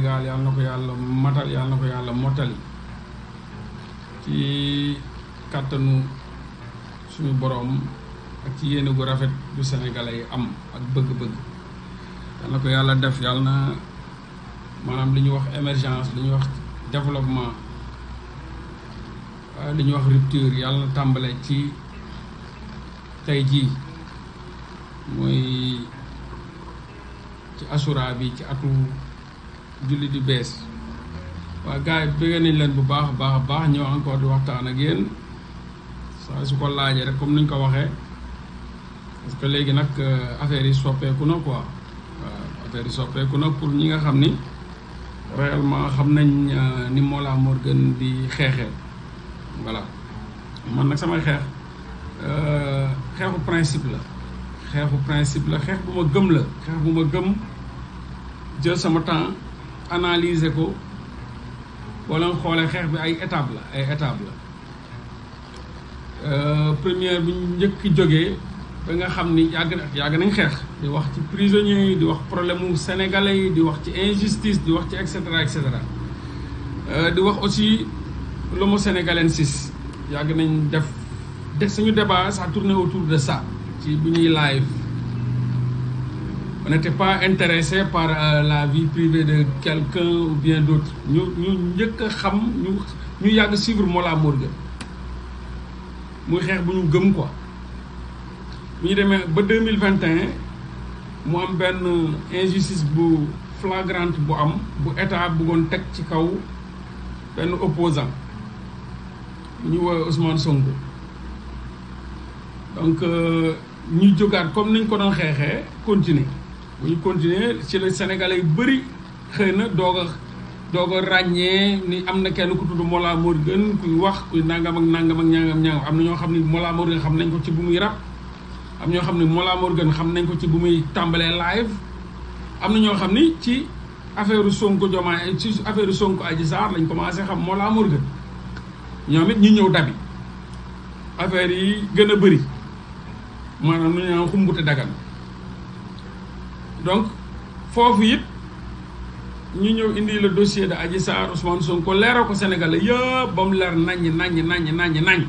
Sénégal yàlla na ko yàlla matal yàlla na ko yàlla mottali ci kàttanu suñu boroom ak ci yéene gu rafet bu sénégalais yi am ak bëgg-bëgg yàlla na ko yàlla def yàlla na maanaam li ñuy wax émergence li ñuy wax développement li ñuy wax rupture yàlla na tàmbale ci tey jii mooy ci assura bi ci atu julli di bees waa gars yi bëgg nañ leen bu baax a baax a baax ñëw encore di waxtaan ak yéen saa su ko laajee rek comme ni ñu ko waxee parce que léegi nag affaire yi soppeeku na quoi waaw affaire yi soppeeku na pour ñi nga xam ni réellement xam nañ ni Mollah Morgun di xeexee voilà man nag samay xeex xeexu principe la xeexu principe la xeex bu ma gëm la xeex bu ma gëm jël sama temps analyser ko wala nga xoolee xeex bi ay étape la ay étape la première bi njëkk jógee ba nga xam ni yàgg na yàgg nañ xeex di wax ci prisonniers yi di wax problème mu sénégalais yi di wax ci injustice di wax ci et cetera et cetera di wax aussi l'homo sénégalensis yàgg nañ def def suñu débat ça tournait autour de ça ci bu ñuy live on n'était pas intéressé par euh, la vie privée de quelqu'un ou bien d'autres ñu ñu njëkk a xam ñu ñu yàgg suivre Mollah Morgun muy xeex bu ñu gëm quoi bu ñu demee ba deux mille vingt et un mu am benn injustice bu flagrante bu am bu état bëggoon teg ci kaw benn opposant ñu woowee Ousmane Sonko donc ñu jógaat comme niñ ko doon xeexee continuer bu ñu continuer ci la Sénégalais yu bëri xëy na doog a doog a ràññee ni am na kenn ku tudd Mollah Morgun kuy wax kuy nangam ak nangam ak ñangam ñangam am na ñoo xam ni Mollah Morgun xam nañ ko ci bu muy rap am ñoo xam ni Mollah Morgun xam nañ ko ci bu muy tàmbalee live am na ñoo xam ni ci affaire Sonko Diomaye ci affaire Sonko Adji Sarr lañ commencé xam Mollah Morgun ñoom it ñu ñëw dabi affaire yi gën a bëri maanaam nu ñu naan xumbute dagan donc foofu it ñu ñëw indi le dossier de Adji Sarr Ousmane Sonko leeral ko Sénégalais yëpp ba mu leer naññ naññ naññ naññ naññ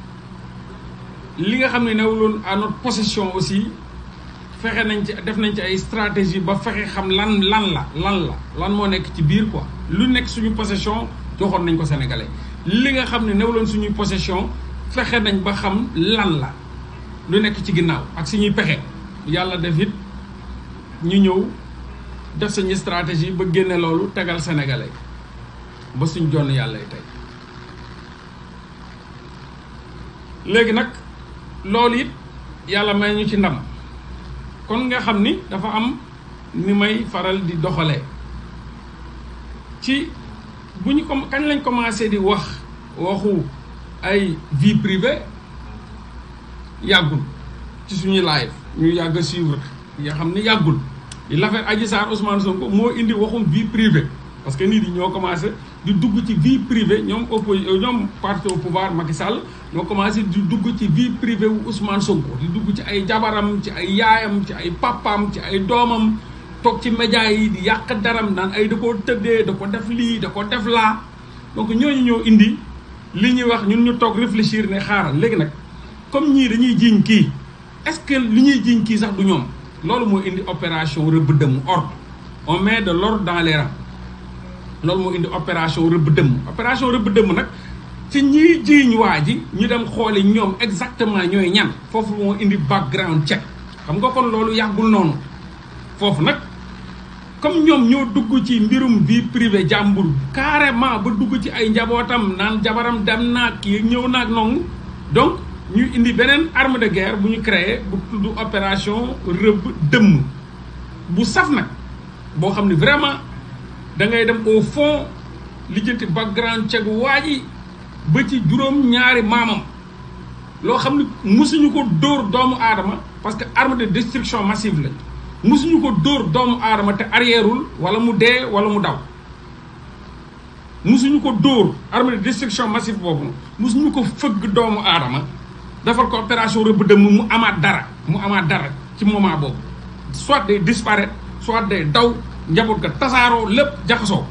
li nga xam ne newuloon à notre possession aussi fexe nañ ci def nañ ci ay stratégie ba fexe xam lan lan la lan la lan moo nekk ci biir quoi lu nekk suñu possession joxoon nañ ko Sénégalais li nga xam ne newuloon suñuy possession fexe nañ ba xam lan la lu nekk ci ginnaaw ak suñuy pexe yàlla def it ñu ñëw def suñu stratégie ba génne loolu tegal sénégalais ba suñ jonn yàlla tey léegi nag loolu it yàlla may ñu ci ndam kon nga xam ni dafa am ni may faral di doxalee ci bu ñu ko kañ lañ commencé di wax waxu ay vie privée yàggul ci suñuy live ñu yàgg a suivre yoo xam ni yàggul l'affaire Adji Sarr Ousmane Sonko moo indi waxum vie privée parce que nit yi ñoo commencé di dugg ci vie privée ñoom oppo ñoom parti au pouvoir Macky Sall ñoo commencé di dugg ci vie privée wu Ousmane Sonko di dugg ci ay jabaram ci ay yaayam ci ay papaam ci ay doomam toog ci média yi di yàq daram naan ay da koo tëddee da ko def lii da ko def laa donc ñooñu ñoo indi li ñuy wax ñun ñu toog réfléchir ne xaaral léegi nag comme ñii dañuy jiiñ kii est-ce que li ñuy jiiñ kii sax du ñoom loolu moo indi opération rëbb dëmm ordre on met de l'ordre dans les rangs loolu moo indi opération rëbb dëmm opération rëbb dëmm nag ci ñiy jiiñ waa ji ñu dem xooli ñoom exactement ñooy ñan foofu moo indi background check xam nga kon loolu yàggul noonu foofu nag comme ñoom ñoo dugg ci mbirum vie privée jàmbur carrément ba dugg ci ay njabootam naan jabaram dem naag kii ñëw naag noonu donc ñu indi beneen arme de guerre bu ñu créé bu tudd opération rëbb dëmm bu saf nag boo xam ne vraiment da ngay dem au fond lijjanti background check waa ji ba ci juróom ñaari maamam loo xam ne musuñu ko dóor doomu aadama parce que arme de destruction massive lañ musuñu ko dóor doomu aadama te arrièreul wala mu dee wala mu daw musuñu ko dóor arme de destruction massive boobu musuñu ko fëgg doomu aadama defal ko opération rëbb dëmm mu amaat dara mu amaat dara ci moment boobu soit day disparaître soit day daw njaboot ga tasaaroo lépp jaxasoo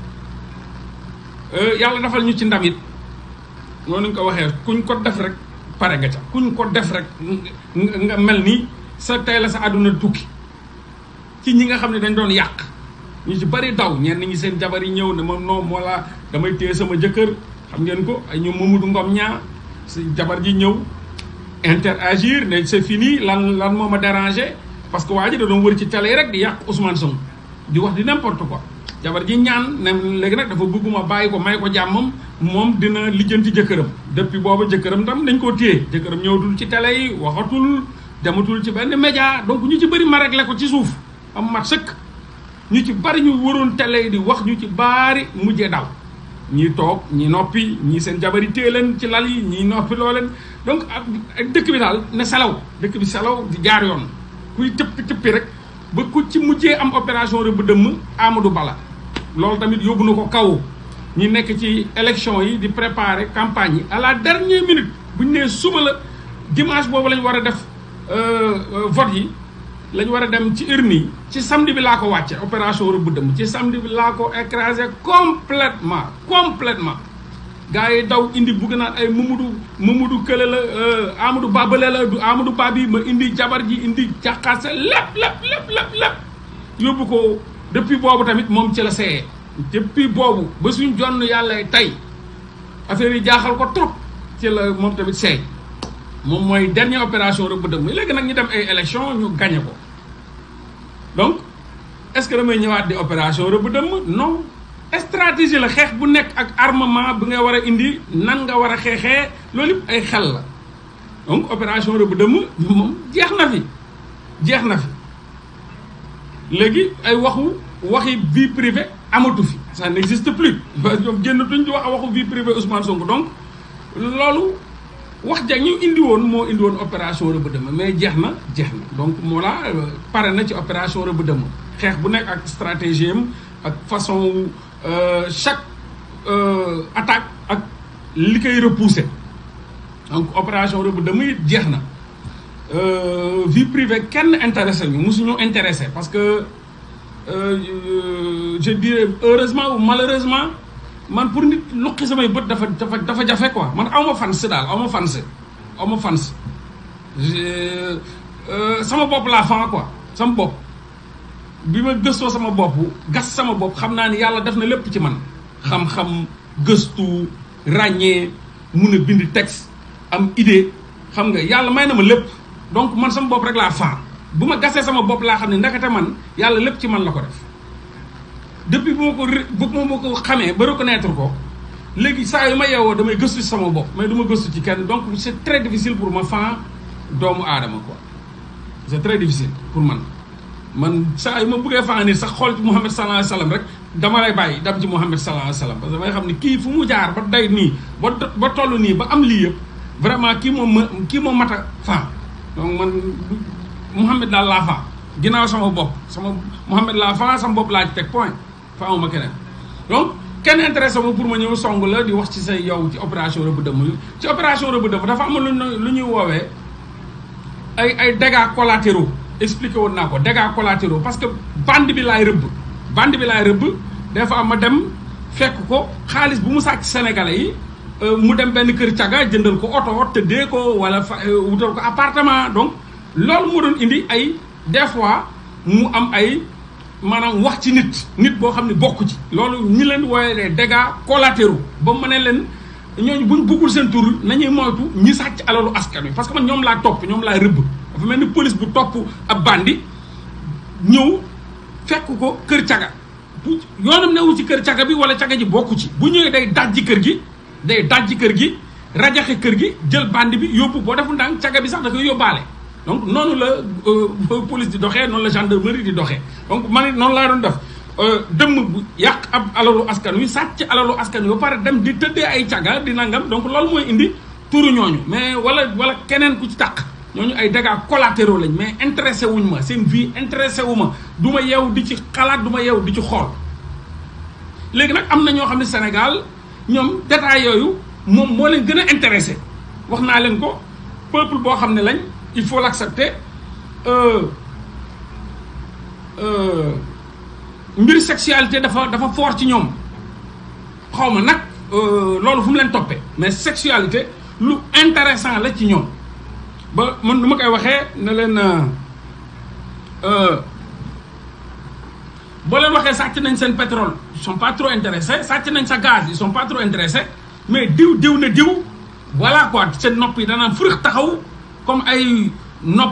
yàlla defal ñu ci ndam it noonu ñu ko waxee kuñ ko def rek pare nga ca kuñ ko def rek nga mel ni sa tey la sa àdduna tukki ci ñi nga xam ne dañ doon yàq ñu ci bari daw ñenn ñi seen jabar yi ñëw ne ma non moo la damay téye sama jëkkër xam ngeen ko ay ñoom Mamadou Ngom ñaa si jabar ji ñëw interagir ne c'est fini lan lan moo ma dérangé parce que waa ji da doon wër ci télé rek di yàq Ousmane Sonko di wax di n'importe quoi jabar ji ñaan ne léegi nag dafa bëgguma bàyyi ko may ko jàmmam moom dina lijjanti jëkkëram depuis booba jëkkëram tam dañ koo téye jëkkëram ñëwatul ci télé yi waxatul dematul ci benn média donc ñu ci bëri ma réglé ko ci suuf am mat sëkk ñu ci bari ñu waroon télé yi di wax ñu ci baari mujjee daw ñii toog ñi noppi ñii seen jabar yi téye leen ci lal yi ñii noppi loo leen donc ak dëkk bi daal ne salaw dëkk bi salaw di jaar yoon kuy tëppi tëppi rek ba ku ci mujjee am opération rëbb dëmm Amadou Bala loolu tamit yóbbu na ko kaw ñi nekk ci élection yi di préparer campagne yi à la dernière minute bu ñu nee suba la dimanche boobu lañ war a def vote yi lañ war a dem ci urne yi ci samedi bi laa ko wàcce opération rëbb dëmm ci samedi bi laa ko écrasé complètement complètement gars yi daw indi bugg naan ay Mamadou Mamadou Kële la Amadou Babale la du Amadou Babi ma indi jabar ji indi jaxaase lépp lépp lépp lépp lépp yóbbu ko depuis boobu tamit moom ci la seeyee depuis boobu ba suñ jonn yàlla tey affaire yi jaaxal ko trop ci la moom tamit seey moom mooy dernière opération rëbb dëmm léegi nag ñu dem ay élection ñu gagné ko donc est-ce que damay ñëwaat di opération rëbb dëmm non stratégie la xeex bu nekk ak armement bi nga war a indi nan nga war a xeexee loolu yëpp ay xel la donc opération rëbb dëmm moom jeex na fi jeex na fi léegi ay waxu waxi vie privée amatu fi ça n'existe plus ñoom génnatuñ di wax waxu vie privée Ousmane Sonko donc loolu wax ja ñu indi woon moo indi woon opération rëbb dëmm mais jeex na jeex na donc moo la pare na ci opération rëbb dëmm xeex bu nekk ak stratégie am ak façon chaque attaque ak li koy repousser donc opération rëbb dëmm it jeex na vie privée kenn intéressé ñu mosuñu intéressé parce que je dirais heureusement ou malheureusement man pour nit luqi samay bët dafa dafa dafa jafe quoi man aw ma fans daal aw ma fans aw ma fans sama bopp laa fan quoi sama bopp bi ma gëstoo sama bopp gas sama bopp xam naa ni yàlla def na lépp ci man xam-xam gëstu ràññee mun a bind texte am idée xam nga yàlla may na ma lépp donc man sama bopp rek laa fan bu ma gasee sama bopp laa xam ne ndekete man yàlla lépp ci man la ko def depuis bu ma ko bu ma ko xamee ba reconnaître ko léegi saa yu ma yeewoo damay gëstu ci sama bopp mais du ma gëstu ci kenn donc c'est très difficile pour ma fan doomu aadama quoi c'est très difficile pour man man saa yu ma bëggee fan nit sax xool ci Muhammad sallallahu alayhi wasallam rek dama lay bàyyi dem ci Muhammad sallallahu alayhi wasallam parce que damay xam ne kii fu mu jaar ba day nii ba ba toll nii ba am lii yëpp vraiment kii moom ma kii moom mat a fan donc man Muhammad daal laa fan ginnaaw sama bopp sama Muhammad laa fan sama bopp laa ci teg point faamuma keneen donc kenn intéressé ma pour ma ñëw song la di wax ci say yow ci opération rëbb dëmm ci opération rëbb dëmm dafa am lu lu ñuy woowee ay ay dégâts collatéraux expliqué woon naa ko dégâts collatéraux parce que bande bi laay rëbb bande bi laay rëbb des fois ma dem fekk ko xaalis bu mu sàcc sénégalais yi mu dem benn kër caga jëndal ko oto tëddee ko wala fa wutal ko appartement donc loolu moo doon indi ay des fois mu am ay maanaam wax ci nit nit boo xam ne bokk ci loolu ñi leen wooye les dégâts collatéraux ba ma ne leen ñooñu buñ buggul seen tur nañuy moytu ñi sàcc alalu askan wi parce que man ñoom laa topp ñoom laa rëbb dafa mel ni police bu topp ab bandi ñëw fekk ko kër caga bu yoonam newu ci kër caga bi wala caga ji bokku ci bu ñëwee day dajji kër gi day dajji kër gi rajaxe kër gi jël bandi bi yóbbu boo defu ndànk caga bi sax da koy yóbbaale donc noonu la police di doxee noonu la gendarmerie di doxee donc man it noonu laa doon def dëmm bu yàq ab alalu askan wi sàcc alalu askan wi ba pare dem di tëddee ay caga di nangam donc loolu mooy indi turu ñooñu mais wala wala keneen ku ci tàq ñooñu ay dégâts collatéraux lañ mais intéressé wuñ ma seen vie intéressé wu ma du ma yeew di ci xalaat du ma yeew di ci xool léegi nag am na ñoo xam ne Sénégal ñoom détails yooyu moom moo leen gën a intéressé wax naa leen ko peuple boo xam ne lañ il faut l'accepter mbir sexualité dafa dafa fort ci ñoom xaw ma nag loolu fu mu leen toppee mais sexualité lu intéressant la ci ñoom ba man nu ma koy waxee ne leen boo leen waxee sàcc nañ seen pétrole ils sont pas trop intéressés sàcc nañ sa gaz ils sont pas trop intéressés mais diw diw na diw voilà quoi seen nopp yi danaan furix taxaw comme ay nopp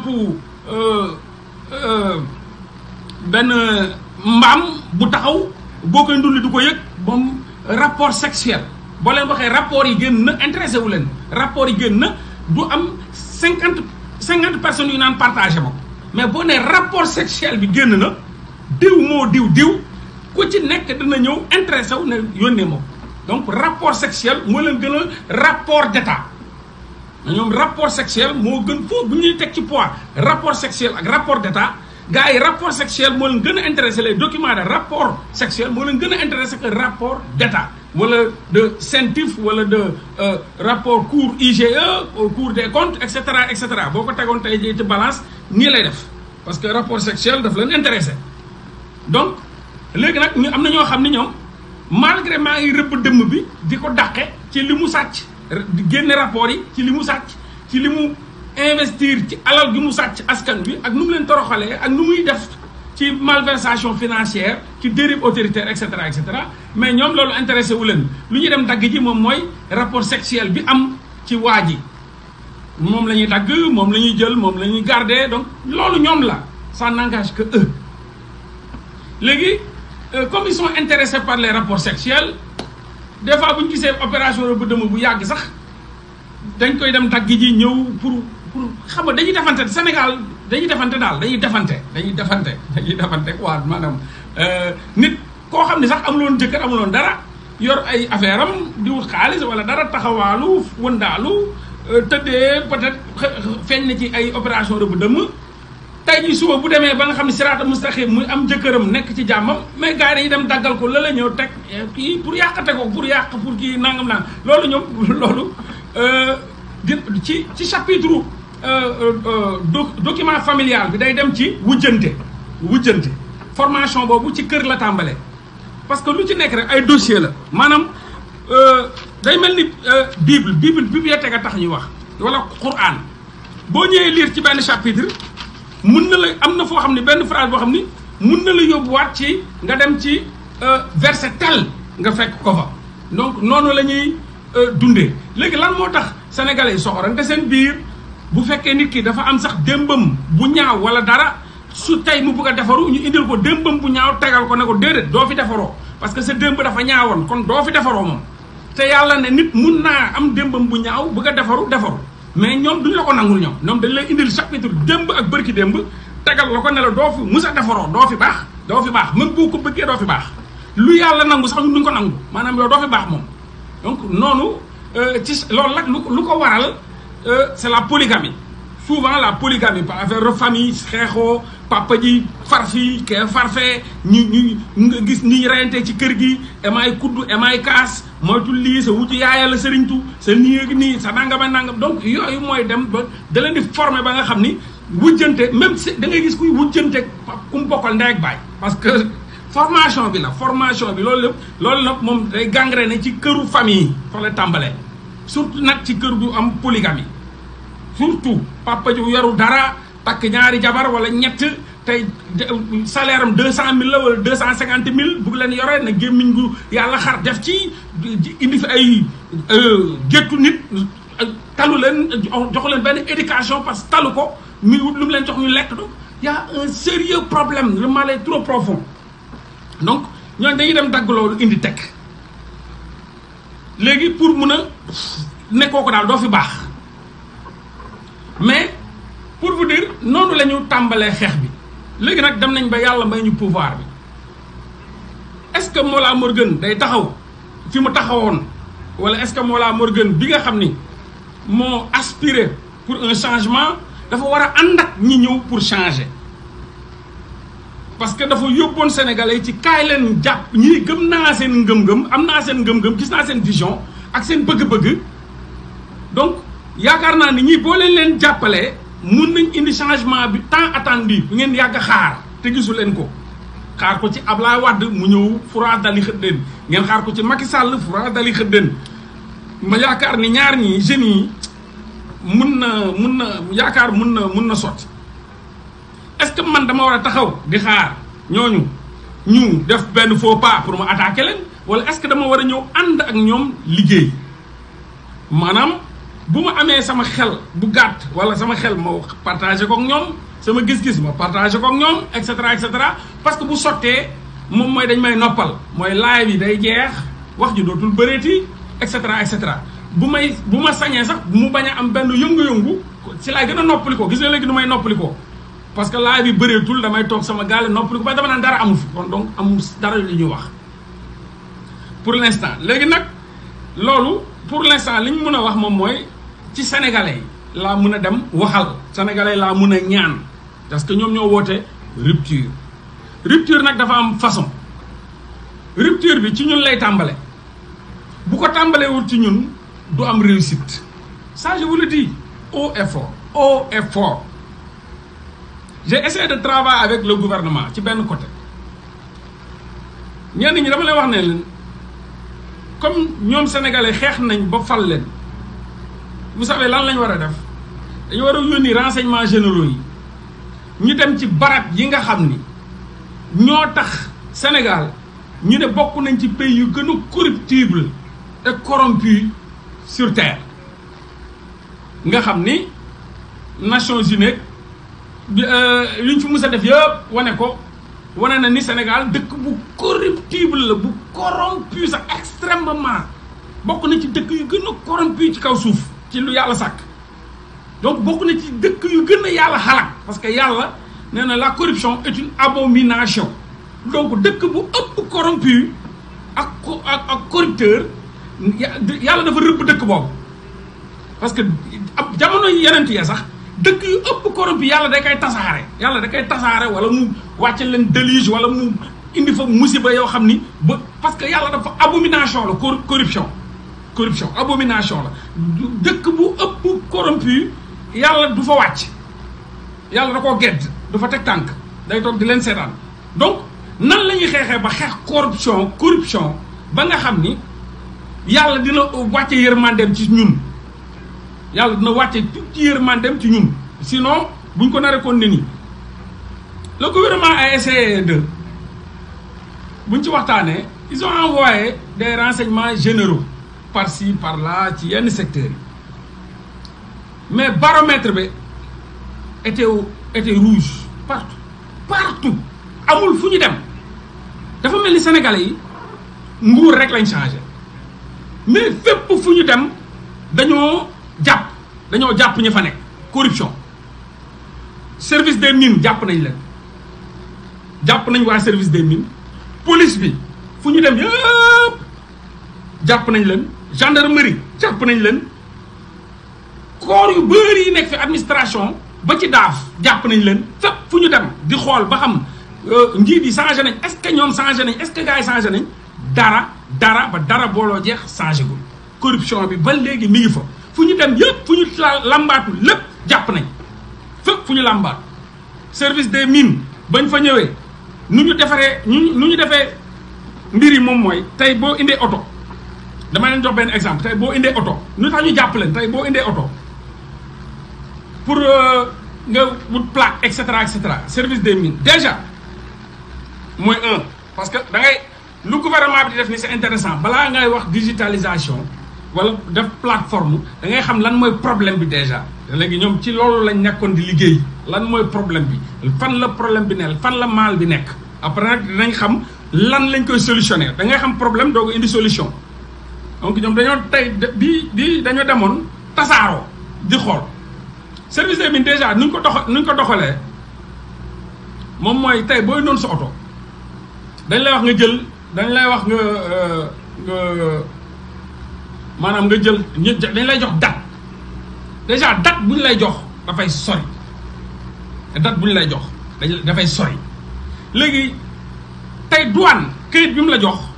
benn mbaam bu taxaw boo koy ndulli du ko yëg moom rapport sexuel boo leen waxee rapport yi génn na intéressé wu leen rapport yi génn na du am cinquante cinquante personnes yu naan partagé ma mais boo nee rapport sexuel bi génn na diw moo diw diw ku ci nekk dina ñëw intéressé wu ne yónnee ma donc rapport sexuel moo leen gën a rapport d'état ñoom rapport sexuel moo gën foofu bu ñuy teg ci poids rapport sexuel ak rapport d'état gars yi rapport sexuel moo leen gën a intéressé les documents de rapport sexuel moo leen gën a intéressé que rapport d'état wala de CENTIF wala de rapport cour IGE cour des comptes et cetera et cetera boo ko tegoon tey jii ci balance nii lay def parce que rapport sexuel daf leen intéressé donc léegi nag ñu am na ñoo xam ni ñoom malgré maa ngi rëbb dëmm bi di ko dàqe ci li mu sàcc di génne rapport yi ci li mu sàcc ci li mu investir ci alal gi mu sàcc askan bi ak nu mu leen toroxalee ak nu muy def ci malversation financière ci dérive autoritaire et cetera et cetera mais ñoom loolu intéressé wu leen lu ñuy dem dagg ji moom mooy rapport sexuel bi am ci waa ji moom la ñuy dagg moom la ñuy jël moom la ñuy garder donc loolu ñoom la ça n'engage que eux léegi comme ils sont intéressés par les rapports sexuels des fois bu ñu gisee opération bu dëmm bu yàgg sax dañ koy dem dagg ji ñëw pour pour xam nga dañuy defante Sénégal dañuy defante daal dañuy defante dañuy defante dañuy defante quoi maanaam nit koo xam ne sax amuloon jëkkër amuloon dara yor ay affaire am di wut xaalis wala dara taxawaalu wëndaalu tëddee peut-être feeñ na ci ay opération bu dëmm tey jii suba bu demee ba nga xam ne siraata mustaqim muy am jëkkëram nekk ci jàmmam mais gars yi dañuy dem daggal ko la la ñëw teg kii pour yàqate ko pour yàq pour kii nangam naan loolu ñoom loolu ci ci chapitre document familial bi day dem ci wujjante wujjante formation boobu ci kër la tàmbalee parce que lu ci nekk rek ay dossier la maanaam day mel ni bible bible bibliothèque a tax ñuy wax wala Qur'an boo ñëwee lire ci benn chapitre mun na la am na foo xam ne benn phrase boo xam ni mun na la yóbbuwaat ci nga dem ci verset tel nga fekk ko fa donc noonu la ñuy dundee léegi lan moo tax sénégalais yi soxorante seen biir bu fekkee nit ki dafa am sax démbam bu ñaaw wala dara su tey mu bëgg a defaru ñu indil ko démbam bu ñaaw tegal ko ne ko déedéet doo fi defaroo parce que sa démb dafa ñaawoon kon doo fi defaroo moom te yàlla ne nit mun naa am démbam bu ñaaw bëgg a defaru defaru mais ñoom duñ la ko nangul ñoom ñoom dañ lay indil chapitre démb ak bërki démb tegal la ko ne la doo fi mus a defaroo doo fi baax doo fi baax même boo ko bëggee doo fi baax lu yàlla nangu sax ñun duñ ko nangu maanaam yow doo fi baax moom donc noonu ci loolu nag lu lu ko waral c'est la polygamie souvent la polygamie par affaire de famille xeexoo papa ji far fii kee farfee ñu ñu nga gis ni reyante ci kër gi emaay kuddu emaay kaas moytu lii sa wutu yaaya la sëriñtu sa nii nii sa nangama nangam donc yooyu mooy dem ba da leen di former ba nga xam ni wujjante même si da ngay gis kuy wujjante ku mu bokkal ndey ak baay parce que formation bi la formation bi loolu lépp loolu nag moom day gangréné ci këru famille fa la tàmbalee surtout nag ci kër gu am polygamie surtout papa ji yoru dara takk ñaari jabar wala ñett tey salaire am deux cent mille la wala deux cent cinquante mille bugg leen yore na gémmiñ gu yàlla xar def ci indi fi ay géttu nit talu leen joxu leen benn éducation parce que talu ko mi lu mu leen jox ñu lekk do y a un sérieux problème le mal est trop profond donc ñooñu dañuy dem dagg loolu indi teg léegi pour mun a nekkoo ko daal doo fi baax mais pour vous dire noonu la ñu tàmbalee xeex bi léegi nag dem nañ ba yàlla may ñu pouvoir bi est-ce que Mollah Morgun day taxaw fi mu taxawoon wala est-ce que Mollah Morgun bi nga xam ni moo aspiré pour un changement dafa war a ànd ak ñi ñëw pour changer parce que dafa yóbboon Sénégalais ci kaay leen jàpp ñii gëm naa seen ngëm-ngëm am naa seen ngëm-ngëm gis naa seen vision ak seen bëgg-bëgg donc yaakaar naa ni ñii boo leen leen jàppalee mun nañ indi changement bi tant attendu bi ngeen yàgg xaar te gisu leen ko xaar ko ci Ablaye Wade mu ñëw fura dali xëddeen ngeen xaar ko ci Macky Sall fura dali xëddeen ma yaakaar ni ñaar ñi jeunes yi mun na mun na yaakaar mun na mun na sotti est-ce que man dama war a taxaw di xaar ñooñu ñu def benn faux pas pour ma attaquer leen wala est-ce que dama war a ñëw ànd ak ñoom liggéey maanaam bu ma amee sama xel bu gàtt wala sama xel ma partagé ko ak ñoom sama gis-gis ma partagé ko ak ñoom et cetera et cetera parce que bu sottee moom mooy dañ may noppal mooy laay bi day jeex wax ji dootul bëreeti et cetera et cetera bu may bu ma sañee sax mu bañ a am benn yëngu-yëngu si laay gën a noppali ko gis nga léegi nu may noppali ko parce que laay bi bëreetul damay toog sama gaale noppali ko ba dama naan dara amul fi kon donc amul dara li ñuy wax pour l'instant léegi nag loolu pour l'instant li ñu mën a wax moom mooy ci sénégalais yi laa mën a dem waxal sénégalais laa mën a ñaan parce que ñoom ñoo woote rupture rupture nag dafa am façon rupture bi ci ñun lay tàmbale bu ko tàmbalewul ci ñun du am réussite ça je vous le dis haut et fort haut et fort j'ai essayé de travailler avec le gouvernement ci benn côté ñenn ñi dama lay wax ne leen comme ñoom sénégalais xeex nañ ba fal leen vous savez lan lañ war a def dañu war a yónni renseignements généraux yi ñu dem ci barab yi nga xam ni ñoo tax Sénégal ñu ne bokk nañ ci pays yu gën a corruptible et corrompu sur terre nga xam ni Nations Unies bi li ñu fi mus a def yëpp wane ko wane na ni Sénégal dëkk bu corruptible la bu corrompu sax extrêmement bokk na ci dëkk yu gën a corrompu ci kaw suuf ci lu yàlla sàkk donc bokk na ci dëkk yu gën a yàlla xalaat parce que yàlla nee na la corruption est une abomination donc dëkk bu ëpp corrompu ak ak ak corrupteur yàlla dafa rëbb dëkk boobu parce que ab jamono yeneen ya sax dëkk yu ëpp corrompu yàlla da koy tasaare yàlla da koy tasaare wala mu wàcce leen déluge wala mu indi fa musiba yoo xam ni ba parce que yàlla dafa abomination la corruption corruption abomination la dëkk bu ëpp corrompu yàlla du fa wàcc yàlla da koo gedd du fa teg tànk day toog di leen seetaan donc nan la ñuy xeexee ba xeex corruption corruption ba nga xam ni yàlla dina wàcce yërmandeem ci ñun yàlla dina wàcce tuuti yërmandeem ci ñun sinon buñ ko naree kon ne nii le gouvernement a essayé de buñ ci waxtaanee ils ont envoyé des renseignements généraux par-ci par-là ci yenn secteurs yi mais baromètre bi était était rouge partout partout amul fu ñu dem dafa mel ni sénégalais yi nguur rek lañ changé mais fépp fu ñu dem dañoo jàpp dañoo jàpp ñu fa nekk corruption service des mines jàpp nañ leen jàpp nañ waa service des mines police bi fu ñu dem yëpp jàpp nañ leen gendarmerie jàpp nañ leen corps yu bëri yi nekk fi administration ba ci daaf jàpp nañ leen fépp fu ñu dem di xool ba xam njiit yi changé nañ est-ce que ñoom changé nañ est-ce que gars yi changé nañ dara dara ba dara booloo jeex changé gul corruption bi ba léegi mi ngi fa fu ñu dem yëpp fu ñu lambaatu lépp jàpp nañ fépp fu ñu lambaatu service des mines bañ fa ñëwee nu ñu defaree ñu nu ñu defee mbir yi moom mooy tey boo indee oto dama leen jox benn exemple tey boo indee oto nu tax ñu jàpp leen tey boo indee oto pour nga wut plaque et cetera et cetera service des mines déjà mooy un parce que da ngay lu gouvernement bi di def ni c'est intéressant balaa ngay wax digitalisation wala def plateforme da ngay xam lan mooy problème bi déjà léegi ñoom ci loolu lañ nekkoon di liggéey lan mooy problème bi fan la problème bi ne fan la mal bi nekk après nag dinañ xam lan lañ koy solutionner da ngay xam problème doo ko indi solution donc ñoom dañoo tey di di dañoo demoon tasaaroo di xool service des mines déjà nuñ ko dox nuñ ko doxalee moom mooy tey booy noonu sa oto dañ lay wax nga jël dañ lay wax nga nga maanaam nga jël dañ lay jox date déjà date bu ñu lay jox dafay sori date bu ñu lay jox dañ dafay sori léegi tey douane këyit bi mu la jox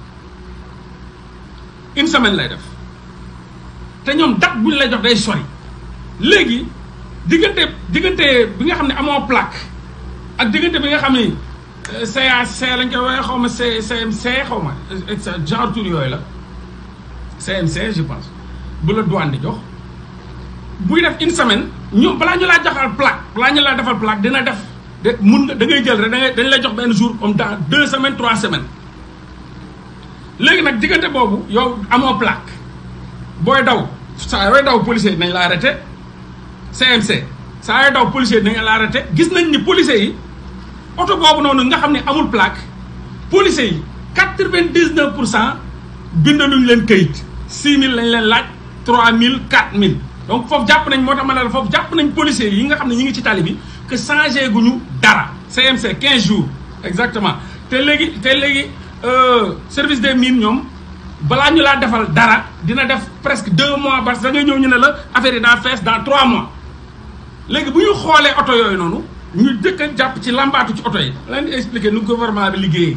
une semaine lay def te ñoom date bu ñu lay jox day sori léegi diggante diggante bi nga xam ne amoo plaque ak diggante bi nga xam ne CAC lañ koy woowee xaw ma C CMC xaw ma genre tur yooyu la CMC je pense bu la douane di jox buy def une semaine ñu balaa ñu laa joxal plaque balaa ñu laa defal plaque dina def de mun nga da ngay jël rek da ngay dañ lay jox benn jour comme dans deux semaines trois semaines léegi nag diggante boobu yow amoo plaque booy daw saa yooy daw policier nañ la arrêté CMC saa yooy daw policier nañ la arrêté gis nañ ni policier yi oto boobu noonu nga xam ne amul plaque policier yi quatre-vingt-dix-neuf pour cent bindaluñ leen kayit six mille lañ leen laaj trois mille quatre mille donc foofu jàpp nañ moo tax ma ne la foofu jàpp nañ policiers yi nga xam ne ñi ngi ci tali bi que changé guñu dara CMC 15 jours exactement te léegi te léegi service des mines ñoom balaa ñu laa defal dara dina def presque deux mois parce que da ngay ñëw ñu ne la affaire yi daa fees dans trois mois léegi bu ñu xoolee oto yooyu noonu ñu dëkk a jàpp ci lambaatu ci oto yi leen di expliquer nu gouvernement bi liggéeyee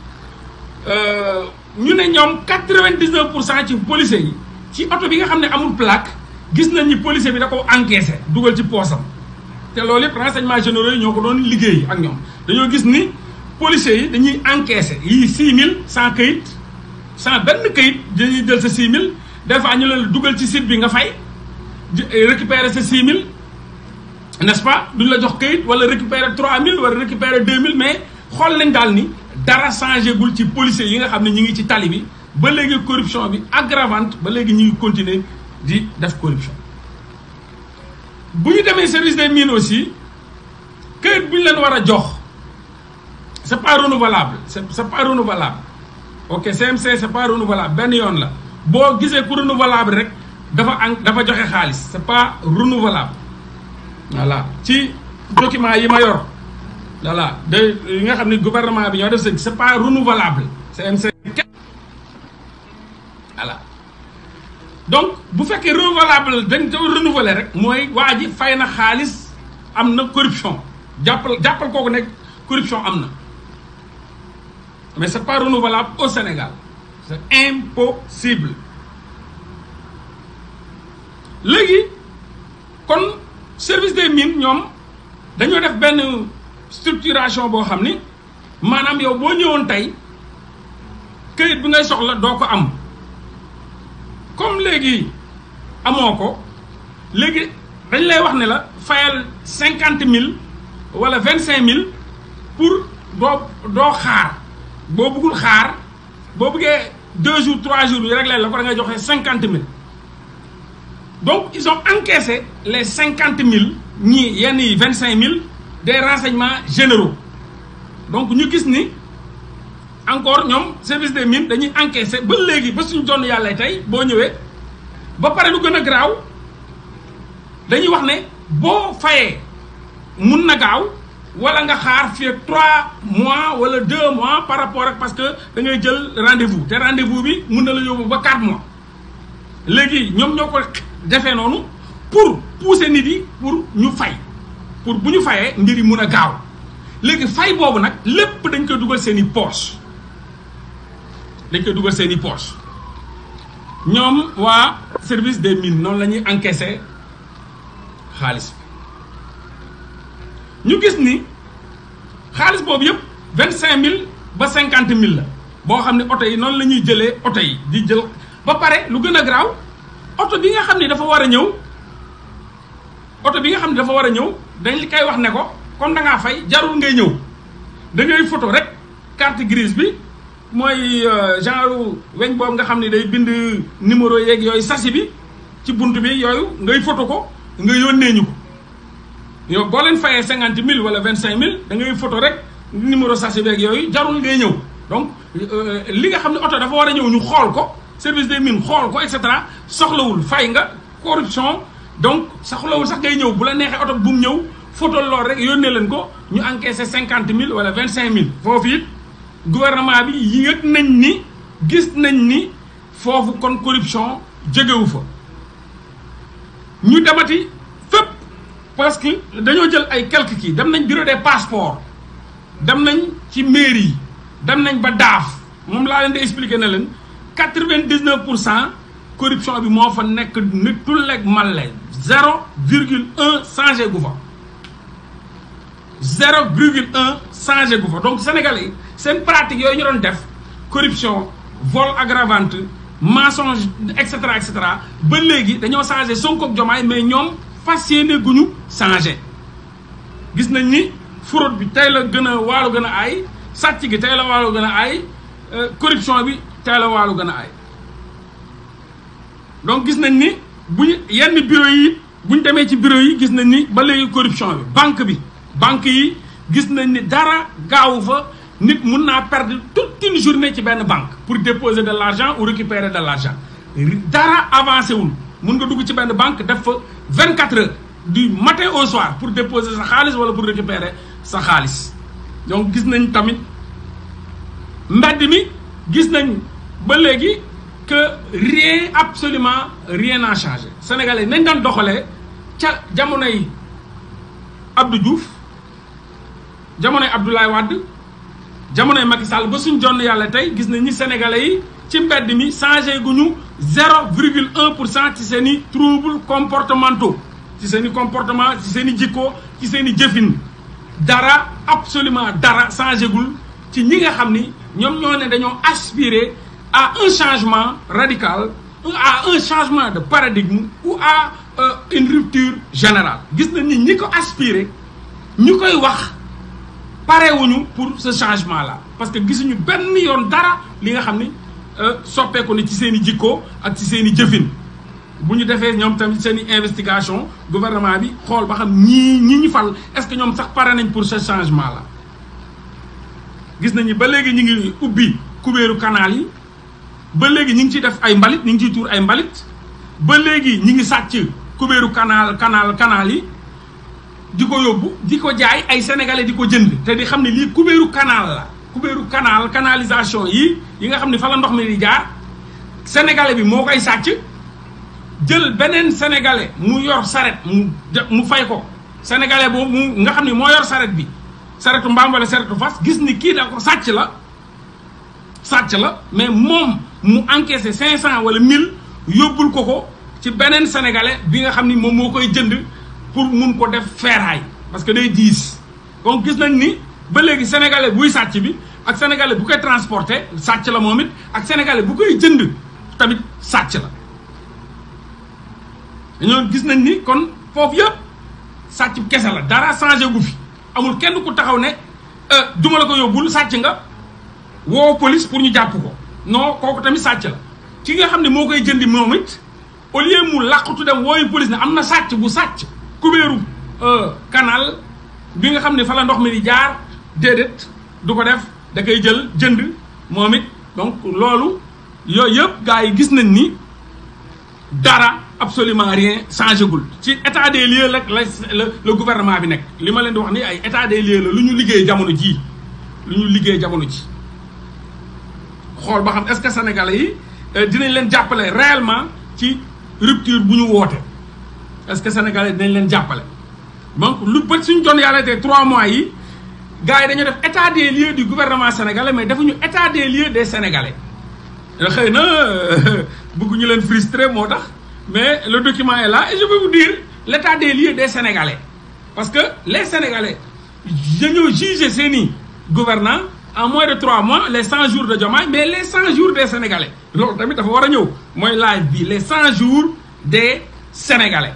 ñu ne ñoom quatre-vingt-dix-neuf pour cent ci policiers yi ci oto bi nga xam ne amul plaque gis nañ ni policier bi da ko encaissé dugal ci poosam te loolu yëpp renseignements généraux yi ñoo ko doon liggéey ak ñoom dañoo gis ni policiers yi dañuy encaissé yii six mille sans kayit sans benn kayit dañuy jël sa six mille des fois ñu leen dugal ci site bi nga fay récupérer sa six mille n'est-ce pas duñ la jox kayit wala récupérer trois mille wala récupérer deux mille mais xool nañ daal ni dara changé gul ci policiers yi nga xam ne ñu ngi ci tali bi ba léegi corruption bi aggravante ba léegi ñu ngi continuer di def corruption bu ñu demee service des mines aussi këyit bu ñu leen war a jox c' est pas renouvelable c' est c' est pas renouvelable ok CMC c' est pas renouvelable benn yoon la boo gisee ku renouvelable rek dafa an dafa joxe xaalis c' est pas renouvelable voilà ci document yi ma yor voilà de yi nga xam ne gouvernement bi ñoo def c' est pas renouvelable CMC voilà donc bu fekkee renouvelable dañ ko renouveler rek mooy waa ji fay na xaalis am na corruption jàppal jàppal kooku nekk corruption am na mais c'est pas renouvelable au Sénégal c'est impossible léegi kon service des mines ñoom dañoo def benn structuration boo xam ni maanaam yow boo ñëwoon tey këyit bi ngay soxla doo ko am comme léegi amoo ko léegi dañ lay wax ne la fayal cinquante mille wala vingt cinq mille pour doo doo xaar boo bëggul xaar boo bëggee deux jours trois jours yi rek la ko da ngay joxe cinquante mille donc ils ont encaissé les cinquante mille ñii yenn yi vingt cinq mille des renseignements généraux donc ñu gis ni encore ñoom service des mines dañuy encaissé ba léegi ba suñu jonn yàlla tey boo ñëwee ba pare lu gën a garaaw dañuy wax ne boo fayee mun na gaaw wala nga xaar fii ak trois mois wala deux mois par rapport ak parce que da ngay jël rendez-vous te rendez-vous bi mun na la yóbbu ba quatre mois léegi ñoom ñoo ko defee noonu pour pousser nit yi pour ñu fay pour bu ñu fayee mbir yi mun a gaaw léegi fay boobu nag lépp dañ koy dugal seen i poche dañ koy dugal seen i poche ñoom waa service des mines noonu la ñuy encaisser xaalis bi ñu gis ni xaalis boobu yëpp vingt cinq mille ba cinquante mille la boo xam ne oto yi noonu la ñuy jëlee oto yi di jël ba pare lu gën a garaaw oto bi nga xam ne dafa war a ñëw oto bi nga xam ne dafa war a ñëw dañ li koy wax ne ko comme da ngaa fay jarul ngay ñëw da ngay photo rek carte grise bi mooy genre weñ boobu nga xam ne day bind numéro yeeg yooyu sasi bi ci bunt bi yooyu ngay photo ko nga yónnee ñu ko yow boo leen fayee cinquante mille wala vingt cinq mille da ngay photo rek numéro sasi beeg yooyu jarul ngay ñëw donc li nga xam ne oto dafa war a ñëw ñu xool ko service des mines xool ko et cetera soxlawul fay nga corruption donc soxlawul sax ngay ñëw bu la neexee oto bu mu ñëw photo lool rek yónnee leen ko ñu encaissé cinquante mille wala vingt cinq mille foofu it gouvernement bi yëg nañ ni gis nañ ni foofu kon corruption jógewu fa ñu demati fépp parce que dañoo jël ay quelques kii dem nañ bureau des passeports dem nañ ci mairie yi dem nañ ba daaf moom laa leen di expliquer na leen quatre vingt dix neuf pour cent corruption bi moo fa nekk ni tulleeg malle zéro virgule un changé gu fa zéro virgule un changé gu fa donc sénégalais yi seen pratique yooyu ñu doon def corruption vol aggravante mensonge et cetera et cetera ba léegi dañoo changé Sonko ak Diomaye mais ñoom fas yéene guñu changé gis nañ ni fraude bi tey la gën a waalu gën a aay sàcc gi tey la waalu gën a aay corruption bi tey la waalu gën a aay donc gis nañ ni bu ñu yenn bureau yi bu ñu demee ci bureau yi gis nañ ni ba léegi corruption bi banque bi banque yi gis nañ ni dara gaawu fa nit mun naa perdre toute une journée ci benn banque pour déposer de l'argent ou récupérer de l'argent dara avancé wul mun nga dugg ci benn banque def fa 24 heures du matin au soir pour déposer sa xaalis wala pour récupérer sa xaalis donc gis nañ tamit mbedd mi gis nañ ba léegi que rien absolument rien n'a changé sénégalais nañ daan doxalee ca jamonoy Abdou Diouf jamonoy Abdoulaye Wade jamonoy Macky Sall ba suñ jonn yàlla tey gis nañ ni sénégalais yi ci mbedd mi changé gu ñu zéro virgule un pour cent ci seen i troubles comportementaux ci seen i comportement ci seen i jikko ci seen i jëfin dara absolument dara changé gul ci ñi nga xam ni ñoom ñoo ne dañoo aspirer à un changement radical à un changement de paradigme ou à euh, une rupture générale gis nañ ni ñi ko aspirer ñu koy wax parewuñu pour ce changement là parce que gisuñu benn yoon dara li nga xam ni soppeeku na ci seen i jikko ak ci seen i jëfin bu ñu defee ñoom tamit seen i investigation gouvernement bi xool ba xam ñii ñi ñu fal est-ce que ñoom sax pare nañ pour ce changement là gis nañu ba léegi ñu ngi ubbi kubéeru canal yi ba léegi ñu ngi ciy def ay mbalit ñu ngi ciy tuur ay mbalit ba léegi ñu ngi sàcc kubéeru canal canal canal yi di ko yóbbu di ko jaay ay sénégalais di ko jënd te di xam ne lii kubéeru canal la kubéeru canal canalisation yi yi nga xam ne fa la ndox mi di jaar sénégalais bi moo koy sàcc jël beneen sénégalais mu yor saret mu mu fay ko sénégalais boobu mu nga xam ne moo yor saret bi saretu mbaam wala saretu fas gis ni kii da ko sàcc la sàcc la mais moom mu encaissé cinq cent wala mille yóbbul ko ko ci beneen sénégalais bi nga xam ni moom moo koy jënd pour mun ko def feeraay parce que day diis donc gis nañ ni ba léegi sénégalais buy sàcc bi ak sénégalais bu koy transporté sàcc la moom it ak sénégalais bu koy jënd tamit sàcc la dañoo gis nañ ni kon foofu yëpp sàcc kese la dara changé gu fi amul kenn ku taxaw ne duma la ko yóbbul sàcc nga woo police pour ñu jàpp ko non kooku tamit sàcc la ki nga xam ne moo koy jëndi moom it au lieu mu làqutu dem wooyu police ne am na sàcc bu sàcc kubéeru canal bi nga xam ne fa la ndox mi di jaar déedéet du ko def da koy jël jënd moom it donc loolu yooyu yëpp gars yi gis nañ ni dara absolument rien changé gul ci état des lieux la la le gouvernement bi nekk li ma leen di wax ni ay état des lieux la lu ñu liggéey jamono jii lu ñu liggéey jamono ji xool ba xam est-ce que sénégalais yi dinañ leen jàppale réellement ci rupture bu ñu woote est-ce que sénégalais dinañ leen jàppale donc lu bët suñu doon yàlla te trois mois yi gars yi dañu def état des lieux du gouvernement sénégalais mais defuñu état des lieux des sénégalais xëy na bëgguñu leen frustré moo tax mais le document est là et je peux vous dire l'état des lieux des sénégalais parce que les sénégalais dañoo jugé seeni gouvernants en moins de trois mois les cent jours de Diomaye mais les cent jours des sénégalais loolu tamit dafa war a ñëw mooy live bi les cent jours des sénégalais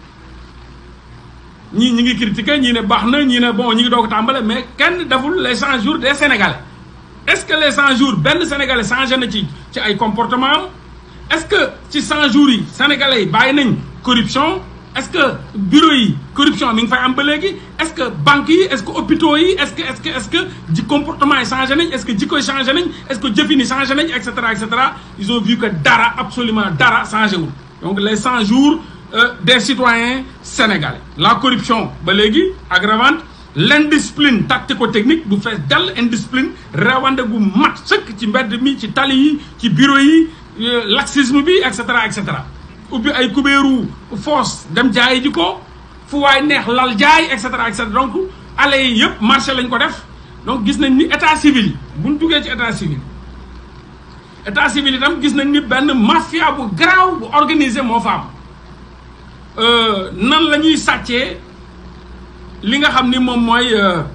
ñii ñi ngi critiqué ñii ne baax na ñii ne bon ñi ngi doog a tàmbale mais kenn deful les cent jours des sénégalais est-ce que les cent jours benn sénégalais changé na ci ci ay comportement am est-ce que ci cent jours yi sénégalais yi bàyyi nañ corruption est-ce que bureau yi corruption mi ngi fay am ba léegi est-ce que banques yi est-ce que hôpitaux yi est-ce que est-ce que est-ce que ji comportement yi changé nañ est-ce que jikko yi changé nañ est-ce que jëfin yi changé nañ et cetera et cetera ils ont vu que dara absolument dara changé wul donc les cent jours euh, des citoyens sénégalais la corruption ba léegi aggravante l'indiscipline tactico-technique bu fees dell indiscipline rawande gu mat sëkk ci mbedd mi ci tali yi ci bureau yi laxisme bi et cetera et cetera ubbi ay kubéeru foos dem jaayi ji ko fu waay neex lal jaay et cetera et cetera donc allées yi yëpp marché lañ ko def donc gis nañ ni état civil yi buñ duggee ci état civil état civil itam gis nañ ni benn mafia bu garaaw bu organisé moo fa am nan la ñuy sàccee li nga xam ni moom mooy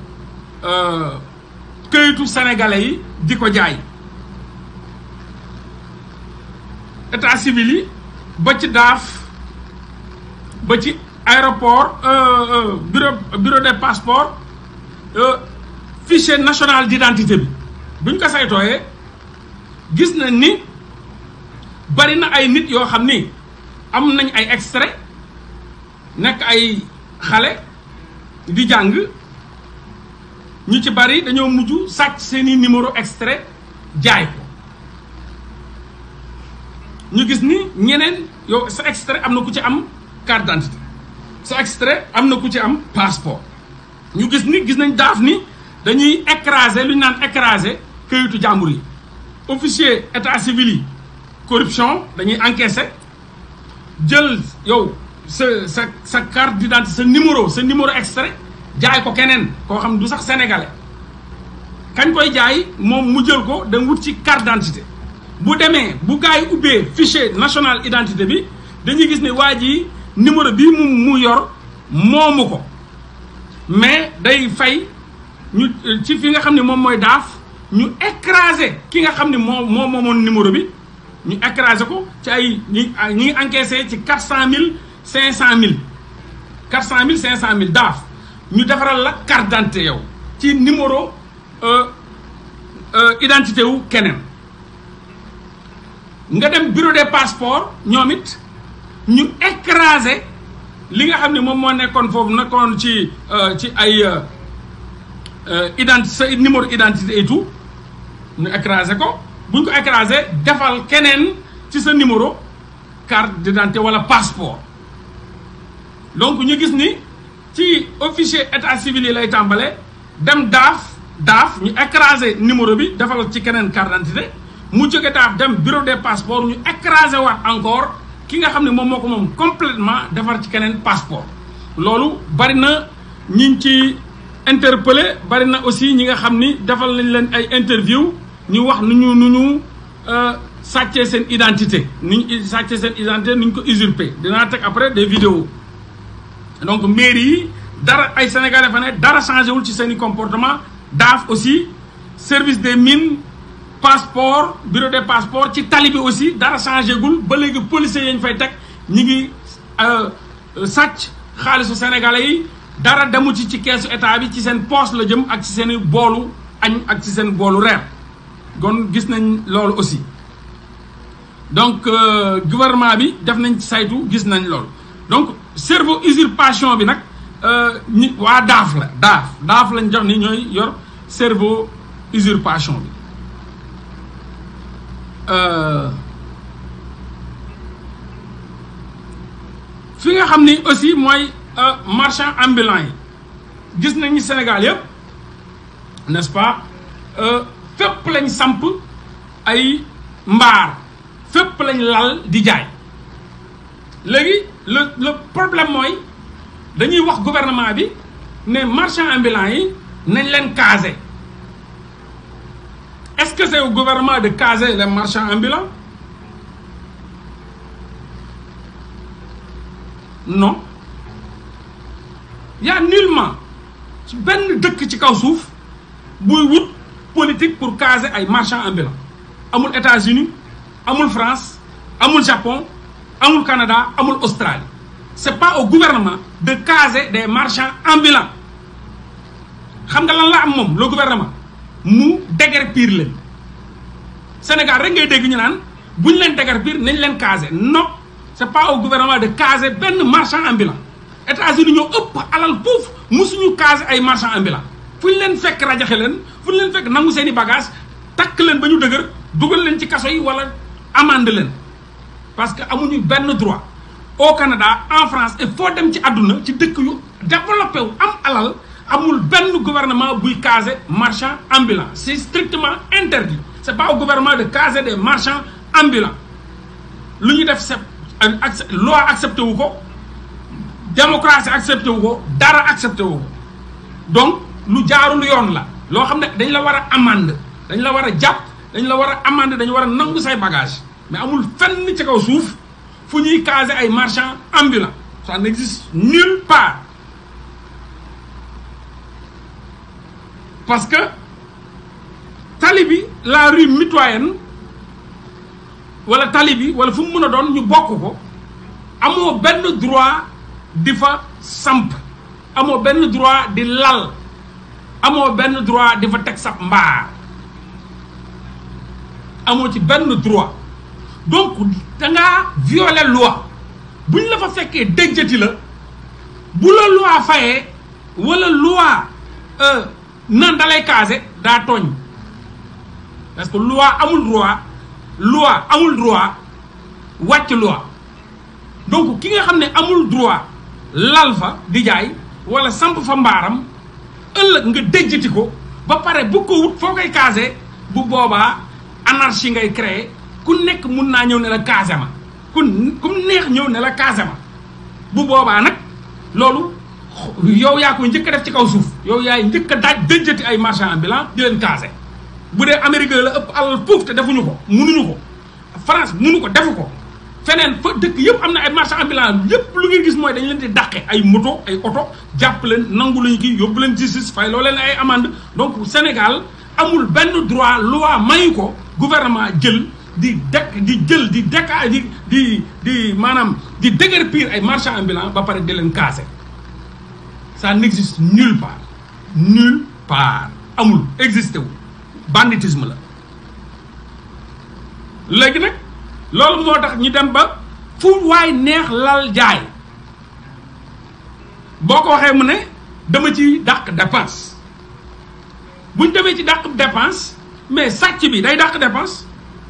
këyitu sénégalais yi di ko jaay état civil yi ba ci daaf ba ci aéroport bureau bureau des passeports fichier national d'identité bi buñ ko saytooyee gis nañ ni bari na ay nit yoo xam ni am nañ ay extrait nekk ay xale di jàng ñu ci bari dañoo mujj sàcc seeni numéro extrait jaay ko ñu gis ni ñeneen yow sa extrait am na ku ci am carte d'identité sa extrait am na ku ci am passeport ñu gis ni gis nañ daaf ni dañuy écraser lu ñu naan écraser këyitu jàmbur yi officier état civil yi corruption dañuy encaisser jël yow sa sa sa carte d'identité sa numéro sa numéro extrait jaay ko keneen koo xam du sax sénégalais kañ koy jaay moom mu jël ko dem wut ci carte d'identité bu demee bu gars yi ubbee fichier national identité bi dañuy gis ne waa ji numéro bii mu mu yor moomu ko mais day fay ñu ci fi nga xam ne moom mooy daaf ñu écraser ki nga xam ne moo moo moomoon numéro bi ñu écraser ko ci ay ñi ñi ngi encaissé ci quatre cent mille cinq cent mille quatre cent mille cinq cent mille daaf ñu defaral la carte d'identité yow ci numéro identité wu keneen nga dem bureau des passeports ñoom it ñu écraser li nga xam ne moom moo nekkoon foofu nekkoon ci ci ay identi sa numéro identité et tout ñu écraser ko bu ñu ko écraser defal keneen ci sa numéro carte d'identité wala passeport donc ñu gis ni ci officier état civil yi lay tàmbale dem daaf daaf ñu écraser numéro bi defal ci keneen carte d'identité mu jóge daaf dem bureau des passeports ñu écraser waat encore ki nga xam ne moom moo ko moom complètement defar ci keneen passeport loolu bari na ñi ci interpellé bari na aussi ñi nga xam ni defal nañ leen ay interview ñu wax nu ñu nu ñu sàccee seen identité ni ñu sàccee seen identité ni ñu ko usurpé dinaa teg après des vidéos donc mairie yi dara ay sénégalais fa ne dara changé wul ci seen i comportement daaf aussi service des mines passeport bureau des passeports ci tali bi aussi dara changé gul ba léegi policiers yañ fay teg ñi ngi sàcc xaalisu sénégalais yi dara demu ci ci keesu état bi ci seen poche la jëm ak ci seen boolu añ ak ci seen boolu reer kon gis nañ loolu aussi donc gouvernement bi def nañ ci saytu gis nañ loolu donc cerveau usurpation bi nag ñi waa daaf la daaf daaf lañ jox ni ñooy yor cerveau usurpation bi fi nga xam ni aussi mooy marchand ambulant yi gis nañ ni Sénégal yëpp n'est-ce pas fépp lañ samp ay mbaar fépp lañ lal di jaay léegi le le problème mooy dañuy wax gouvernement bi ne marchand ambulant yi nañ leen caser est-ce que c'est au gouvernement de caser les marchands ambulants non y a nullement ci benn dëkk ci kaw suuf buy wut politique pour caser ay marchands ambulants amul États-Unis amul France amul Japon amul Canada amul Australie c'est pas au gouvernement de caser des marchands ambulants xam nga lan la am moom le gouvernement mu déguerpir leen Sénégal rek ngay dégg ñu naan bu ñu leen déguerpir nañ leen caser non c'est pas au gouvernement de caser benn marchand ambulant États-Unis ñoo ëpp alal foofu musuñu caser ay marchand ambulant fu ñu leen fekk rajaxe leen fu ñu leen fekk nangu seen i bagage takk leen ba ñu dëgër dugal leen ci kaso yi wala amende leen parce que amuñu benn droit au Canada en France et foo dem ci àdduna ci dëkk yu développé wu am alal amul benn gouvernement buy caser marchand ambulant c'est strictement interdit c'est pas au gouvernement de caser des marchands ambulants lu ñu def c'est loi accepté wu ko démocratie accepté wu ko dara accepté wu ko donc lu jaarul yoon la loo xam ne dañ la war a amende dañ la war a jàpp dañ la war a amende dañu war a nangu say bagage mais amul fenn ci kaw suuf fu ñuy caser ay marchands ambulants ça n'existe nulle part parce que tali bi la rue mitoyenne wala tali bi wala fu mu mën a doon ñu bokk ko amoo benn droit di fa samp amoo benn droit di lal amoo benn droit di fa teg sab mbaar amoo ci benn droit donc dangaa violer loi buñ la fa fekkee déjjati la bu la loi fayee wala loi nan dalay casé daa tooñ parce que loi amul droit loi amul droit wàcc loi donc ki nga xam ne amul droit lal fa di jaay wala samp fa mbaaram ëllëg nga déjjati ko ba pare bu ko wut foo koy casé bu boobaa anarchie ngay créer ku nekk mun naa ñëw ne la casé ma ku ku neex ñëw ne la casé ma bu boobaa nag loolu yow yaa koy njëkk a def ci kaw suuf yow yaay njëkk a daaj déjjati ay marchand ambulant di leen casé bu dee Amérique la ëpp alal puuf te defuñu ko munuñu ko France munu ko defu ko feneen fa dëkk yëpp am na ay marchand ambulant yëpp lu ngeen gis mooy dañu leen di dàqe ay moto ay oto jàpp leen nangu lañu kii yóbbu leen justice fay loo leen ay amende donc Sénégal amul benn droit loi mayu ko gouvernement jël di dekk di jël di dekka di di di maanaam di déguerpir ay marchand ambulant ba pare di leen casé ça n'existe nulle part nulle part amul existé wu banditisme la léegi nag loolu moo tax ñu dem ba fu waay neex lal jaay boo ko waxee mu ne dama ci dàq dépense buñ demee ci dàq dépense mais sàcc bi day dàq dépense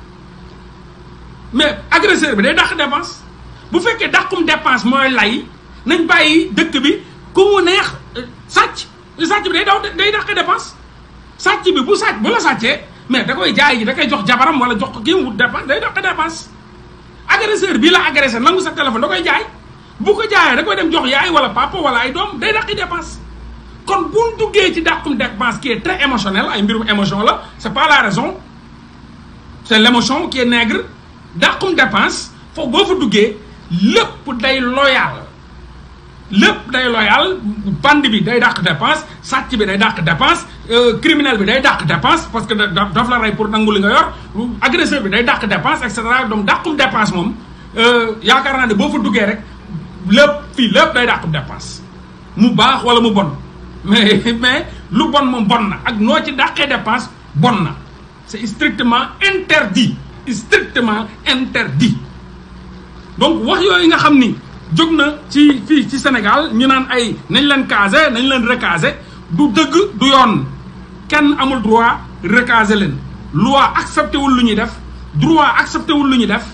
mais agresseur bi day dàq dépense bu fekkee dàqum dépense mooy lay nañ bàyyi dëkk bi ku mu neex sàcc sàcc bi day daw day dàq dépense sàcc bi bu sàcc bu la sàccee mais da koy jaay ji da koy jox jabaram wala jox ko kii mu wut dépense day dàq dépense agresseur bii la agressé nangu sa téléphone da koy jaay bu ko jaayee da koy dem jox yaay wala papa wala ay doom day dàqi dépense kon buñ duggee ci dàqum dépense qui est très émotionnel ay mbirum émotion la c'est pas la raison c'est l'émotion qui est nègre dàqum dépense foofu boo fa duggee lépp day loyal lépp day loyal bande bi day dàq dépense sàcc bi day dàq dépense criminel bi day dàq dépense parce que daf la rey pour nangu li nga yor agresseur bi day dàq dépense et cetera donc dàqum dépense moom yaakaar naa ne boo fa duggee rek lépp fii lépp day dàqum dépense mu baax wala mu bon mais mais lu bon moom bon na ak noo ci dàqee dépense bon na c'est strictement interdit strictement interdit donc wax yooyu nga xam ni jóg na ci fii ci Sénégal ñu naan ay nañ leen caser nañ leen recaser du dëgg du yoon kenn amul droit recaser leen loi accepté wul lu ñuy def droit accepté wul lu ñuy def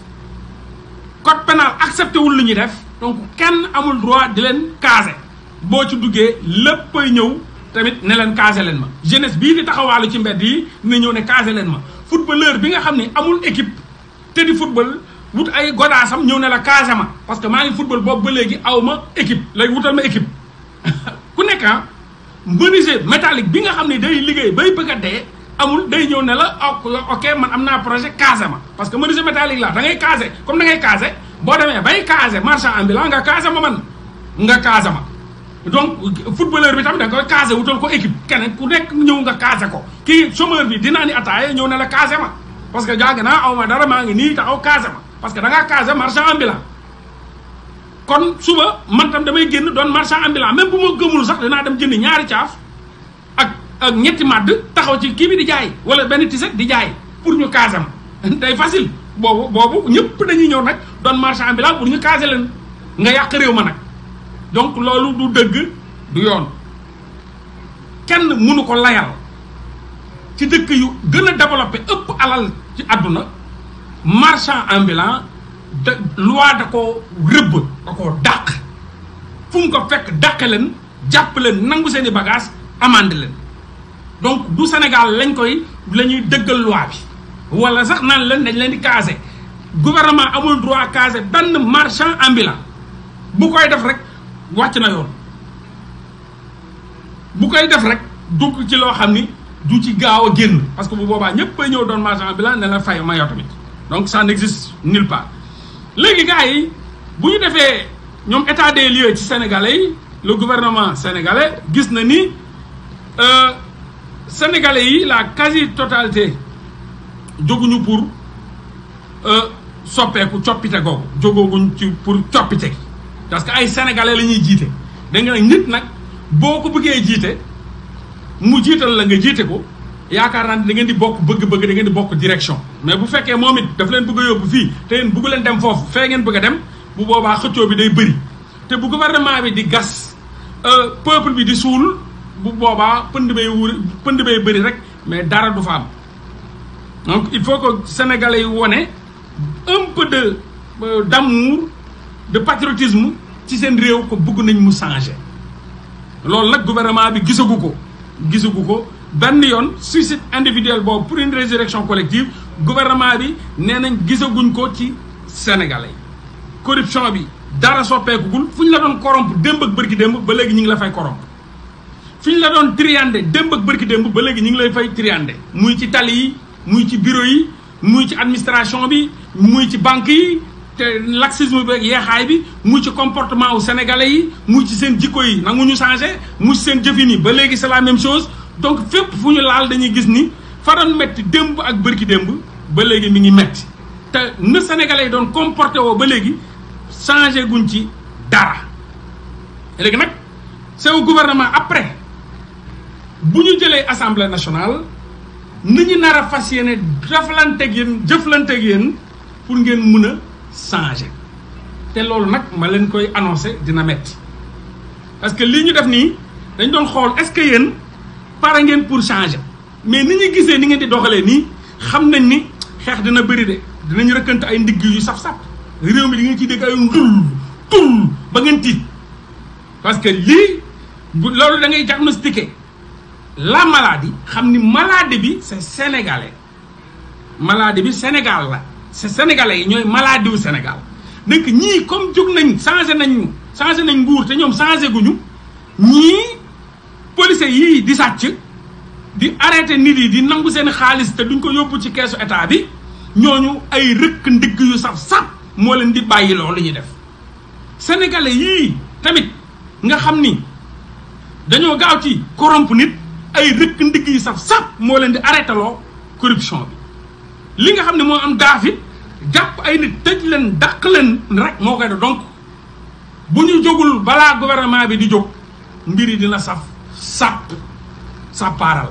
code pénal accepté wul lu ñuy def donc kenn amul droit di leen caser boo ci duggee léppay ñëw tamit ne leen caser leen ma jeunesse bii di taxawaalu ci mbedd yi dina ñëw ne caser leen ma footballeur bi nga xam ne amul équipe te di football wut ay godaasam ñëw ne la caser ma parce que maa ngi football boobu ba léegi aw ma équipe léegi wutal ma équipe ku nekk ah menuisier métallique bi nga xam ne day liggéey bay bëgg a dee amul day ñëw ne la ok man am naa projet caser ma parce que menuisier métallique la da ngay caser comme da ngay caser boo demee bay caser marchand ambulant nga caser ma man nga caser ma donc footballeur bi tamit da nga koy caser wutal ko équipe keneen ku nekk ñëw nga caser ko kii chômeur bi dinaa ni attaaye ñëw ne la caser ma parce que jàng naa aw ma dara maa ngi nii taxaw caser ma parce que da ngaa caser marchand ambulant kon suba man tam damay génn doon marchand ambulant même bu ma gëmul sax dinaa dem jënd ñaari caaf ak ak ñetti màdd taxaw ci kii bi di jaay wala benn tiset di jaay pour ñu caser ma day facile boobu boobu ñëpp dañuy ñëw nag doon marchand ambulant pour ñu caser leen nga yàq réew ma nag donc loolu du dëgg du yoon kenn mënu ko layal ci dëkk yu gën a développé ëpp alal ci àdduna marchand ambulant de loi da ko rëbb da koo dàq fu mu ko fekk dàqe leen jàpp leen nangu seen i bagage amande leen donc du Sénégal lañ koy la ñuy dëggal loi bi wala sax naan leen dañ leen di caser gouvernement amul droit caser benn marchand ambulant bu koy def rek wàcc na yoon bu koy def rek dugg ci loo xam ni du ci gaaw a génn parce que bu boobaa ñëpp ay ñëw doon marchand ambulant ne la fay ma yow tamit donc ça n'existe nulle part léegi gars yi bu ñu defee ñoom état des lieux ci sénégalais yi le gouvernement sénégalais gis na ni sénégalais yi la quasi totalité jóguñu pour soppeeku coppite googu jógooguñ ci pour coppite gi parce que ay sénégalais la ñuy jiite da nga nag nit nag boo ko bëggee jiite mu jiital la nga jiite ko yaakaar naa ne da ngeen di bokk bëgg-bëgg da ngeen di bokk direction mais bu fekkee moom it daf leen bëgg a yóbbu fii te yéen bëggu leen dem foofu fee ngeen bëgg a dem bu boobaa xëccoo bi day bëri te bu gouvernement bi di gas peuple bi di suul bu boobaa pënd bay wur pënd bay bëri rek mais dara du fa am donc il faut que sénégalais yi wone un peu de d'amour de patriotisme ci seen réew ko bëgg nañ mu changer loolu nag gouvernement bi gisagu ko gisagu ko benn yoon suicide individuel boobu pour une résurrection collective gouvernement bi nee nañ gisaguñ ko ci sénégalais yi corruption bi dara soppeekugul fu ñu la doon corrompre démb ak bërki démb ba léegi ñu ngi la fay corrompre fi ñu la doon triandé démb ak bërki démb ba léegi ñu ngi lay fay triandé muy ci tali yi muy ci bureau yi muy ci administration bi muy ci banque yi te laxisme bi ak yeexaay bi muy ci comportement wu sénégalais yi muy ci seen jikko yi nangu ñu changé muy ci seen jëfin yi ba léegi c'est la même chose donc fépp fu ñu laal dañuy gis ni fa doon metti démb ak bërki démb ba léegi mi ngi metti te na sénégalais yi doon comporté woo ba léegi changé guñ ci dara léegi nag c'est au gouvernement après bu ñu jëlee assemblée nationale ni ñu nar a fas yéene deflanteeg yéen jëflanteeg yéen pour ngeen mun a changer te loolu nag ma leen koy annoncé dina metti parce que lii ñu def nii dañ doon xool est-ce que yéen pare ngeen pour changer mais ni ñu gisee ni ngeen di doxalee nii xam nañ ni xeex dina bëri de dinañ rëkkante ay ndigg yu saf-saf réew mi di ngeen ciy dégg ay ndul tul ba ngeen tiit parce que lii bu loolu da ngay diagnostiquer la maladie xam ni maladie bi c'est sénégalais maladie bi Sénégal la c'est sénégalais yi ñooy maladie wu Sénégal donc ñii comme jóg nañ changé nañ changé nañ nguur te ñoom changé guñu ñii policiers yii di sàcc di arrêté nit yi di nangu seen xaalis te duñ ko yóbbu ci keesu état bi ñooñu ay rëkk ndigg yu saf saf moo leen di bàyyi loolu ñuy def sénégalais yii tamit nga xam ni dañoo gaaw ci corrompre nit ay rëkk ndigg yu saf saf moo leen di arrêté loo corruption bi li nga xam ne moo am daafit jàpp ay nit tëj leen dàq leen rek moo koy def donc bu ñu jógul balaa gouvernement bi di jóg mbir yi dina saf sàpp sàppaaral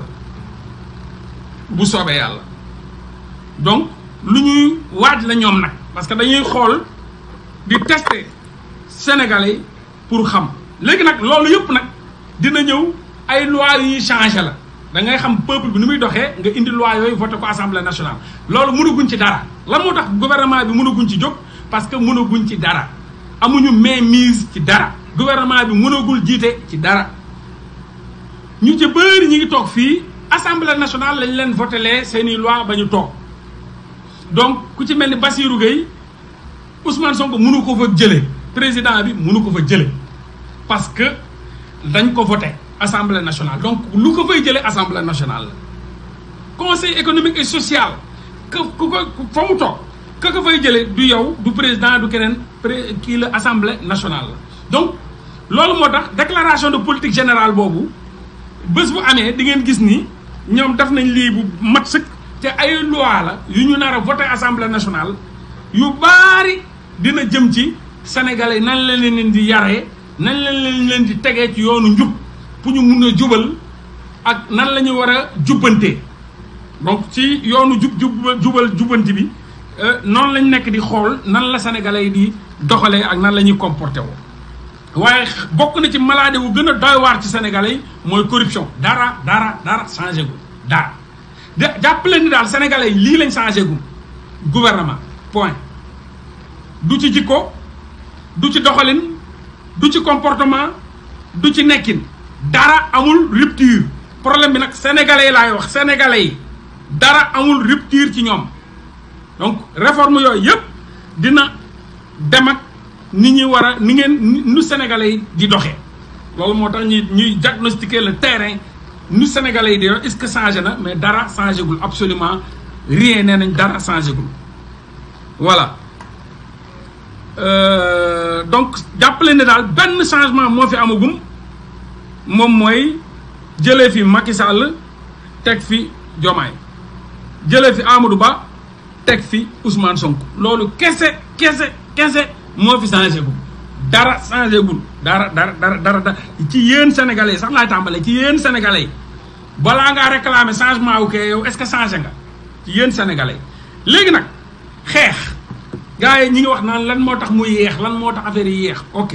bu soobee yàlla donc lu ñuy waaj la ñoom nag parce que dañuy xool di tester sénégalais pour xam léegi nag loolu yëpp nag dina ñëw ay loi yu ñuy changé la da ngay xam peuple bi ni muy doxee nga indi loi yooyu voté ko assemblée nationale loolu mënaguñ ci dara lan moo tax gouvernement bi mënaguñ ci jóg parce que mënaguñ ci dara amuñu mainmise ci dara gouvernement bi mënagul jiite ci dara ñu ci bëri ñi ngi toog fii assemblée nationale lañ leen votelee seeni loi ba ñu toog donc ku ci mel ni Bassirou Gueye Ousmane Sonko mënu ko fa jële président bi mënu ko fa jële parce que dañ ko voté assemblée nationale donc lu ko fay jëlee assemblée nationale la conseil économique et social que ku ko fa mu toog ka ko fay jëlee du yow du président du keneen pré kii la assemblée nationale la donc loolu moo tax déclaration de politique générale boobu bés bu amee di ngeen gis ni ñoom def nañ lii bu mat sëkk te ay loi la yu ñu nar a voté assemblée nationale yu baari dina jëm ci sénégalais nan la leen di yaree nan la leen leen di tegee ci yoonu njub pour ñu mun a jubal ak nan la ñu war a jubbantee donc ci yoonu jub jub jubal jubbanti bi noonu lañ nekk di xool nan la sénégalais yi di doxalee ak nan la ñuy comporté woo waaye bokk na ci maladie wu gën a doy waar ci sénégalais yi mooy corruption dara dara dara changé gu dara de jàppale ni daal sénégalais yi lii lañ changé gu gouvernement point du ci jikko du ci doxalin du ci comportement du ci nekkin dara amul rupture problème bi nag sénégalais yi laay wax sénégalais yi dara amul rupture ci ñoom donc réforme yooyu yëpp dina dem ak ni ñuy war a ni ngeen nu sénégalais yi di doxee loolu moo tax ñuy ñuy diagnostiquer le terrain nu sénégalais yi di est-ce que changé na mais dara changé gul absolument rien nee nañ dara changé gul voilà donc jàppale ne daal benn changement moo fi amagum moom mooy jëlee fi Macky Sall teg fi Diomaye jëlee fi Amadou Ba teg fi Ousmane Sonko loolu kese kese kese moo fi changé gul dara changé gul dara dara dara dara dara ci yéen sénégalais sax laay tàmbalee ci yéen sénégalais balaa ngaa réclamer changement wu kee yow est-ce que changé nga ci yéen sénégalais léegi nag xeex gars yi ñi ngi wax naan lan moo tax muy yeex lan moo tax affaire yi yeex ok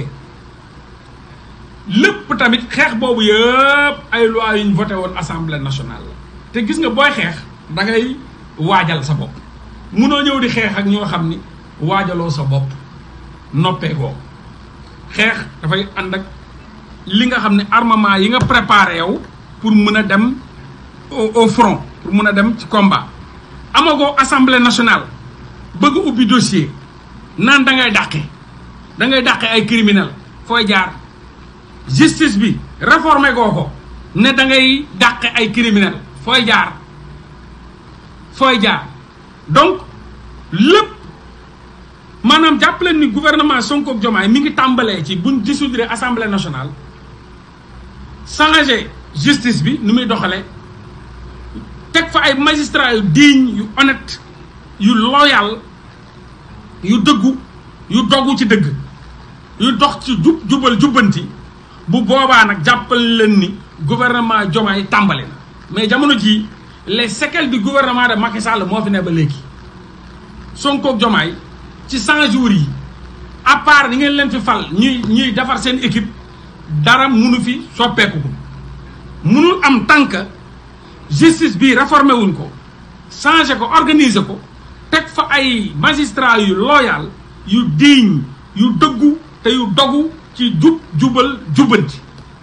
lépp tamit xeex boobu yëpp ay loi yu ñu voté woon assemblée nationale la te gis nga booy xeex da ngay waajal sa bopp munoo ñëw di xeex ak ñoo xam ni waajaloo sa bopp noppee goo xeex dafay ànd ak li nga xam ne armement yi nga préparé yow pour mën a dem au front pour mën a dem ci combat amagoo assemblée nationale bëgg ubbi dossier naan da ngay dàqe da ngay dàqe ay criminel fooy jaar justice bi réformé goo ko ne da ngay dàqe ay criminel fooy jaar fooy jaar donc lépp maanaam jàppaleen ni gouvernement Sonko ak Diomaye mi ngi tàmbalee ci buñ dissoudre assemblée nationale changer justice bi nu muy doxalee teg fa ay magistrats yu digne yu honnête yu loyal yu dëggu yu doggu ci dëgg yu dox ci jub jubal jubbanti bu boobaa nag jàppal leen ni gouvernement Diomaye tàmbali na mais jamono jii les séquelles du gouvernement de Macky Sall moo fi ne ba léegi Sonko ak Diomaye ci 100 jours yi à part ni ngeen leen fi fal ñuy ñuy defar seen équipe dara munu fi soppeeku ko munul am tant que justice bi réformé wuñ ko changé ko organiser ko teg fa ay magistrats yu loyal yu digne yu dëggu te yu dogu ci jub jubal jubbanti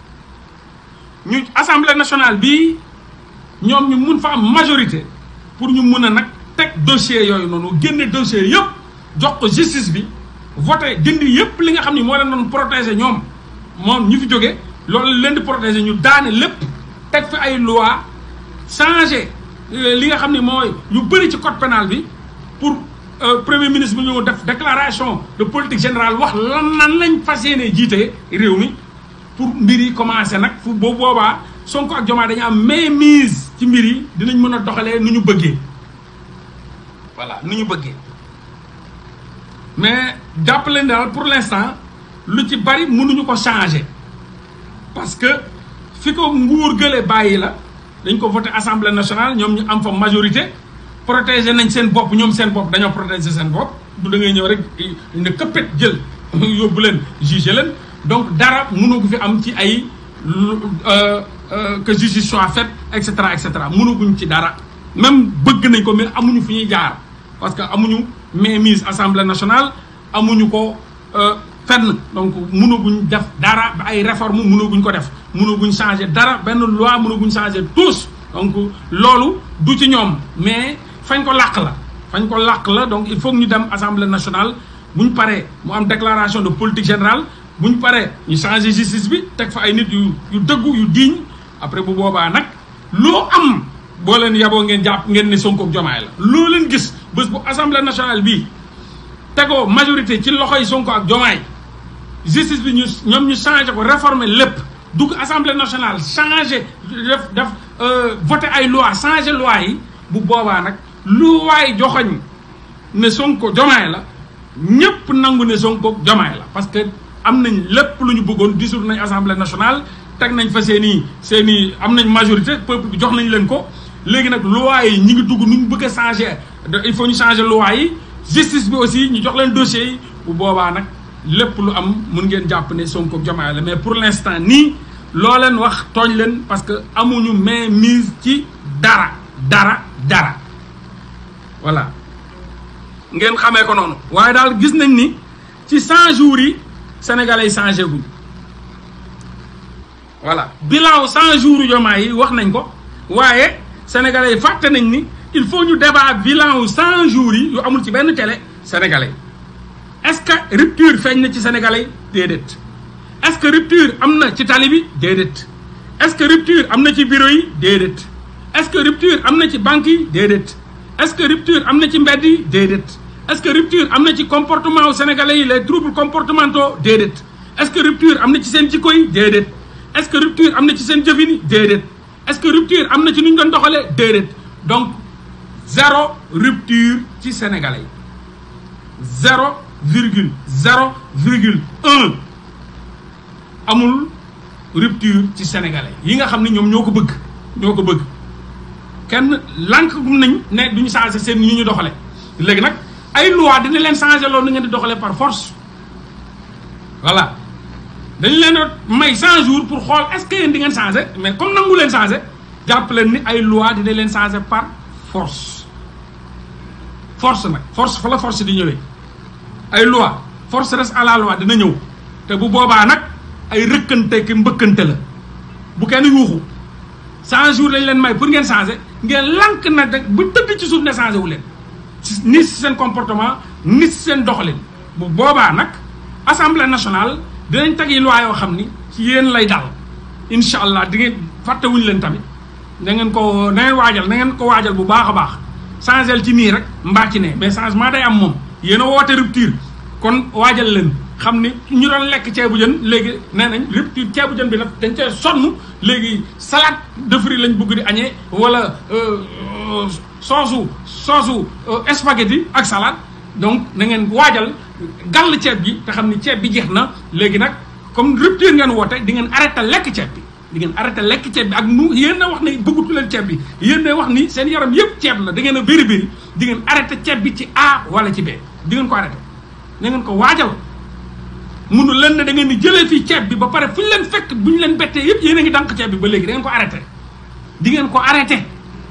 ñu assemblée nationale bi ñoom ñu mun fa am majorité pour ñu mun a nag teg dossier yooyu noonu génne dossier yëpp jox ko justice bi voté dindi yëpp li nga xam ni moo leen doon protéger ñoom moom ñu fi jóge loolu leen di protéger ñu daane lépp teg fi ay loi changé li nga xam ni mooy yu bëri ci code pénal bi pour premier ministre bu ñëw def déclaration de politique générale wax lan nan lañ fas yéene jiite réew mi pour mbir yi commencé nag fu boobu boobaa Sonko ak Diomaye dañu am mainmise ci mbir yi dinañ mën a doxalee nu ñu bëggee voilà nu ñu bëggee mais jàpp leen daal pour l'instant lu ci bari mënuñu ko changer parce que fi ko nguur gële bàyyi la dañ ko voté assemblée nationale ñoom ñu am fa majorité protéger nañ seen bopp ñoom seen bopp dañoo protéger seen bopp du da ngay ñëw rek ne këppet jël yóbbu leen juger leen donc dara mënu ko fi am ci ay que justice soit faite et cetera et cetera mënaguñ ci dara même bëgg nañ ko mais amuñu fi ñuy jaar parce que amuñu mainmise assemblée nationale amuñu ko fenn donc mënaguñ def dara ay réforme mënaguñ ko def mënaguñ changer dara benn loi mënaguñ changer tous donc loolu du ci ñoom mais fañ ko làq la fañ ko làq la donc il faut que ñu dem assemblée nationale bu ñu paree mu am déclaration de politique générale bu ñu paree ñu changer justice bi teg fa ay nit yu yu dëggu yu digne après bu boobaa nag loo am boo leen yaboo ngeen jàpp ngeen ne Sonko ak Diomaye la loo leen gis bés bu assemblée nationale bii tegoo majorité ci loxoy Sonko ak Diomaye justice bi ñu ñoom ñu changé ko réformer lépp dugg assemblée nationale changé def def voté ay loi changé loi yi bu boobaa nag lu waay joxoñ ne Sonko Diomaye la ñëpp nangu ne Sonko Diomaye la parce que am nañ lépp lu ñu bëggoon dissoudre nañ assemblée nationale teg nañ fa seen i seen i am nañ majorité peuple bi jox nañ leen ko léegi nag loi yi ñi ngi dugg nu ñu bëgg a changer il faut ñu changer loi yi justice bi aussi ñu jox leen dossiers yi bu boobaa nag lépp lu am mun ngeen jàpp ne Sonko Diomaye la mais pour l'instant nii loo leen wax tooñ leen parce que amuñu main mise ci dara dara dara voilà ngeen xamee ko noonu waaye daal gis nañ ni ci 100 jours yi sénégalais yi changé guñ voilà bilan 100 jours yu Diomaye yi wax nañ ko waaye sénégalais yi fàtte nañ ni il faut ñu débat bilan wu 100 jours yi yu amul ci benn télé sénégalais est-ce que rupture feeñ na ci sénégalais déedéet est-ce que rupture am na ci tali bi déedéet est-ce que rupture am na ci bureau yi déedéet est-ce que rupture am na ci banque yi déedéet est-ce que rupture am na ci mbedd yi déedéet est-ce que rupture am na ci comportement wu sénégalais yi les troubles comportementaux déedéet est-ce que rupture am na ci seen jikko yi déedéet est-ce que rupture am na ci seen jëfin yi déedéet est-ce que rupture am na ci nu ñu doon doxalee déedéet donc zéro rupture ci sénégalais yi zéro virgule zéro virgule un amul rupture ci sénégalais yi nga xam ne ñoom ñoo ko bëgg ñoo ko bëgg kenn lànk gum nañ ne duñu changé seen ñu ñu doxale léegi nag ay loi dina leen changé loolu ni ngeen di doxalee par force voilà dañu leen a may 100 jours pour xool est-ce que yéen di ngeen changé mais comme nangu leen changé jàpp leen ni ay loi dina leen changé par force force nag force fa la force di ñëwee ay loi force reste à la loi dina ñëw te bu boobaa nag ay rëkkante ki mbëkkante la bu kenn yuuxu 100 jours lañ leen may pour ngeen changé ngeen lànk na rek bu tëdd ci suuf ne changé wu leen ni si seen comportement ni si seen doxalin bu boobaa nag assemblée nationale dinañ teg yi loi yoo xam ni ci yéen lay dal incha allah di ngeen fàttewuñu leen tamit na ngeen ko na ngeen waajal na ngeen ko waajal bu baax a baax changé ci nii rek mbaa ci ne mais changement day am moom yéen a woote rupture kon waajal leen xam ni ñu doon lekk ceebu jën léegi nee nañ rupture ceebu jën bi nag dañ cee sonn léegi salade de fruits lañ bëgg di añee wala soosu soosu spaghetti ak salade donc na ngeen waajal gàll ceeb bi te xam ni ceeb bi jeex na léegi nag comme rupture ngeen woote di ngeen arrêté lekk ceeb bi di ngeen arrêté lekk ceeb bi ak nu yéen a wax ne bëggatu leen ceeb bi yéen a wax ni seen yaram yëpp ceeb la da ngeen a bëri bëri di ngeen arrêté ceeb bi ci A wala ci B di ngeen ko arrêté na ngeen ko waajal munu leen ne da ngeen di jëlee fii ceeb bi ba pare fu ñu leen fekk bu ñu leen bettee yëpp yéen a ngi dànk ceeb bi ba léegi da ngeen ko arrêté di ngeen ko arrêté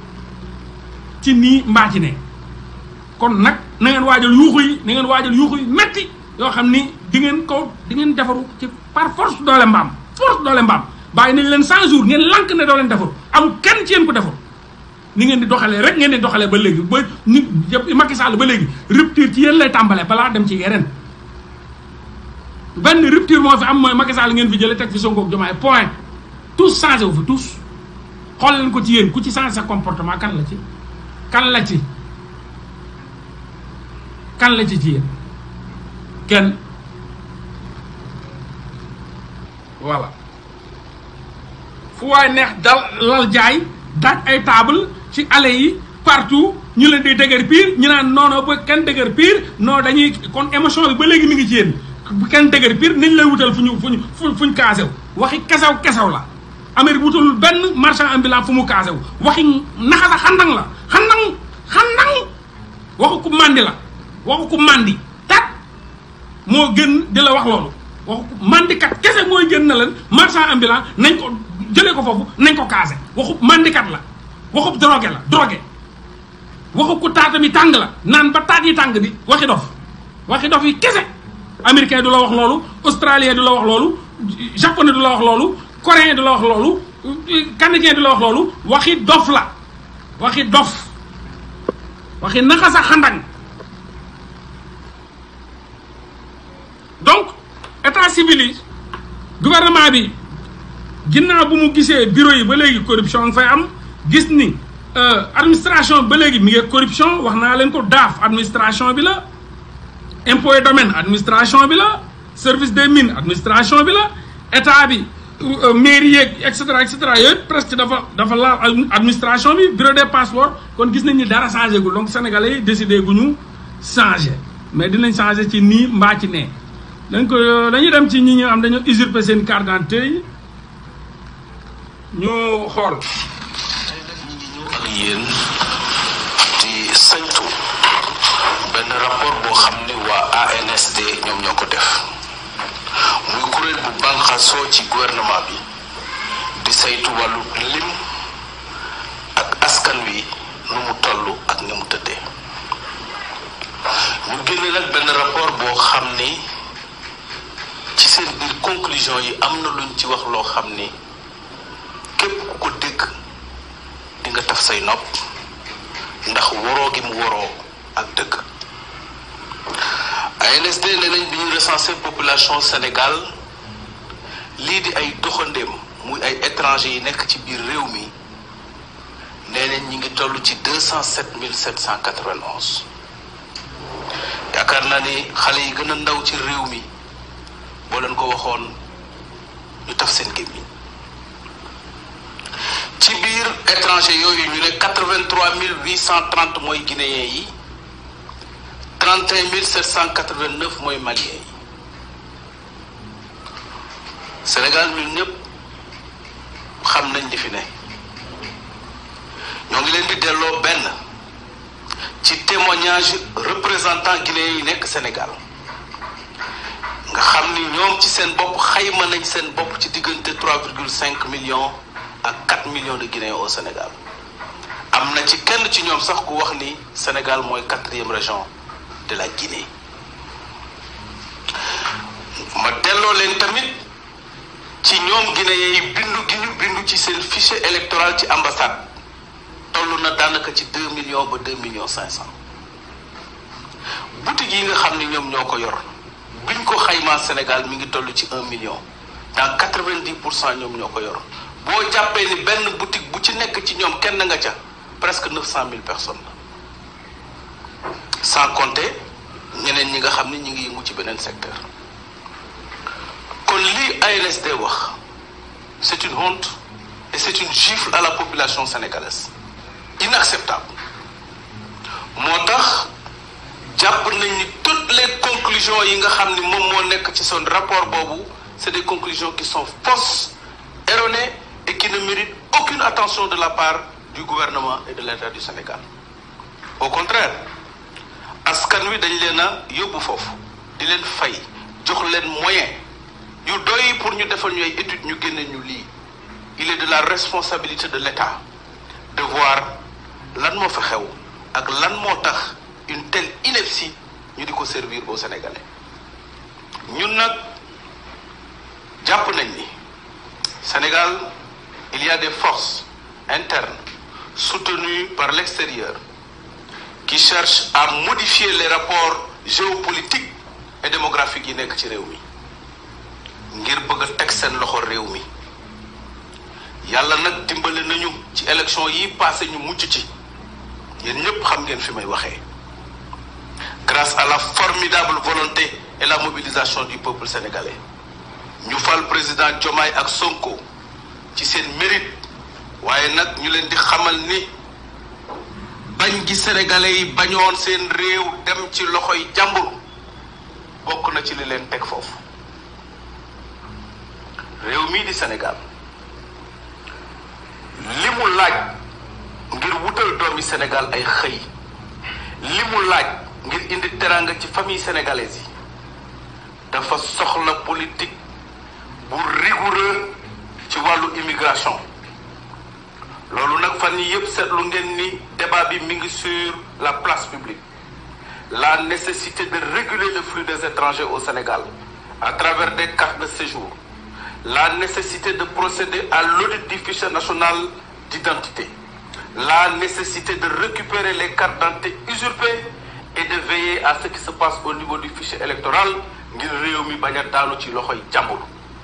ci nii mbaa ci ne kon nag na ngeen waajal yuuxu yi na ngeen waajal yuuxu yi metti yoo xam ni di ngeen ko di ngeen defaru ci par force doole mbaam force doole mbaam bàyyi nañ leen 100 jours ngeen lank ne doo leen defaru amul kenn ci yéen ko defaru ni ngeen di doxalee rek ngeen di doxalee ba léegi ba ni Macky Sall ba léegi rupture ci yéen lay tàmbalee balaa dem ci yeneen benn rupture moo fi am mooy Macky Sall ngeen fi jëlee teg fi Sonko ak Diomaye point tous changé wu fi tous xool leen ko ci yéen ku ci changé sa comportement kan la ci kan la ci kan la ci ci yéen kenn voilà fu waay neex dal lal jaay daaj ay table ci allées yi partout ñu leen di dëgër piir ñu naan non non ba kenn dëgër piir non dañuy kon émotion bi ba léegi mi ngi ci yéen bu kenn dëgër piir nañ lay wutal fu ñu fu ñu fu ñu kaasew waxi kesew kesew la Amérique wutalul benn marchand ambulant fu mu kaasew waxi naxasa xandang la xandang xandang waxu ku màndi la waxu ku màndi tat moo gën di la wax loolu waxu ku màndikat kese mooy gën na leen marchand ambulant nañ ko jëlee ko foofu nañ ko kaase waxu màndikat la waxu drogué la drogué waxu ku taata mi tàng la naan ba taat yi tàng di waxi dof waxi dof yi kese américain du la wax loolu australien du la wax loolu japonais du la wax loolu coréen du la wax loolu canadien du la wax loolu waxi dof la waxi dof waxi naxasa xandang donc état civil yi gouvernement bi ginnaaw bu mu gisee bureau yi ba léegi corruption nga fay am gis ni administration ba léegi mi ngi corruption wax naa leen ko daaf administration bi la impôt et domaine administration bi la service des mines administration bi la état bi mairie yeeg et cetera et cetera yooyu presque dafa dafa laal administration bi bureau des passeports kon gis nañ ni dara changé gul donc sénégalais yi décidé gu ñu changé mais dinañ changé ci nii mbaa ci nee donc dañuy dem ci ñi ñu am dañoo usurper seen carte d'identité yi ñu xool. tey nag ñu ngi ñëw ak yéen di saytu benn rapport boo xam ni waa ANSD ñoom ñoo ko def muy kuréel bu bànqaasoo ci gouvernement bi di saytu wàllu lim ak askan wi nu mu toll ak ni mu tëddee ñu génne nag benn rapport boo xam ni ci seen biir conclusion yi am na luñ ci wax loo xam ni képp ku ko dégg di nga taf say nopp ndax woroo gi mu woroo ak dëgg ANSD ne nañ bi ñu recensé population Sénégal lii di ay doxandéem muy ay étranger yi nekk ci biir réew mi nee nañ ñi ngi toll ci deux cent sept mille sept cent quatre-vingt-onze yaakaar naa ni xale yi gën a ndaw ci réew mi boo leen ko waxoon ñu taf seen gémmiñ ci biir étranger yooyu ñu ne quatre-vingt-trois mille huit cent trente mooy guinéens yi trente et un mille sept cent quatre-vingt-neuf mooy maliens yi Sénégal ñun ñëpp xam nañ li fi ne ñoo ngi leen di delloo benn ci témoignage représentant guinéens yi nekk Sénégal nga xam ni ñoom ci seen bopp xayma nañ seen bopp ci diggante trois virgule cinq millions ak quatre millions de Guinéens au Sénégal am na ci kenn ci ñoom sax ku wax ni Sénégal mooy quatrième région de la Guinée ma delloo leen tamit ci ñoom Guinéens yi bindu gi ñu bindu ci seen fichier électoral ci ambassade toll na daanaka ci deux millions ba deux millions cinq cent boutique yi nga xam ni ñoom ñoo ko yor biñ ko xaymaa Sénégal mi ngi toll ci un million dans quatre-vingt-dix pour cent ñoom ñoo ko yor boo jàppee ni benn boutique bu ci nekk ci ñoom kenn nga ca presque neuf cent mille personnes la sans compter ñeneen ñi nga xam ni ñi ngi yëngu ci beneen secteur kon lii ANSD wax c'est une honte et c'est une gifle à la population sénégalaise inacceptable moo tax jàpp nañ ni toutes les conclusions yi nga xam ni moom moo nekk ci son rapport boobu c'est des conclusions qui sont fausses erronées et qui ne méritent aucune attention de la part du gouvernement et de l'État du Sénégal au contraire askan wi dañ leen a yóbbu foofu di leen fay jox leen moyen yu doy pour ñu defal ñu ay études ñu génne ñu lii il est de la responsabilité de l'État de voir lan moo fa xew ak lan moo tax une telle ineptie ñu di ko servir aux Sénégalais ñun nag jàpp nañ ni Sénégal il y a des forces internes soutenues par l'extérieur qui cherchent à modifier les rapports géopolitiques et démographiques yi nekk ci réew mi ngir bëgg a teg seen loxo réew mi yàlla nag dimbale nañu ci élection yi passé ñu mucc ci yéen ñëpp xam ngeen fi may waxee grâce à la formidable volonté et la mobilisation du peuple sénégalais ñu fal président Diomaye ak Sonko ci seen mérite waaye nag ñu leen di xamal ni bañ gi sénégalais yi bañoon seen réew dem ci loxoy jàmbur bokk na ci li leen teg foofu réew mii di Sénégal li mu laaj ngir wutal doomi Sénégal ay xëy li mu laaj ngir indi teraanga ci famille sénégalaise yi dafa soxla politique bu rigoureux ci wàllu immigration loolu nag fan yii yëpp seetlu ngeen ni débat bi mi ngi sur la place publique la nécessité de réguler le flux des étrangers au Sénégal à travers des cartes de séjour la nécessité de procéder à l'audit du fichier national d'identité la nécessité de récupérer les cartes d'identité usurpées et de veiller à ce qui se passe au niveau du fichier électoral ngir réew mi bañ a daanu ci loxoy jàmbur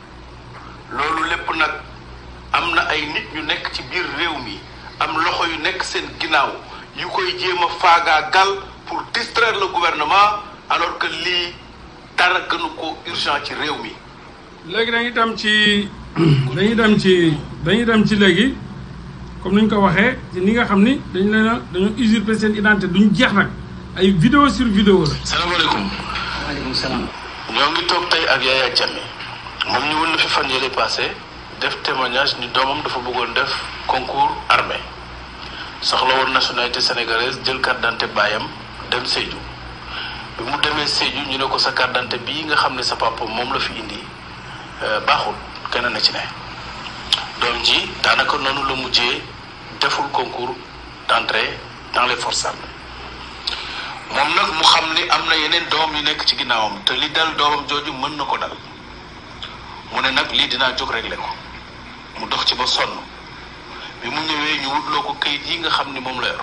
loolu lépp nag am na ay nit ñu nekk ci biir réew mi am loxo yu nekk seen ginnaaw yu koy jéem a faagaagal pour distraire le gouvernement alors que lii dara gënu ko urgent ci réew mi léegi dañuy dem ci dañuy dem ci dañuy dem ci léegi comme ni ñu ko waxee ci ni nga xam ni dañ leen a dañoo usurper seen identité duñ jeex nag ay vidéo sur vidéo la. salaamaaleykum. waaleykum salaam. ñoo ngi toog tey ak Yaya Jammeh moom ñu wën na fi fan yële passé def témoignage ni doomam dafa bëggoon def concours armée soxla woon nationalité sénégalaise jël carte d'identité baayam dem Sédhiou bi mu demee Sédhiou ñu ne ko sa carte d'identité bii nga xam ne sa papa moom la fi indi baaxul kenn na ci ne doom ji daanaka noonu la mujjee deful concours d'entrée dans les forces armées moom nag mu xam ni am na yeneen doom yu nekk ci ginnaawam te li dal doomam jooju mën na ko dal mu ne nag lii dinaa jóg régler ko mu dox ci ba sonn bi mu ñëwee ñu wutloo ko kayit yi nga xam ni moom la yor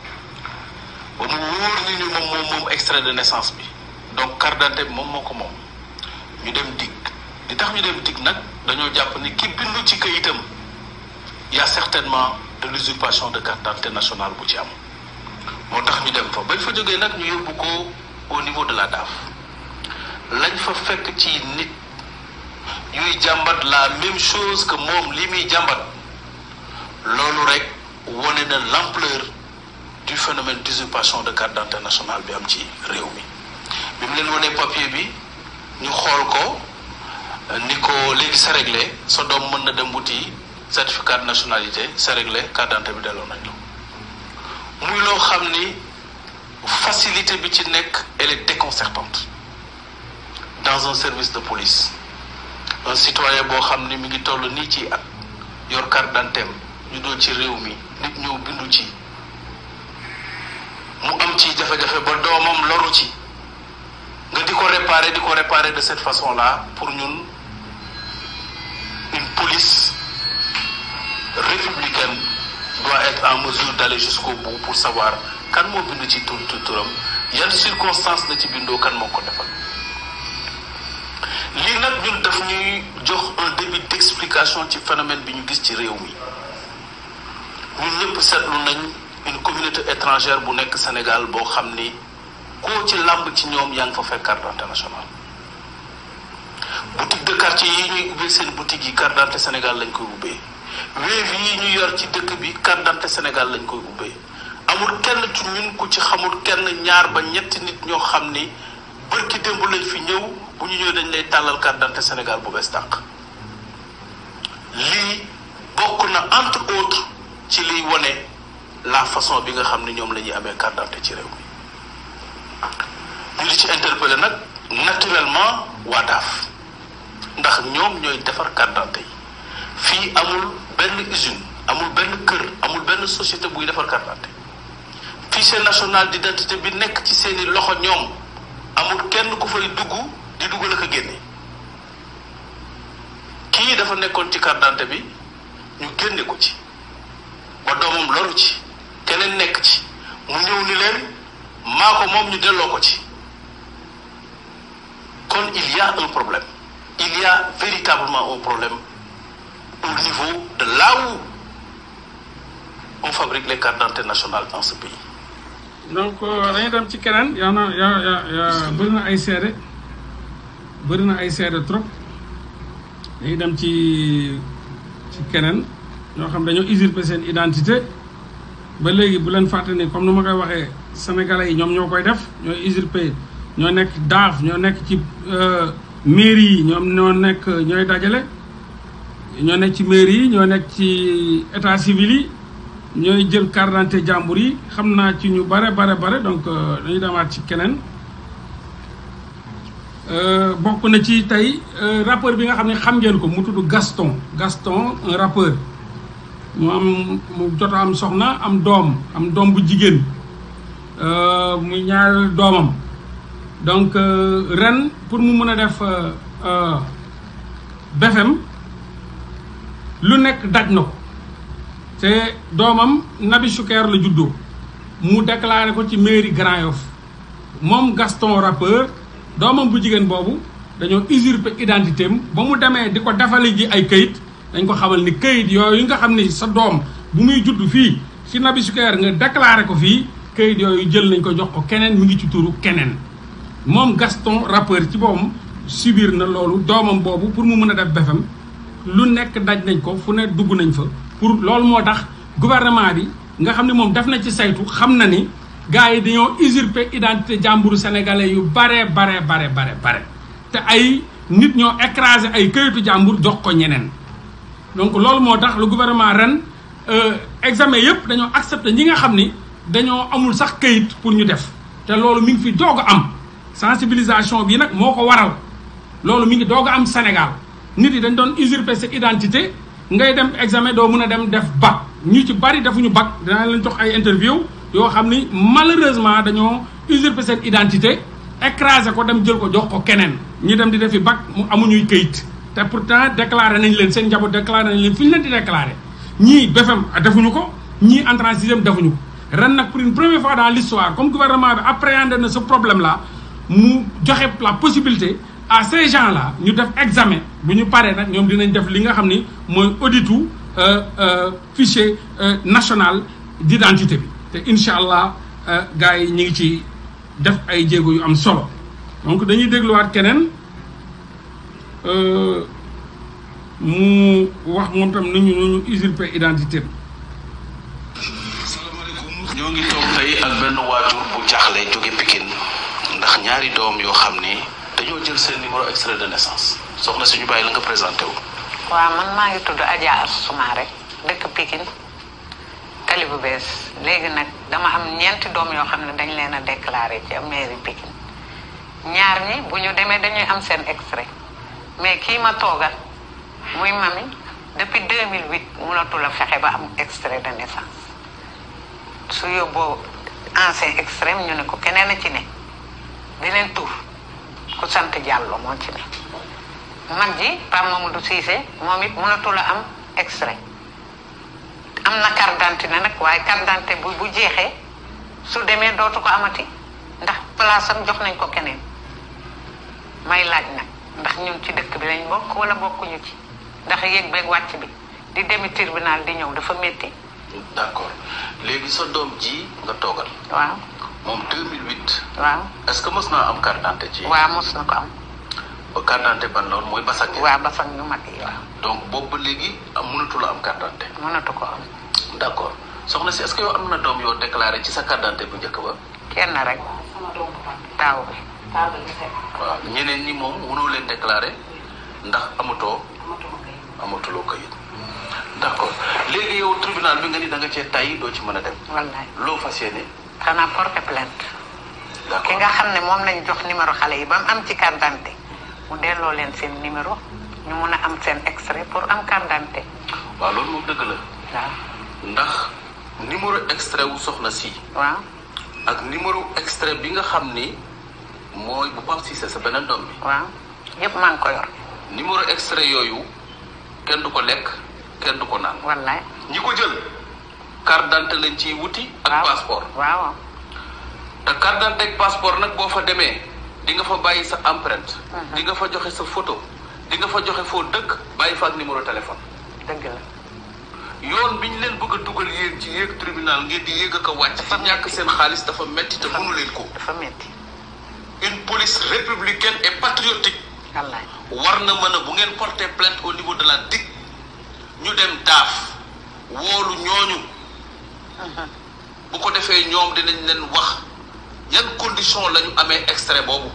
ba mu wóor ni ni moom moom moom extrait de naissance bi donc carte d'identité bi moom moo ko moom ñu dem dig li tax ñu dem dig nag dañoo jàpp ni ki bindu ci kayitam y a certainement de l'usurpation de carte d'identité nationale bu ci am moo tax ñu dem fa bañ fa jógee nag ñu yóbbu ko au niveau de la DAF lañ fa fekk ci nit yuy jàmbat la même chose que moom li muy jàmbat loolu rek wone na l'ampleur du phénomène d'usurpation de carte d'identité nationale bi am ci réew mi bi mu leen wonee papier bi ñu xool ko ni ko léegi c'est réglé sa doom mën na dem wuti certificat de nationalité c'est réglé carte d'identité bi delloo nañ la muy loo xam ni facilité bi ci nekk elle est déconcertante dans un service de police un citoyen boo xam ni mi ngi toll nii ci at yor carte d'identité ñu doo ci réew mi nit ñëw bindu ci mu am ci jafe-jafe ba doomam loru ci nga di ko réparer di ko réparer de cette façon-là pour ñun une police républicaine doit être en mesure d'aller jusqu'au bout pour savoir kan moo bindu ci tur turam yan circonstances la ci bindoo kan moo ko defal lii nag ñun daf ñuy jox un début d'explication ci phénomène bi ñu gis ci réew mi ñun ñëpp seetlu nañ une communauté étrangère bu nekk Sénégal boo xam ni koo ci làmb ci ñoom yaa ngi fa fekk carte d'identité nationale boutique de quartier yi ñuy ubbee seen boutique yi carte d'identité Sénégal lañ koy ubbee Wave yi ñu yor ci dëkk bi carte d'identité Sénégal lañ koy ubbee amul kenn ci ñun ku ci xamul kenn ñaar ba ñetti nit ñoo xam ni bërki démb lañ fi ñëw bu ñu ñëw dañ lay tàllal carte d'identité Sénégal bu bees tàq lii bokk na entre autres ci liy wone la façon bi nga xam ne ñoom la ñuy amee carte d'identité ci réew mi ñu di ci interpellé nag naturellement waa daaf ndax ñoom ñooy defar carte d'identité yi fii amul benn usine amul benn kër amul benn société buy defar carte d'identité fichier national d'identité bi nekk ci seeni loxo ñoom amul kenn ku fay dugg di duggal ak a génne kii dafa nekkoon ci carte d'identité bi ñu génne ko ci ba doomam loru ci keneen nekk ci mu ñëw ni leen maa ko moom ñu delloo ko ci kon il y a un problème il y a véritablement un problème au niveau de là où on fabrique les cartes d'identité nationales dans ce pays donc dañuy dem ci keneen yaa na yaa yaa yaa bëri na ay seede bëri na ay seede trop dañuy dem ci ci keneen ñoo xam dañoo usurper seen identité ba léegi bu leen fàtte ni comme nu ma koy waxee sénégalais yi ñoom ñoo koy def ñooy usurper ñoo nekk daaf ñoo nekk ci mairie yi ñoom ñoo nekk ñooy dajale ñoo nekk ci mairie yi ñoo nekk ci état civil yi ñooy jël carte d'identité jàmbur yi xam naa ci ñu bare bare bare donc dañuy demaat ci keneen bokk na ci tey rappeur bi nga xam ne xam ngeen ko mu tudd Gaston Gaston un rappeur mu am mu jot am soxna am doom am doom bu jigéen muy ñaar doomam donc ren pour mu mën a def BFM lu nekk daj na ko te doomam Nabi Choucair la juddoo mu déclaré ko ci mairie Grand Yoff moom Gaston rappeur doomam bu jigéen boobu dañoo usurper identité am ba mu demee di ko defale ji ay këyit dañ ko xamal ni këyit yooyu nga xam ni sa doom bu muy judd fii ci Nabi Choucair nga déclaré ko fii këyit yooyu jël nañ ko jox ko keneen mi ngi ci turu keneen moom Gaston rappeur ci boppam subir na loolu doomam boobu pour mu mën a def BFM lu nekk daj nañ ko fu ne dugg nañ fa pour loolu moo tax gouvernement bi nga xam ne moom def na ci saytu xam na ni gars yi dañoo usurper identité jàmburu sénégalais yu bare bare bare bare bare te ay nit ñoo écraser ay këyitu jàmbur jox ko ñeneen donc loolu moo tax le gouvernement ren examen yëpp dañoo accepter ñi nga xam ni dañoo amul sax këyit pour ñu def te loolu mi ngi fi doog a am sensibilisation bi nag moo ko waral loolu mi ngi doog a am Sénégal nit yi dañ doon usurper sa identité ngay dem examen doo mën a dem def bac ñu ci bari defuñu bac dinaa leen jox ay interview yoo xam ni malheureusement dañoo usurper seen identité écraser ko dem jël ko jox ko keneen ñu dem di defi bac mu amuñuy këyit te pourtant déclaré nañ leen seen njaboot déclaré nañ leen fi ñu leen di déclaré ñii BFM defuñu ko ñii entrée en sixième defuñu ko ren nag pour une première fois dans l'histoire comme gouvernement bi appréhendé na ce problème là mu joxe la possibilité à ces gens là ñu def examen bu ñu paree nag ñoom dinañ def li nga xam ni mooy auditu fichier national d'identité bi te incha allah gars yi ñu ngi ci def ay jéego yu am solo donc dañuy dégluwaat keneen mu wax moom tam nu ñu nu ñu usurper identité ñoo ngi toog tey ak benn waajur bu jaaxle jóge Pikine ndax ñaari doom yoo xam ni dañoo jël seen numéro extrait de naissance soxna si ñu bàyyi la nga présenté wu. waaw man maa ngi tudd Adja Soumaré dëkk Pikine tali bu bees léegi nag dama am ñeenti doom yoo xam ne dañ leen a déclaré ci mairie Pikine ñaar ñi bu ñu demee dañuy am seen extrait mais kii ma toogal muy mami depuis 2008 mënatul a fexe ba am extrait de naissance su yóbboo ancien extrait ñu ne ko keneen a ci ne beneen tur ku sant Diallo moo ci ne mag ji Pape Mamadou Cissé moom it mënatul a am extrait am na carte d'identité nag waaye carte d'identité bu bu jeexee su demee dootu ko amati ndax place am jox nañ ko keneen may laaj nag ndax ñun ci dëkk bi lañ bokk wala bokkuñu ci ndax yéeg beeg wàcc bi di demi tribunal di ñëw dafa métti d'accord léegi sa doom ji nga toogal waaw moom 2008 waaw est-ce que mos naa am carte d'identité ci. waaw mos na ko am ba carte d'identité ban loolu mooy basak waaw ba sax ñu mag yi waaw donc boobu ba léegi am mënatu la am carte d'identité mënatu ko am d'accord soxna si est-ce que yow am na doom yoo déclaré ci sa carte d'identité bu njëkk ba. kenn rek taaw bi waaw ñeneen ñi moom mënoo leen déclaré ndax amatoo amatuloo kayit d'accord léegi yow tribunal bi nga ni da nga cee tay doo ci mën a dem wallaay loo fas yéene xanaa porter plainte ki d'accord nga xam ne moom lañ jox numéro xale yi ba mu am ci carte d'identité mu delloo leen seen numéro ñu mun a am seen extrait pour am carte d'identité waaw loolu moom dëgg la waaw ndax numéro extrait wu soxna si waaw ak numéro extrait bi nga xam ni mooy bu Pape Cissé sa beneen doom bi waaw yëpp maa ngi ko yor numéro extrait yooyu kenn du ko lekk kenn du ko naan wallaay ñi ko jël carte d'identité lañ ciy wuti ak waaw passeport waaw te carte d'identité ak passeport nag boo fa demee di nga fa bàyyi sa empreinte di nga fa joxe sa photo di nga fa joxe foo dëkk bàyyi fa ak numéro téléphone dëgg la yoon bi ñu leen bëgg a dugal yéen ci yéeg tribunal ngeen di yéeg ak a wàcc ci ñàkk seen xaalis dafa metti te mënu leen ko dafa métti une police républicaine et patriotique wallaay war na mën a bu ngeen porter plainte au niveau de la DIC ñu dem daaf woolu ñooñu bu ko defee ñoom dinañ leen wax yan condition la ñu amee extrait boobu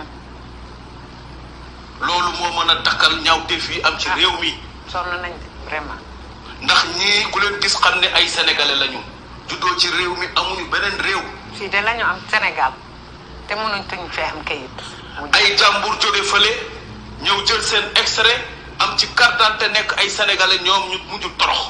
loolu moo mën a dakkal ñaawteef yi am ci réew mi sonn nañ de, vraiment ndax ñii ku leen gis xam ne ay sénégalais lañu juddoo ci réew mi amuñu beneen réew fii de la ñu am Sénégal te mënuñ tuñ fee am kayit mu ay jàmbur jóge fële ñëw jël seen extrait am ci carte d'identité nekk ay sénégalais ñoom ñu mujj torox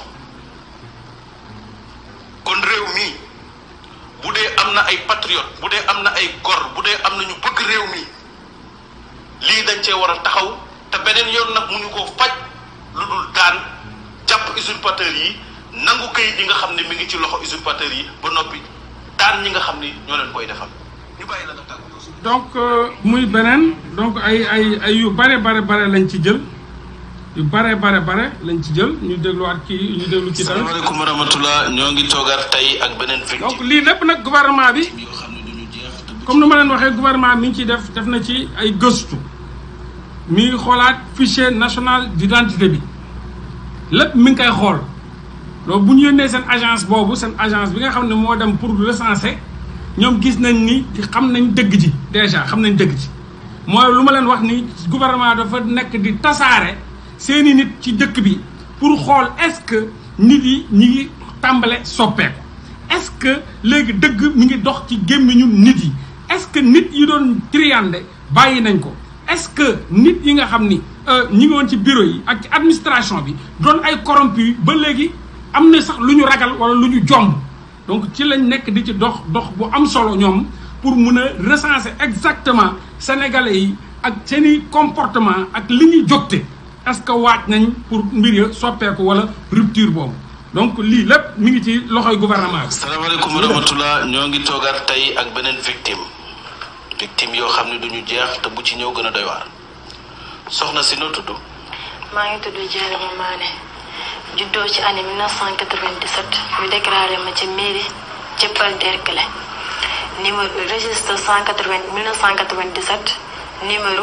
kon réew mi bu dee am na ay patriote bu dee am na ay gor bu dee am na ñu bëgg réew mi lii dañ cee war a taxaw te beneen yoon nag mu ñu ko faj lu dul daan jàpp usurpateur yi nangu kayit yi nga xam ne mi ngi ci loxo usurpateur yi ba noppi daan ñi nga xam ni ñoo leen koy defal ñu bàyyi la nga tàggu donc euh, muy beneen donc ay ay ay yu bare bare bare lañ ci jël yu bare bare bare lañ ci jël ñu dégluwaat kii ñu déglu ci tamit salaamaaleykum wa rahmatulah ñoo ngi toogaat tey ak beneen victime donc lii lépp nag gouvernement bi yoo xam ne duñu jeex te bu comme ni ma leen waxee gouvernement mi ngi ciy def def na ci ay gëstu mi ngi xoolaat fichier national d'identité bi lépp mi ngi koy xool loolu bu ñu yónnee seen agence boobu seen agence bi nga xam ne moo dem pour recenser ñoom gis nañ ni xam nañ dëgg ji déjà xam nañ dëgg ji mooy lu ma leen wax ni gouvernement dafa nekk di tasaare seeni nit ci dëkk bi pour xool est-ce que nit yi ñi ngi tàmbale soppeeku est-ce que léegi dëgg mi ngi dox ci gémmiñu nit yi est-ce que nit yi doon triande bàyyi nañ ko est-ce que nit yi nga xam ni ñi ngi woon ci bureau yi ak ci administration bi doon ay corrompu ba léegi am na sax lu ñu ragal wala lu ñu jomb donc ci lañ nekk di ci dox dox bu am solo ñoom pour mun a recenser exactement sénégalais yi ak seeni comportement ak li ñuy jógte est-ce que waaj nañ pour mbir ya soppeeku wala rupture boobu donc lii lépp mi ngi ci loxoy gouvernement bi. salaamaaleykum wa rahmatulah ñoo ngi toogaat tey ak beneen victime victime yoo xam ne duñu jeex te bu ci ñëw gën a doy waar soxna si noo tudd maa ngi tudd Dieynaba Mané juddoo ci année 1997 ñu déclaré ma ci mairie Dieuppeul Derklé numéro registre 180 1997 numéro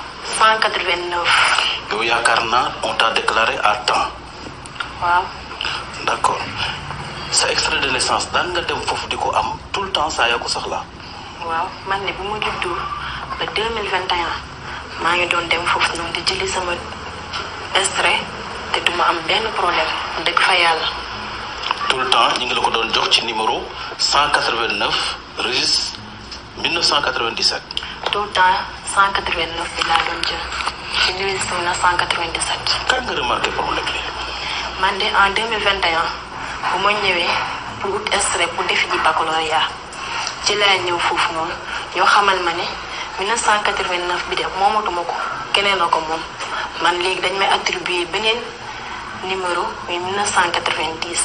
189 yow yaakaar naa on t'a déclaré à temps waaw d'accord sa extrait de naissance daan nga dem foofu di ko am tout le temps saa yoo ko soxlaa. waaw man ne bu ma juddoo ba 2021 maa ngi doon dem foofu noonu di jëli sama extrait te duma am benn problème dëgg fa yàlla tout le temps ñu ngi la ko doon jox ci numéro 189 registre 1997. tout le temps 189 bi laa doon jël ci registre 1997 kan nga remarqué problème bi. man de en 2021 bu ma ñëwee pour ut extrait pour defi ji baccalauréat ci laa ñëw foofu noonu ñoo xamal ma ne 1989 bi de moomatuma ko keneen a ko moom man léegi dañ may attribuer beneen numéro muy 1990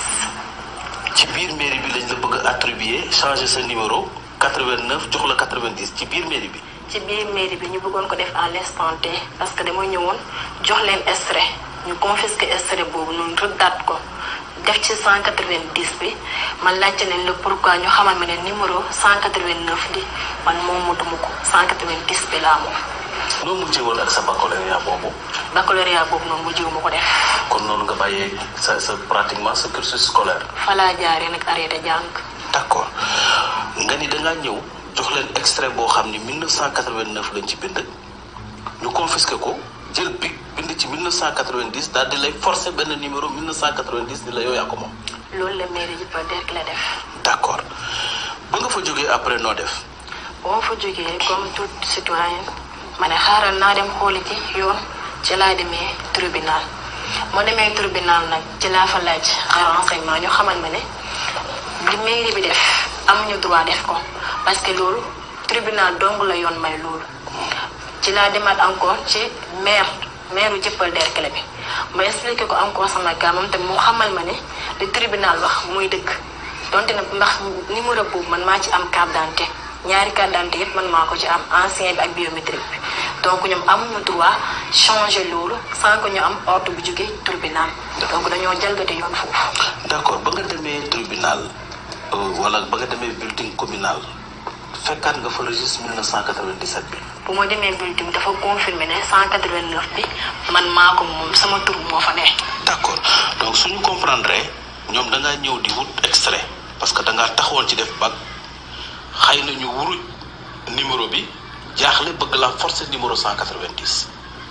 ci biir mairie bi lañ la bëgg a attribuer changer sa numéro 89 jox la 90 ci biir mairie bi. ci biir mairie bi ñu bëggoon ko def à l'instant T parce que dama ñëwoon jox leen extrait ñu confisqué extrait boobu noonu rëddaat ko def ci 190 bi man laajte leen le pourquoi ñu xamal ma ne numéro 189 bi man moom motuma ko 190 bi laa moom noo mujjee woon ak sa baccalauréat boobu baccalauréat boobu noonu mu jiw ma ko def kon noonu nga bàyyee sa sa pratiquement sa cursus scolaire. fa laa jaaree nag arrêté jàng d'accord nga ni da ngaa ñëw jox leen extrait boo xam ni 1989 lañ ci bind ñu confisqué ko jël bic bind ci 1990 daal di lay forcer benn numéro 1990 ni la yow yaa ko moom. loolu la mairie ji ba derk la def d'accord ba nga fa jógee après noo def. boo ma fa jógee comme tout citoyen ma ne xaaral naa dem xooli ci yoon ci laa demee tribunal moo demee tribunal nag ci laa fa laaj ay renseignement ñu xamal ma ne li mairie bi def amuñu droit def ko parce que loolu tribunal dong la yoon may loolu ci laa demaat encore ci maire maire u jëppal derkele bi ma expliqué ko encore sama gaa moom te mu xamal ma ne li tribunal wax muy dëgg donte nag ndax numéro boobu man maa ci am carte d'identité ñaari carte d'identité yëpp man maa ko ci am ancien bi ak biométrique bi donc ñoom amuñu droit changer loolu sans que ñu am ordre bu jógee tribunal donc dañoo jalgati yoon foofu d'accord ba nga demee tribunal euh, wala ba nga demee bulletin communal fekkaat nga fa registre 1997 bi. bu ma demee bulletin dafa confirmer ne 189 bi man maa ko moom sama tur moo fa ne d'accord donc suñu comprendre ñoom da ngaa ñëw di wut extrait parce que da ngaa taxawoon ci def bac xëy na ñu wuruj numéro bi jaaxle bëgg la forcer numéro 190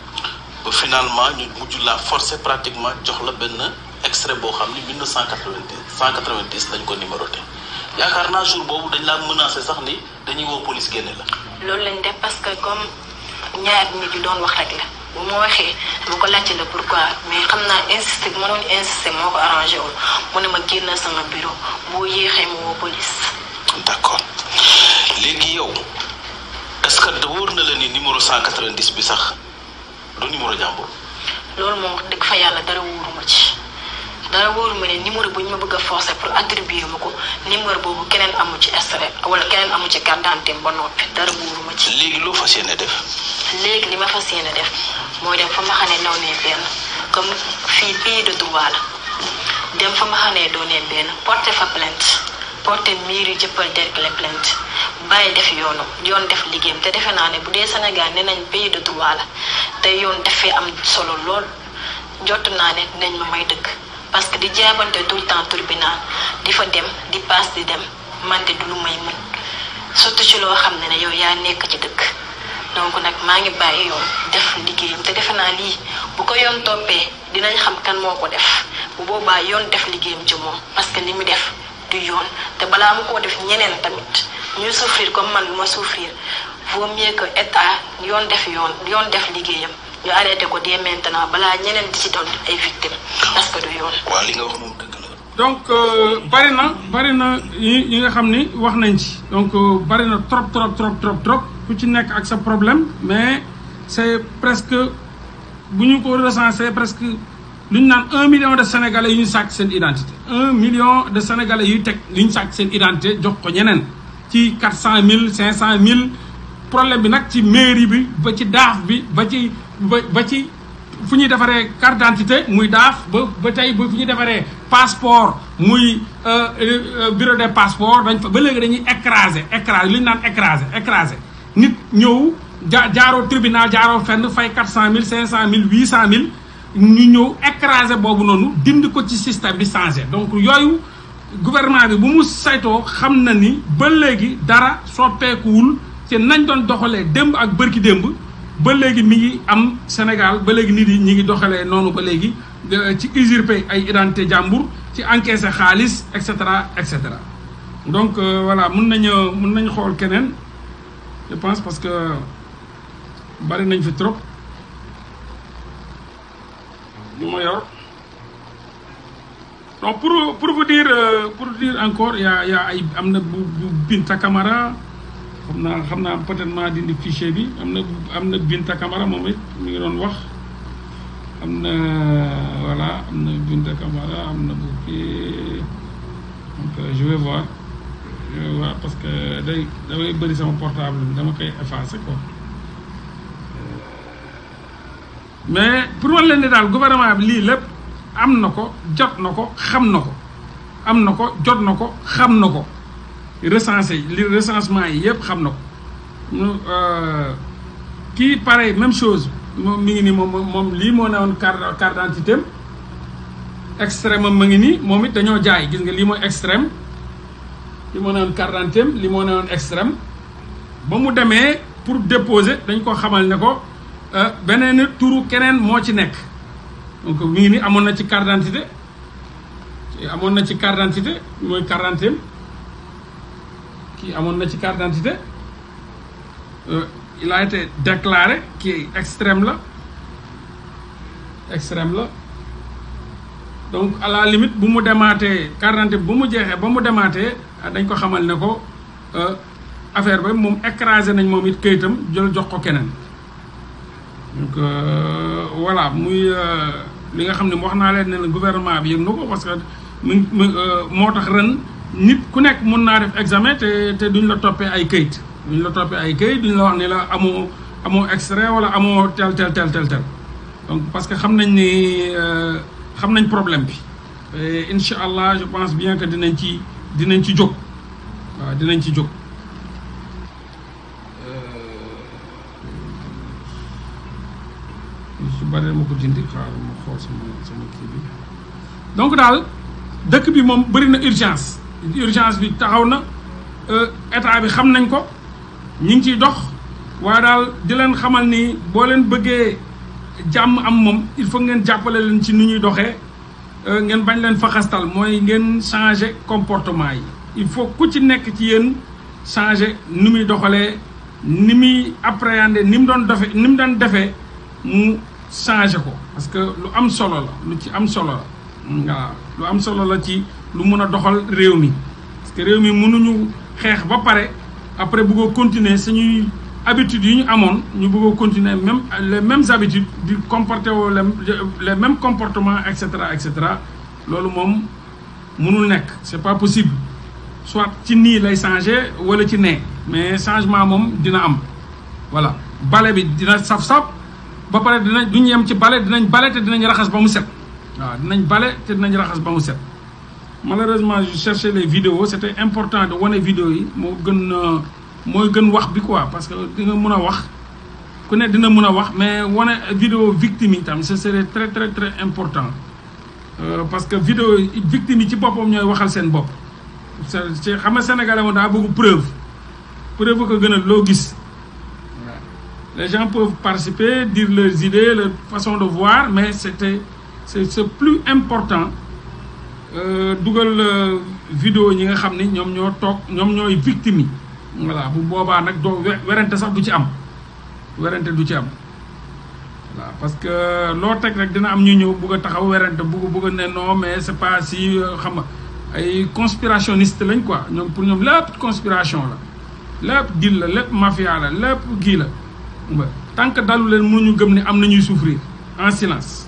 ba finalement ñu mujj la forcer pratiquement jox la benn extrait boo xam ni 1990 190 lañ ko numéroté yaakaar naa jour boobu dañ laa menacé sax ni dañuy woo police génne la. loolu lañ def parce que comme ñaar nit yu doon wax rek la bu ma waxee dama ko laajte la pourquoi mais xam naa insister bu ma doon insister moo ko arrangé wul mu ne ma génn sama bureau boo yéexee mu woo police d'accord léegi yow est-ce que wóor na la ni numéro 190 bi sax du numéro jàmbur. loolu moom wax dëgg fa yàlla dara wóoruma ci dara wóoruma ne numéro bu ñu ma bëgg a forcer pour attribuer ma ko numéro boobu keneen amu ci extrait wala keneen amu ci carte d'identité ba noppi dara wóoruma ci léegi loo fas yéene def. léegi li ma fas yéene def mooy dem fa ma xam ne naw ne benn comme fii pays de droit la dem fa ma xam ne doo ne benn porter fa plainte porter miir yi jëppal derkle plainte bàyyi def yoonu yoon def liggéeyam te defe naa ne bu dee Sénégal ne nañ pays de droit la te yoon defee am solo lool jot naa ne dinañ ma may dëkk parce que di jaabante tout le temps tribunal di fa dem di paas di dem man de du lu may mën surtout ci loo xam ne ne yow yaa nekk ci dëkk donc nag maa ngi bàyyi yoon def liggéeyam te defe naa lii bu ko yoon toppee dinañ xam kan moo ko def bu boobaa yoon def liggéeyam ci moom parce que li mu def du yoon te balaa mu koo def ñeneen tamit ñuy souffrir comme man lu ma souffrir vaut mieux que état yoon def yoon yoon def liggéeyam ñu arrêté ko dès maintenant balaa ñeneen di ci doon ay victimes parce que du yoon. waa li nga wax moom dëgg la. donc euh, bari na bari na yi yi nga xam ni wax nañ ci donc euh, bari na trop trop trop trop trop ku ci nekk ak sa problème mais c'est presque bu ñu ko recensé presque lu ñu naan un million de sénégalais yu ñu sàcc seen identité un million de sénégalais yuy teg yu ñu sàcc seen identité jox ko ñeneen ci quatre cent mille cinq cent mille problème bi nag ci mairie bi ba ci daaf bi ba ci ba ba ci fu ñuy defaree carte d'identité muy daaf ba ba tey ba fu ñuy defaree passeport muy bureau des passeports dañ fa ba léegi dañuy écraser écraser li ñu naan écraser écraser nit ñëw ja jaaroo tribunal jaaroo fenn fay quatre cent mille cinq cent mille huit cent mille ñu ñëw écraser boobu noonu dind ko ci système bi changé donc yooyu gouvernement bi bu mu saytoo xam na ni ba léegi dara soppeekuwul ci nañ doon doxalee démb ak bërki démb ba léegi mi ngi am Sénégal ba léegi nit yi ñi ngi doxalee noonu ba léegi ci usurper ay identité jàmbur ci encaisser xaalis et cetera et cetera donc voilà mun nañu mun nañu xool keneen je pense parce que bari nañ fi trop lu ma yor donc pour pour vous dire pour dire encore y a y a ay am na bu bu Binta Camara xam naa xam naa peut-être maa dindi fichier bi am na am na Binta Camara moom it mi ngi doon wax am na voilà am na Binta Camara am na bu kii donc je vais voir je vais voir parce que day damay bëri sama portable bi dama koy effacer quoi mais pour wan leen ni daal gouvernement bi lii lépp am na ko jot na ko xam na ko am na ko jot na ko xam na ko recensé li recensement yi yëpp xam na ko kii pareil même chose moom mi ngi nii moom moom lii moo ne woon carte carte d'identité am extrême am ma ngi nii moom it dañoo jaay gis nga lii mooy extrême lii moo ne woon carte d'identité am lii moo ne woon extrême ba mu demee pour déposer dañ ko xamal ne ko beneen turu keneen moo ci nekk donc mi ngi nii amoon na ci carte d'identité amoon na ci carte d'identité mooy carte d'identité kii amoon na ci carte d'identité il a été déclaré kii extrême la extrême la donc à la limite bu mu demaatee carte d'identité bu mu jeexee ba mu demaatee dañ ko xamal ne ko affaire ba moom écrasé nañ moom it këyitam jël jox ko keneen donc voilà muy li nga xam ne wax naa leen ne gouvernement bi yëg na ko parce que mu moo tax ren nit ku nekk mun naa def examen te te duñ la toppee ay këyit duñ la toppee ay këyit duñ la wax ne la amoo amoo extrait wala amoo tel tel tel tel tel donc parce que xam nañ ni xam nañ problème bi et incha allah je pense bien que dinañ ci dinañ ci jóg waaw dinañ ci jóg. su bari ma ko dindi xaaral ma xool sama sama kii bi donc daal dëkk bi moom bëri na urgence urgence bi taxaw na état bi xam nañ ko ñu ngi ciy dox waaye daal di leen xamal ni boo leen bëggee jàmm am moom il faut ngeen jàppale leen ci nu ñuy doxee ngeen bañ leen faxastal mooy ngeen changer comportement yi il faut ku ci nekk ci yéen changer ni muy doxalee ni muy appréhender ni mu doon defee ni mu doon defee mu changer ko parce que lu am solo la lu ci am solo la waaw lu am solo la ci lu mun a doxal réew mi parce que réew mi mënuñu xeex ba pare après bëggoo continuer suñuy habitudes yi ñu amoon ñu bëggoo continuer même les mêmes habitudes di comporter woo les mêmes comportements et cetera et cetera loolu moom mënul nekk c'est pas possible soit ci nii lay changer wala ci nee mais changement moom dina am voilà bale bi dina saf-saf ba pare dinañ duñu yem ci bale dinañ bale te dinañ raxas ba mu set waaw dinañ bale te dinañ raxas ba mu set malheureusement je cherchais les vidéos c'était important de wane vidéo yi moo gën mooy gën wax bi quoi parce que di nga mën a wax ku ne dina mën a wax mais wane vidéo victime yi tam ce serait très très très important parce que vidéo victime yi ci boppam ñooy waxal seen bopp ci xam nga sénégalais moom daa bëgg preuve preuve ko gën a loo gis les gens peuvent participer dire leurs idées leur façon de voir mais c'était c'est c'est plus important dugal vidéo ñi nga xam ni ñoom ñoo toog ñoom ñooy victime yi voilà bu boobaa nag doo werante sax du ci am werante du ci am voilà parce que loo teg rek dina am ñu ñëw bugg a taxaw werante bugg bugg a ne non mais c'est pas si xam nga ay conspirationniste lañ quoi ñoom pour ñoom lépp conspiration la lépp dil la lépp mafia la lépp gii la tant que dalu leen mënuñu gëm ne am na ñuy souffrir en silence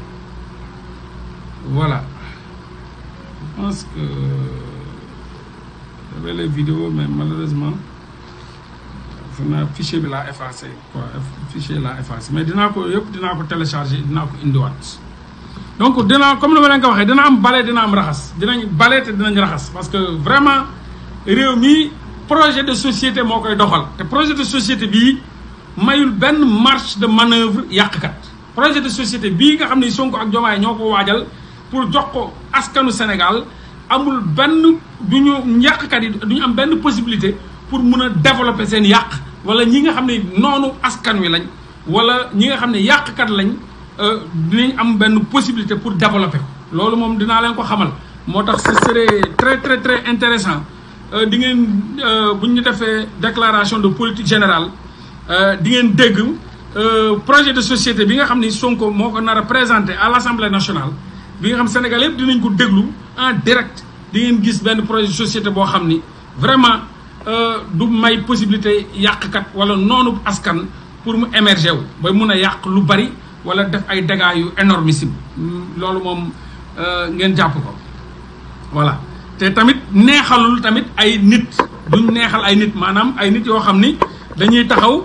voilà je pense que j'avais les vidéos mais malheureusement sama fichier bi laa effacé quoi fichier laa effacé mais dinaa ko yëpp dinaa ko télécharger dinaa ko indiwaat donc dinaa comme ni ma leen ko waxee dina am bale dina am raxas dinañ bale te dinañ raxas parce que vraiment réew mi projet de société moo koy doxal te projet de société bii mayul benn marge de manœuvre yàqkat projet de société bii nga xam ne Sonko ak Diomaye ñoo ko waajal pour jox ko askanu Sénégal amul benn du ñu yàqkat yi du ñu am benn possibilité pour mun a développer seen yàq wala ñi nga xam ne noonu askan wi lañ wala ñi nga xam ne yàqkat lañ dinañ am benn possibilité pour développer ko loolu moom dinaa leen ko xamal moo tax ce serait très très très intéressant di ngeen bu ñu defee déclaration de politique générale di ngeen dégg projet de société bi nga xam ni Sonko moo ko nar a présenté à l' assemblée nationale bi nga xam Sénégal yëpp dinañ ko déglu en direct di ngeen gis benn projet de société boo xam ni vraiment du may possibilité yàqkat wala noonu askan pour mu émerger wu ba mun a yàq lu bari wala def ay dégâts yu énormissime loolu moom ngeen jàpp ko voilà te tamit neexalul tamit ay nit duñ neexal ay nit maanaam ay nit yoo xam ni dañuy taxaw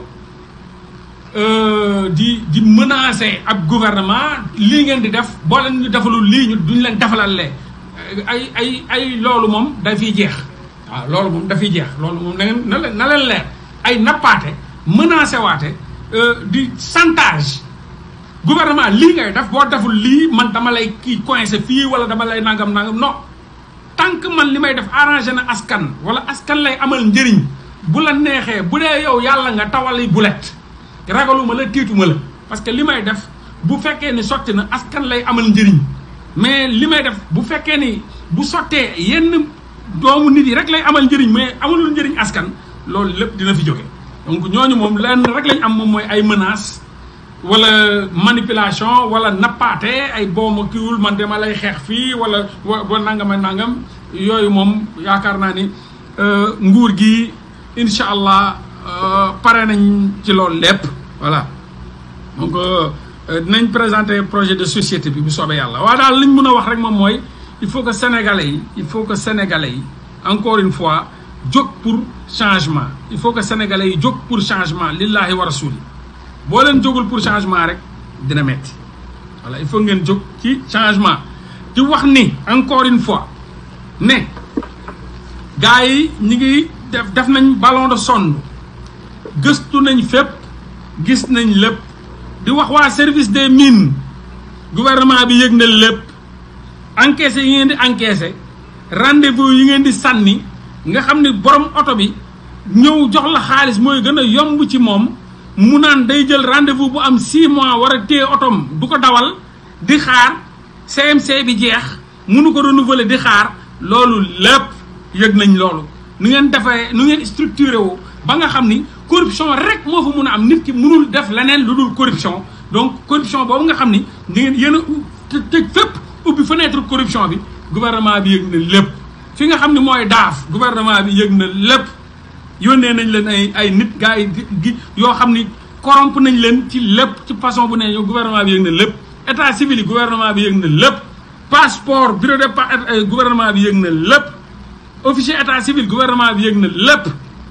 di di menacer ab gouvernement lii ngeen di def boo leen ñu defalul lii ñu duñ leen defalal lee ay ay ay loolu moom dafiy jeex waaw loolu moom dafiy jeex loolu moom na ngeen na leen na leen leer ay nappaate menacé waate di chantage gouvernement lii ngay def boo deful lii man dama lay kii coincé fii wala dama lay nangam nangam non tant que man li may def arrangé na askan wala askan lay amal njëriñ bu la neexee bu dee yow yàlla nga tawali bulet ragaluma la tiituma la parce que li may def bu fekkee ni sotti na askan lay amal njëriñ mais li may def bu fekkee ni bu sottee yenn doomu nit yi rek lay amal njëriñ mais amalul njëriñ askan loolu lépp dina fi jóge donc ñooñu moom lenn rek lañ am moom mooy ay menaces wala manipulation wala nappaate ay booma kiwul man dama lay xeex fii wala wa nangam ak nangam yooyu moom yaakaar naa ni nguur gi incha allah pare nañ ci loolu lépp voilà donc dinañ présenter projet de société bi bu soobee yàlla waaye daal liñ mën a wax rek moom mooy il faut que sénégalais yi il faut que sénégalais yi encore une fois jóg pour changement il faut que sénégalais yi jóg pour changement lillahi wa rasuli boo leen jógul pour changement rek dina metti voilà il faut ngeen jóg ci changement di wax ni encore une fois ne gars yi ñi ngi def def nañ ballon de sonde gëstu nañ fépp gis nañ lépp di wax waa service des mines gouvernement bi yëg na lépp encaissé yi ngeen di encaissé rendez-vous yi ngeen di sànni nga xam ni borom oto bi ñëw jox la xaalis mooy gën a yomb ci moom mu naan day jël rendez-vous bu am 6 mois war a téye otom du ko dawal di xaar CMC bi jeex munu ko renouveler di xaar loolu lépp yëg nañ loolu nu ngeen defee nu ngeen structuré woo ba nga xam ni corruption rek moo fa mun a am nit ki mënul def leneen lu dul corruption donc corruption boobu nga xam ni di ngeen yéen a tëj fépp ubbi fenêtre corruption bi gouvernement bi yëg na lépp fi nga xam ni mooy daaf gouvernement bi yëg na lépp yónnee nañ leen ay ay nit gars yi gi yoo xam ni corrompe nañ leen ci lépp ci façon bu ne yow gouvernement bi yëg na lépp état civil yi gouvernement bi yëg na lépp passeport bureau de gouvernement bi yëg na lépp officier état civil gouvernement bi yëg na lépp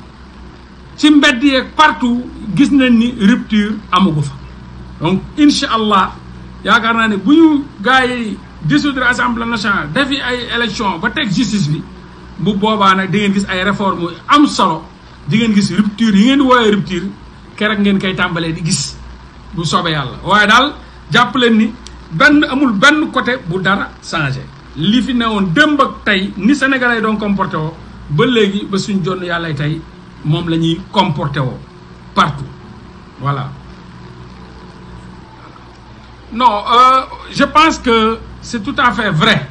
ci mbedd yeeg partout gis nañ ni rupture amugu fa donc incha allah yaakaar naa ne bu ñu gars yi dissoudre assemblée nationale defi ay élection ba teg justice bi bu boobaa nag di ngeen gis ay réformes yu am solo di ngeen gis rupture yi ngeen di woowee rupture keroog ngeen koy tàmbalee di gis bu soobee yàlla waaye daal jàpp leen ni benn amul benn côté bu dara changé li fi newoon démb ak tey ni sénégalais doon comporté woo ba léegi ba suñ jonn yàlla tey moom la ñuy comporté woo partout voilà non euh, je pense que c'est tout à fait vrai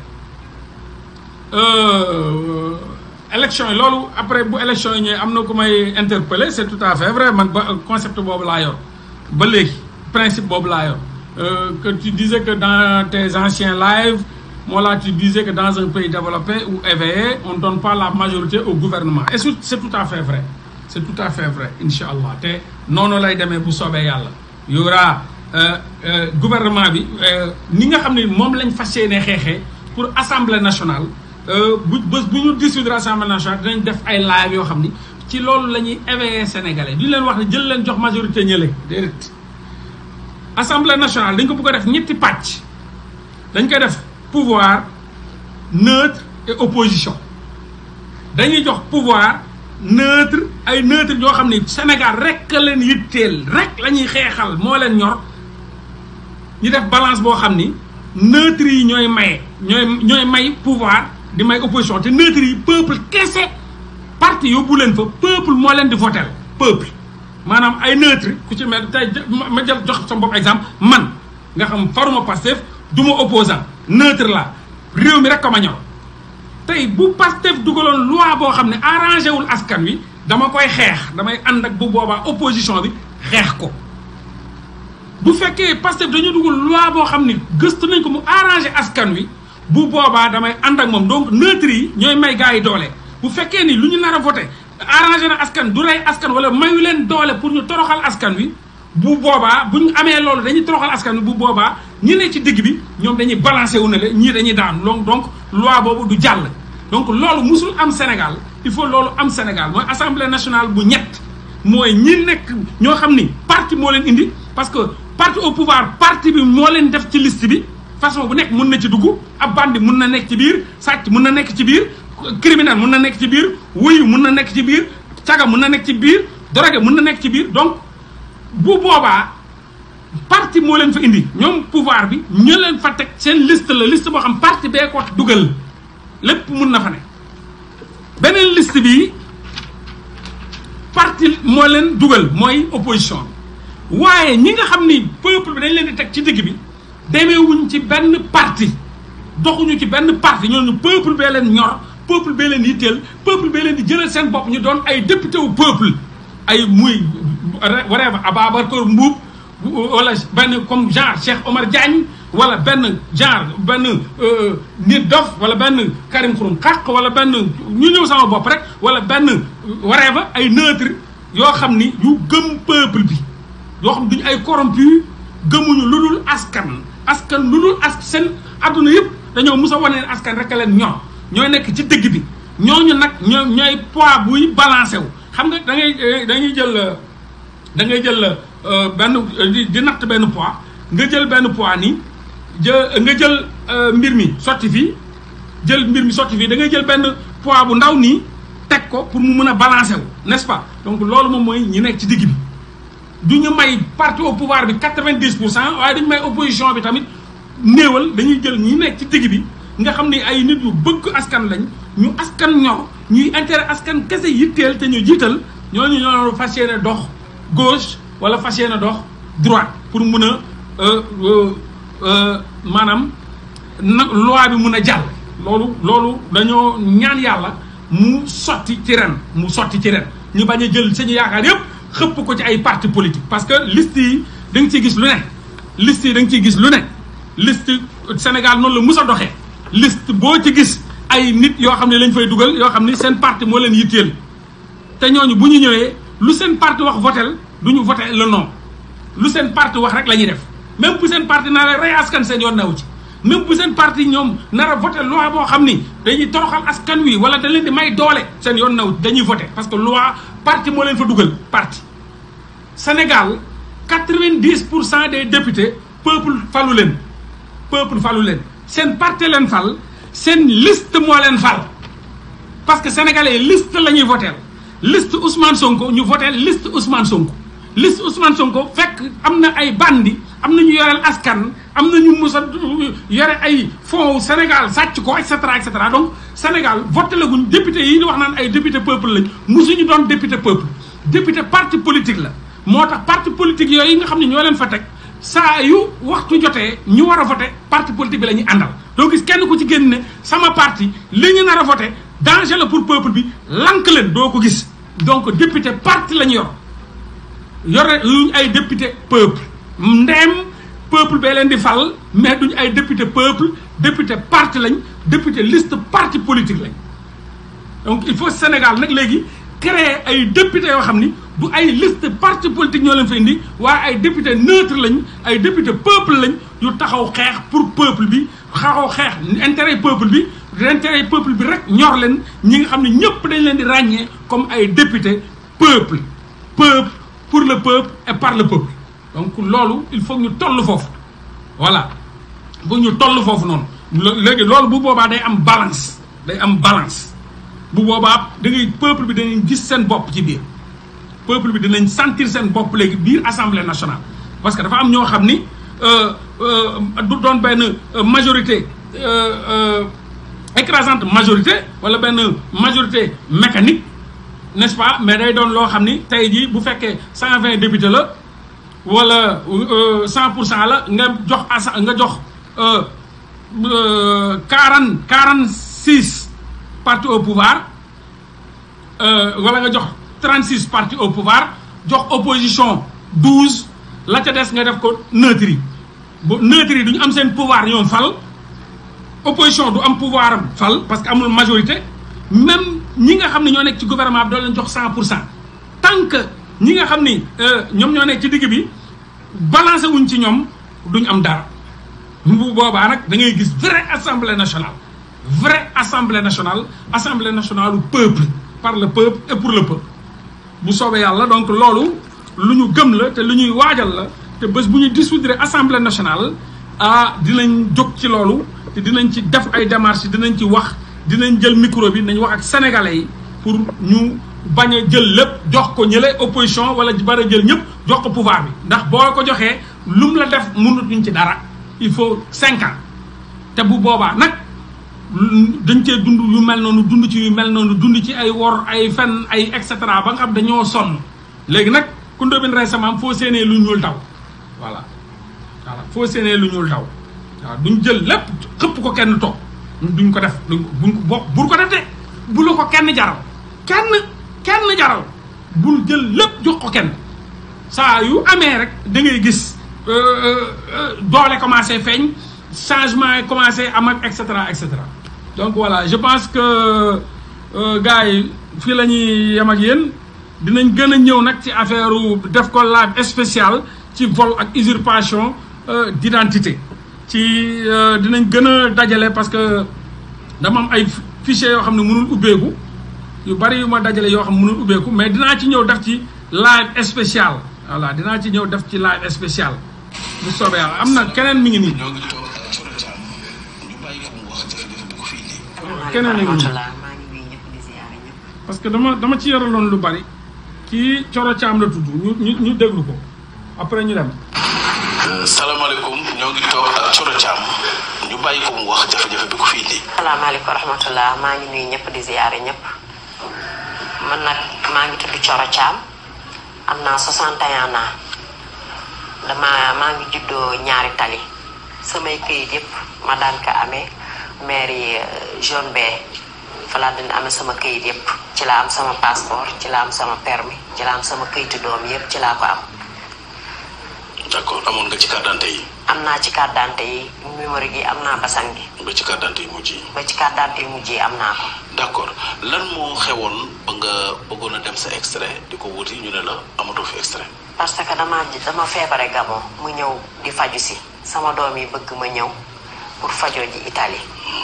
euh, élection yi loolu après bu élection yi ñëwee am na ku may interpeller c'est tout à fait vrai man ba concept boobu laa yor ba léegi principe boobu laa yor que tu disais que dans tes anciens lives moi là tu disais que dans un pays développé ou éveillé on ne donne pas la majorité au gouvernement et c'est tout à fait vrai c'est tout à fait vrai incha allah te noonu lay demee bu soobee yàlla y aura gouvernement bi ni nga xam ne moom lañ fas yéenee xeexee pour assemblée nationale bu bés bu ñu dissoudre assemblée nationale dinañ def ay live yoo xam ni ci loolu la ñuy éveiller sénégalais duñ leen wax ne jël leen jox majorité ñële déedéet assemblée nationale dañ ko bëgg a def ñetti pàcc dañ koy def pouvoir neutre et opposition dañuy jox pouvoir neutre ay neutre ñoo xam ni Sénégal rek leen yitteel rek la ñuy xeexal moo leen ñor ñu def balance boo xam ni neutre yi ñooy maye ñooy ñooy may pouvoir di may opposition te neutre yi peuple kese parti yóbbu leen fa peuple moo leen di votel peuple maanaam ay neutre ku ci mel tey ma jël jox sama bopp exemple man nga xam faruma Pastef du ma opposant neutre la réew mi rek ko ma ñor tey bu Pastef dugaloon loi boo xam ne arrangé wul askan wi dama koy xeex damay ànd ak bu boobaa opposition bi xeex ko bu fekkee Pastef dañu dugal loi boo xam ni gëstu nañ ko mu arrangé askan wi bu boobaa damay ànd ak moom donc neutre yi ñooy may gars yi doole bu fekkee ni lu ñu nar a voté arrangé na askan du rey askan wala mayu leen doole pour ñu toroxal askan wi bu boobaa bu ñu amee loolu dañuy toroxal askan wi bu boobaa ñi ne ci digg bi ñoom dañuy balancé wu ne la ñii dañuy daan donc donc loi boobu du jàll donc loolu musul am Sénégal il faut loolu am Sénégal mooy assemblée nationale bu ñett mooy ñi nekk ñoo xam ni parti moo leen indi parce que parti au pouvoir parti bi moo leen def ci liste bi façon bu nekk mun na ci dugg ab bandi mun na nekk ci biir sàcc mun na nekk ci biir criminel mun na nekk ci biir wuyu mun na nekk ci biir caga mun na nekk ci biir drogue mun na nekk ci biir donc bu boobaa parti moo leen fa indi ñoom pouvoir bi ñu leen fa teg seen liste la liste boo xam parti bee ko dugal lépp mun na fa ne beneen liste bi parti moo leen dugal mooy opposition bi waaye ñi nga xam ni peuple bi dañ leen di teg ci digg bi demeewuñ ci benn parti doxuñu ci benn parti ñooñu peuple bee leen ñor peuple bee leen yitteel peuple bee leen di jëlal seen bopp ñu doon ay député wu peuple ay muy whatever Ababacar Mbuub wala benn comme genre Cheikh Omar Diagne wala benn genre benn nit dof wala benn Karim Xurum Xaq wala benn ñu ñëw sama bopp rek wala benn whatever ay neutre yoo xam ni yu gëm peuple bi yoo xam duñu ay corrompu gëmuñu lu dul askan askan lu dul as seen adduna yëpp dañoo mus a wane ne askan rek a leen ñor ñooy nekk ci dëgg bi ñooñu nag ñoo ñooy poids buy balancé wu xam nga da ngay dañuy jël da ngay jël benn di natt benn poids nga jël benn poids nii jë nga jël mbir mi sotti fii jël mbir mi sotti fii da ngay jël benn poids bu ndaw nii teg ko pour mu mën a balancé wu n'est-ce pas donc loolu moom mooy ñi nekk ci digg bi du ñu may parti au pouvoir bi quatre-vingt-dix pour cent waaye dañu may opposition bi tamit néewal dañuy jël ñi nekk ci digg bi nga xam ni ay nit yu bëgg askan lañ ñu askan ñor ñuy intérêt askan kese yitteel te ñu jiital ñooñu ñoo fas yéene dox gauche wala fas yéene dox droite pour mun a maanaam na loi bi mun a jàll. loolu loolu dañoo ñaan yàlla mu sotti ci ren mu sotti ci ren ñu bañ a jël sañu yaakaar yëpp xëpp ko ci ay parti politique parce que liste yi da nga ciy gis lu ne liste yi da nga ciy gis lu ne liste Sénégal noonu la mus a doxee liste boo ci gis ay nit yoo xam ne lañ fay dugal yoo xam ne seen parti moo leen yitteel te ñooñu bu ñu ñëwee lu seen parti wax votel du ñu voté le non lu seen parti wax rek la ñuy def même bu seen parti naa la rey askan seen yoon naw ci même bu seen parti ñoom nar a voté loi boo xam ni dañuy toroxal askan wi wala da leen di may doole seen yoon naw dañuy voté parce que loi parti moo leen fa dugal parti Sénégal quatre-vingt-dix pour cent des députés peuple falu leen peuple falu leen seen parti leen fal seen liste moo leen fal parce que sénégalais liste la ñuy voté liste Ousmane Sonko ñu voté liste Ousmane Sonko liste Ousmane Sonko fekk am na ay bandi am na ñu yoreel askan am na ñu mus a yore ay fonds Sénégal sàcc ko et cetera et cetera donc Sénégal voté la guñ député yi ñu wax naan ay député peuple lañ musuñu doon député peuple député parti politique la moo tax parti politique yooyu nga xam ne ñoo leen fa teg saa yu waxtu jotee ñu war a voté parti politique bi la ñuy àndal doo gis kenn ku ci génn ne sama parti li ñu nar a voté danger la pour peuple bi lank leen doo ko gis donc député parti la ñu yor yore luñ ay député peuple ndeem peuple bee leen di fal mais duñ ay député peuple député parti lañ député liste parti politique lañ donc il faut Sénégal nag léegi créer ay député yoo xam ni du ay liste parti politique ñoo leen fa indi waaye ay député neutre lañ ay député peuple lañ yu taxaw xeex pour peuple bi taxaw xeex intérêt peuple bi intérêt peuple bi rek ñor leen ñi nga xam ne ñëpp dañ leen di ràññee comme ay député peuple peuple pour le peuple et par le peuple donc loolu il faut ñu toll foofu voilà bu ñu toll foofu noonu léegi loolu bu boobaa day am balance day am balance bu boobaa da ngay peuple bi danañ gis seen bopp ci biir peuple bi dinañ sentir seen bopp léegi biir assemblée nationale parce que dafa am ñoo xam ni du doon benn majorité écrasante majorité wala benn majorité mécanique n'est-ce pas mais day doon loo xam ni tey jii bu fekkee cent vingt députés la wala cent pour cent la nga jox asa nga jox quarante quarante six partis au pouvoir wala nga jox trente six partis au pouvoir jox opposition douze la ca des nga def ko neutre yi bu neutre yi du ñu am seen pouvoir ñoom fal opposition du am pouvoir am fal parce que amul majorité même ñi nga xam ne ñoo nekk ci gouvernement bi doo leen jox cent pour cent tant que ñi nga xam ni ñoom ñoo nekk ci digg bi balancé wuñ ci ñoom duñ am dara bu boobaa nag da ngay gis vraie assemblée nationale vraie assemblée nationale assemblée nationale du peuple par le peuple et pour le peuple bu soobee yàlla donc loolu lu ñu gëm la te lu ñuy waajal la te bés bu ñu dissoudre assemblée nationale ah dinañ jóg ci loolu te dinañ ci def ay démarches dinañ ci wax dinañ jël micro bi nañ wax ak sénégalais yi pour ñu bañ a jël lépp jox ko ñële opposition wala bari jël ñëpp jox ko pouvoir bi ndax boo ko joxee lu mu la def mënatuñ ci dara il faut cinq ans te bu boobaa nag dañ cee dund yu mel noonu dund ci yu mel noonu dund ci ay wor ay fen ay et cetera ba nga xam dañoo sonn léegi nag ku ndóobin récemment foo séenee lu ñuul taw voilà voilà foo séenee lu ñuul taw waaw duñ jël lépp xëpp ko kenn toog duñ ko def buñ ko bo bul ko def de bu la ko kenn jaral kenn kenn jaral bul jël lépp jox ko kenn saa yu amee rek da ngay gis doole commencé feeñ changement yi commencé am ak et cetera et cetera donc voilà je pense que gars yi fii la ñuy yem ak yéen dinañ gën a ñëw nag ci affaire def ko live spécial ci vol ak usurpation d'identité ci dinañ gën a dajale parce que dama am ay fichiers yoo xam ne mënul ubbeeku yu bari yu ma dajale yoo xam ne mënul ubbeeku mais dinaa ci ñëw def ci live spécial voilà dinaa ci ñëw def ci live spécial bu soobee yàlla am na keneen mi ngi nii. ñoo ngi toog ak Coro Thiam ñu bàyyi ko mu wax jafe-jafe bi ko fi indi. keneen a ngi nii maa ngi nuyu ñëpp di ziare ñëpp. parce que dama dama ci yoraloon lu bari kii Coro Thiam la tudd ñu ñu ñu déglu ko après ñu dem. salaamaaleykum ñoo ngi toog ak Coro Thiam ñu bàyyi ko mu wax jafe-jafe bi ko fi indi. salaamaaleykum wa rahmatulah maa ngi nuyu ñëpp di ziare ñëpp man nag maa ngi tudd Coro Thiam am naa 61 ans dama maa ngi juddoo ñaari tali samay këyit yëpp ma daan ko amee mairie jaune bee fa laa dina amee sama këyit yëpp ci laa am sama passeport ci laa am sama permis ci laa am sama këyitu doom yëpp ci laa ko am. d'accord amoon nga ci carte d'identité yi. am naa ci carte d'identité yi numéro gi am naa basan gi ba ci carte d'identité yi mujj yi. ba ci carte d'identité yi mujj yi am naa ko. d'accord lan moo xewoon ba nga bëggoon a dem sa extrait di ko wuti ñu ne la amatoo fi extrait. parce que dama dama feebare Gabon mu ñëw di faju si sama doom yi bëgg ma ñëw pour fajoo ji Italie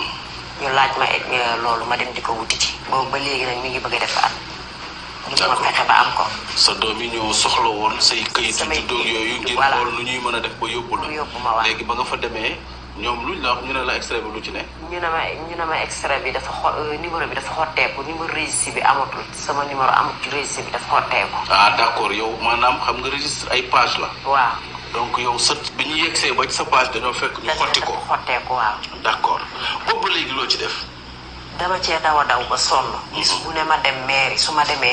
ñu laaj ma egg loolu ma dem di ko wuti ci boobu ba léegi nag mi ngi bëgg a def at ñu ma D'accord. fexe ba am ko sa doom yi ñoo soxla woon say këyitu Samay juddoog yooyu ngir voilà. xool nu ñuy mën a def ba yóbbu la. Ba yóbbu ma waaw. léegi ba nga fa demee ñoom luñ la wax ñu ne la extrait bi lu ci ne. ñu ne ma ñu ne ma extrait bi dafa xo euh, numéro bi dafa xotteeku numéro registre bi amatul sama numéro amut ci registre bi dafa xotteeku ah d'accord yow maanaam xam nga registre ay page la. waaw donc yow sa bi ñu yegsee ba ci sa page dañoo fekk ñu xotti ko. dafa xotteeku waaw d'accord boobu ba léegi loo ci def. dama cee daw a daw ba sonn bis bu ne ma dem mairie su ma demee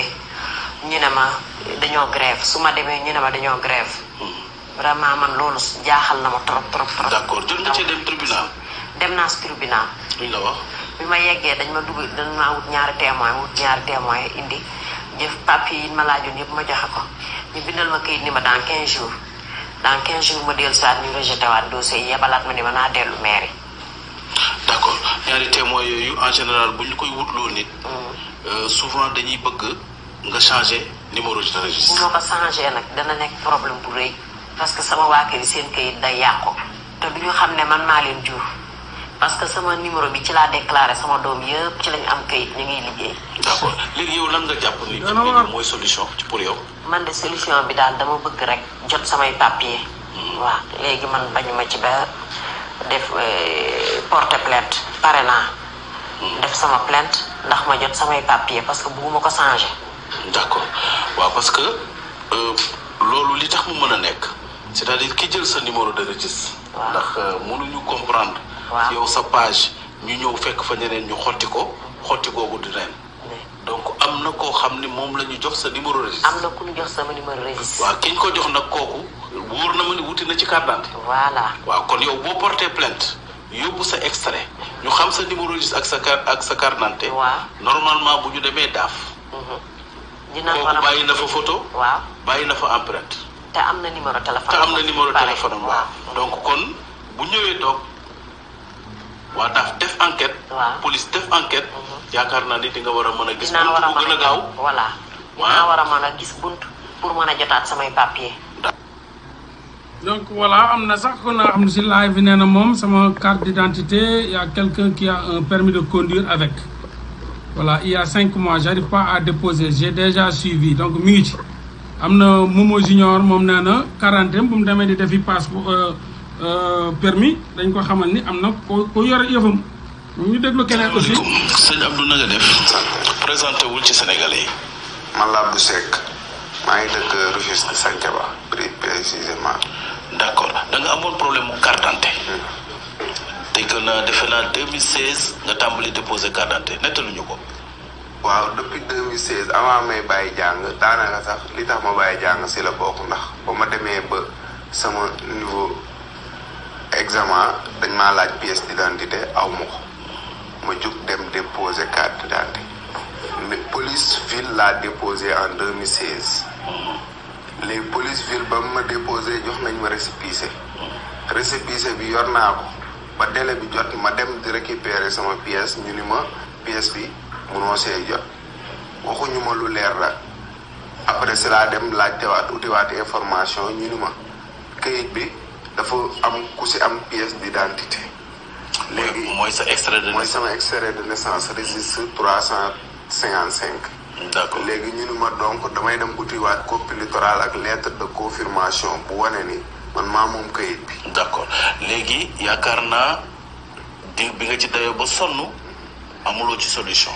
ñu ne ma dañoo grève su ma demee ñu ne ma dañoo grève vraiment man loolu jaaxal na ma trop trop trop d'accord jot nga cee dem tribunal. dem naa si tribunal luñ la wax. bi ma yeggee dañ ma dugg dañ ma wut ñaari témoin wut ñaari témoin indi jëf papier yi ma laajoon yëpp ma joxe ko ñu bindal ma kayit ni ma dans 15 jours dans 15 jours ma dellu soit ñu rejeté waat dossier yi yebalaat ma ni ma naa dellu mairie d'accord ñaari témoins yooyu en général bu ñu koy wutloo nit. euh, souvent dañuy bëgg nga changer numéro de bu registre. ma ko changé nag dana nekk problème bu rëy parce que sama waa kër yi seen kayit day yàqu te du ñu xam ne man maa leen jur parce que sama numéro bi ci laa déclaré sama doom yëpp ci lañu am kayit ñu ngi liggéey d'accord léegi yow lan nga jàpp ni. Dana waar. mooy solution ci pour yow. man de solution bi daal dama bëgg rek jot samay papier waaw léegi man bañu ma ci ba def euh, porter plainte pare naa def sama plainte ndax ma jot samay papier parce que bugguma ko changer d'accord waaw parce que euh, loolu li tax mu mën a nekk c'est-à-dire ki jël sa numéro de registre. Waaw. ndax euh, mënuñu comprendre. Waaw. yow sa page ñu ñëw fekk fa ñeneen ñu xotti ko xotti googu di neen donc am na koo xam ni moom la ñu jox sa numéro registre am na ku ñu jox sama numéro registre waaw ki ñu ko jox nag kooku wóor na ma ni wuti na ci carte d'identité voilà waaw kon yow boo porté plainte yóbbu sa extrait ñu xam sa numéro registre ak sa carte ak sa carte d'identité waaw normalement bu ñu demee daaf dina war kooku a bàyyi na fa photo waaw bàyyi na fa empreinte te am na numéro téléphone te am na numéro Pare. téléphone am waaw donc kon bu ñëwee toog waa daaf def enquête waaw police def enquête yaakaar naa ni di nga war a mën a gis dinaa war a bu mën gën a gaaw voilà Waaw. dinaa war a mën a gis bunt pour mën a jotaat samay papier donc voilà am na sax kon xam ne si live bi nee na moom sama carte d'identité y a quelqu'un qui a un permis de conduire avec voilà il y a cinq mois j'arrive pas à déposer j'ai déjà suivi donc mi ngi ci am na Momo Junior moom nee na quarantaine bu mu demee di defi passeport permis dañ ko xamal ni am na ko ko yor yëfam ñu déglu keneen aussi asalaamaaleykum sëñ Abdou na nga def présenté wul ci Sénégalais yi man la Abdou Seck maa ngi dëkk Rufisque Santhiaba pré précisément d' accord da nga amoon problème mu carte d'identité dégg naa defe naa 2016 nga tàmbali déposé carte d'identité nettaluñu ko waaw depuis 2016 avant may bàyyi jàng daanaka sax li tax ma bàyyi jàng si la bokk ndax ba ma demee ba sama niveau examen dañ maa laaj pièce d'identité aw ma ko ma jug dem déposer carte d'identité mais police ville laa déposé en 2016 léegi police ville ba mu ma déposé jox nañ ma récépissé récépissé bi yor naa ko ba délai bi jot ma dem di récupérer sama pièce ñu ni ma pièce bi munoo see jot waxuñu ma lu leer la après si laa dem laajtewaat utiwaat information ñu ni ma këyit bi dafa am ku si am pièce d'identité léegi mooy sa extrait de mooy naissance sama extrait de naissance registre trois cent cinquante cinq d' accord léegi ñu ni ma donc damay dem utiwaat copie littorale ak lettre de confirmation bu wane ni man maa moom këyit bi d' accord léegi yaakaar naa di bi nga ci dayoo ba sonn amuloo ci solution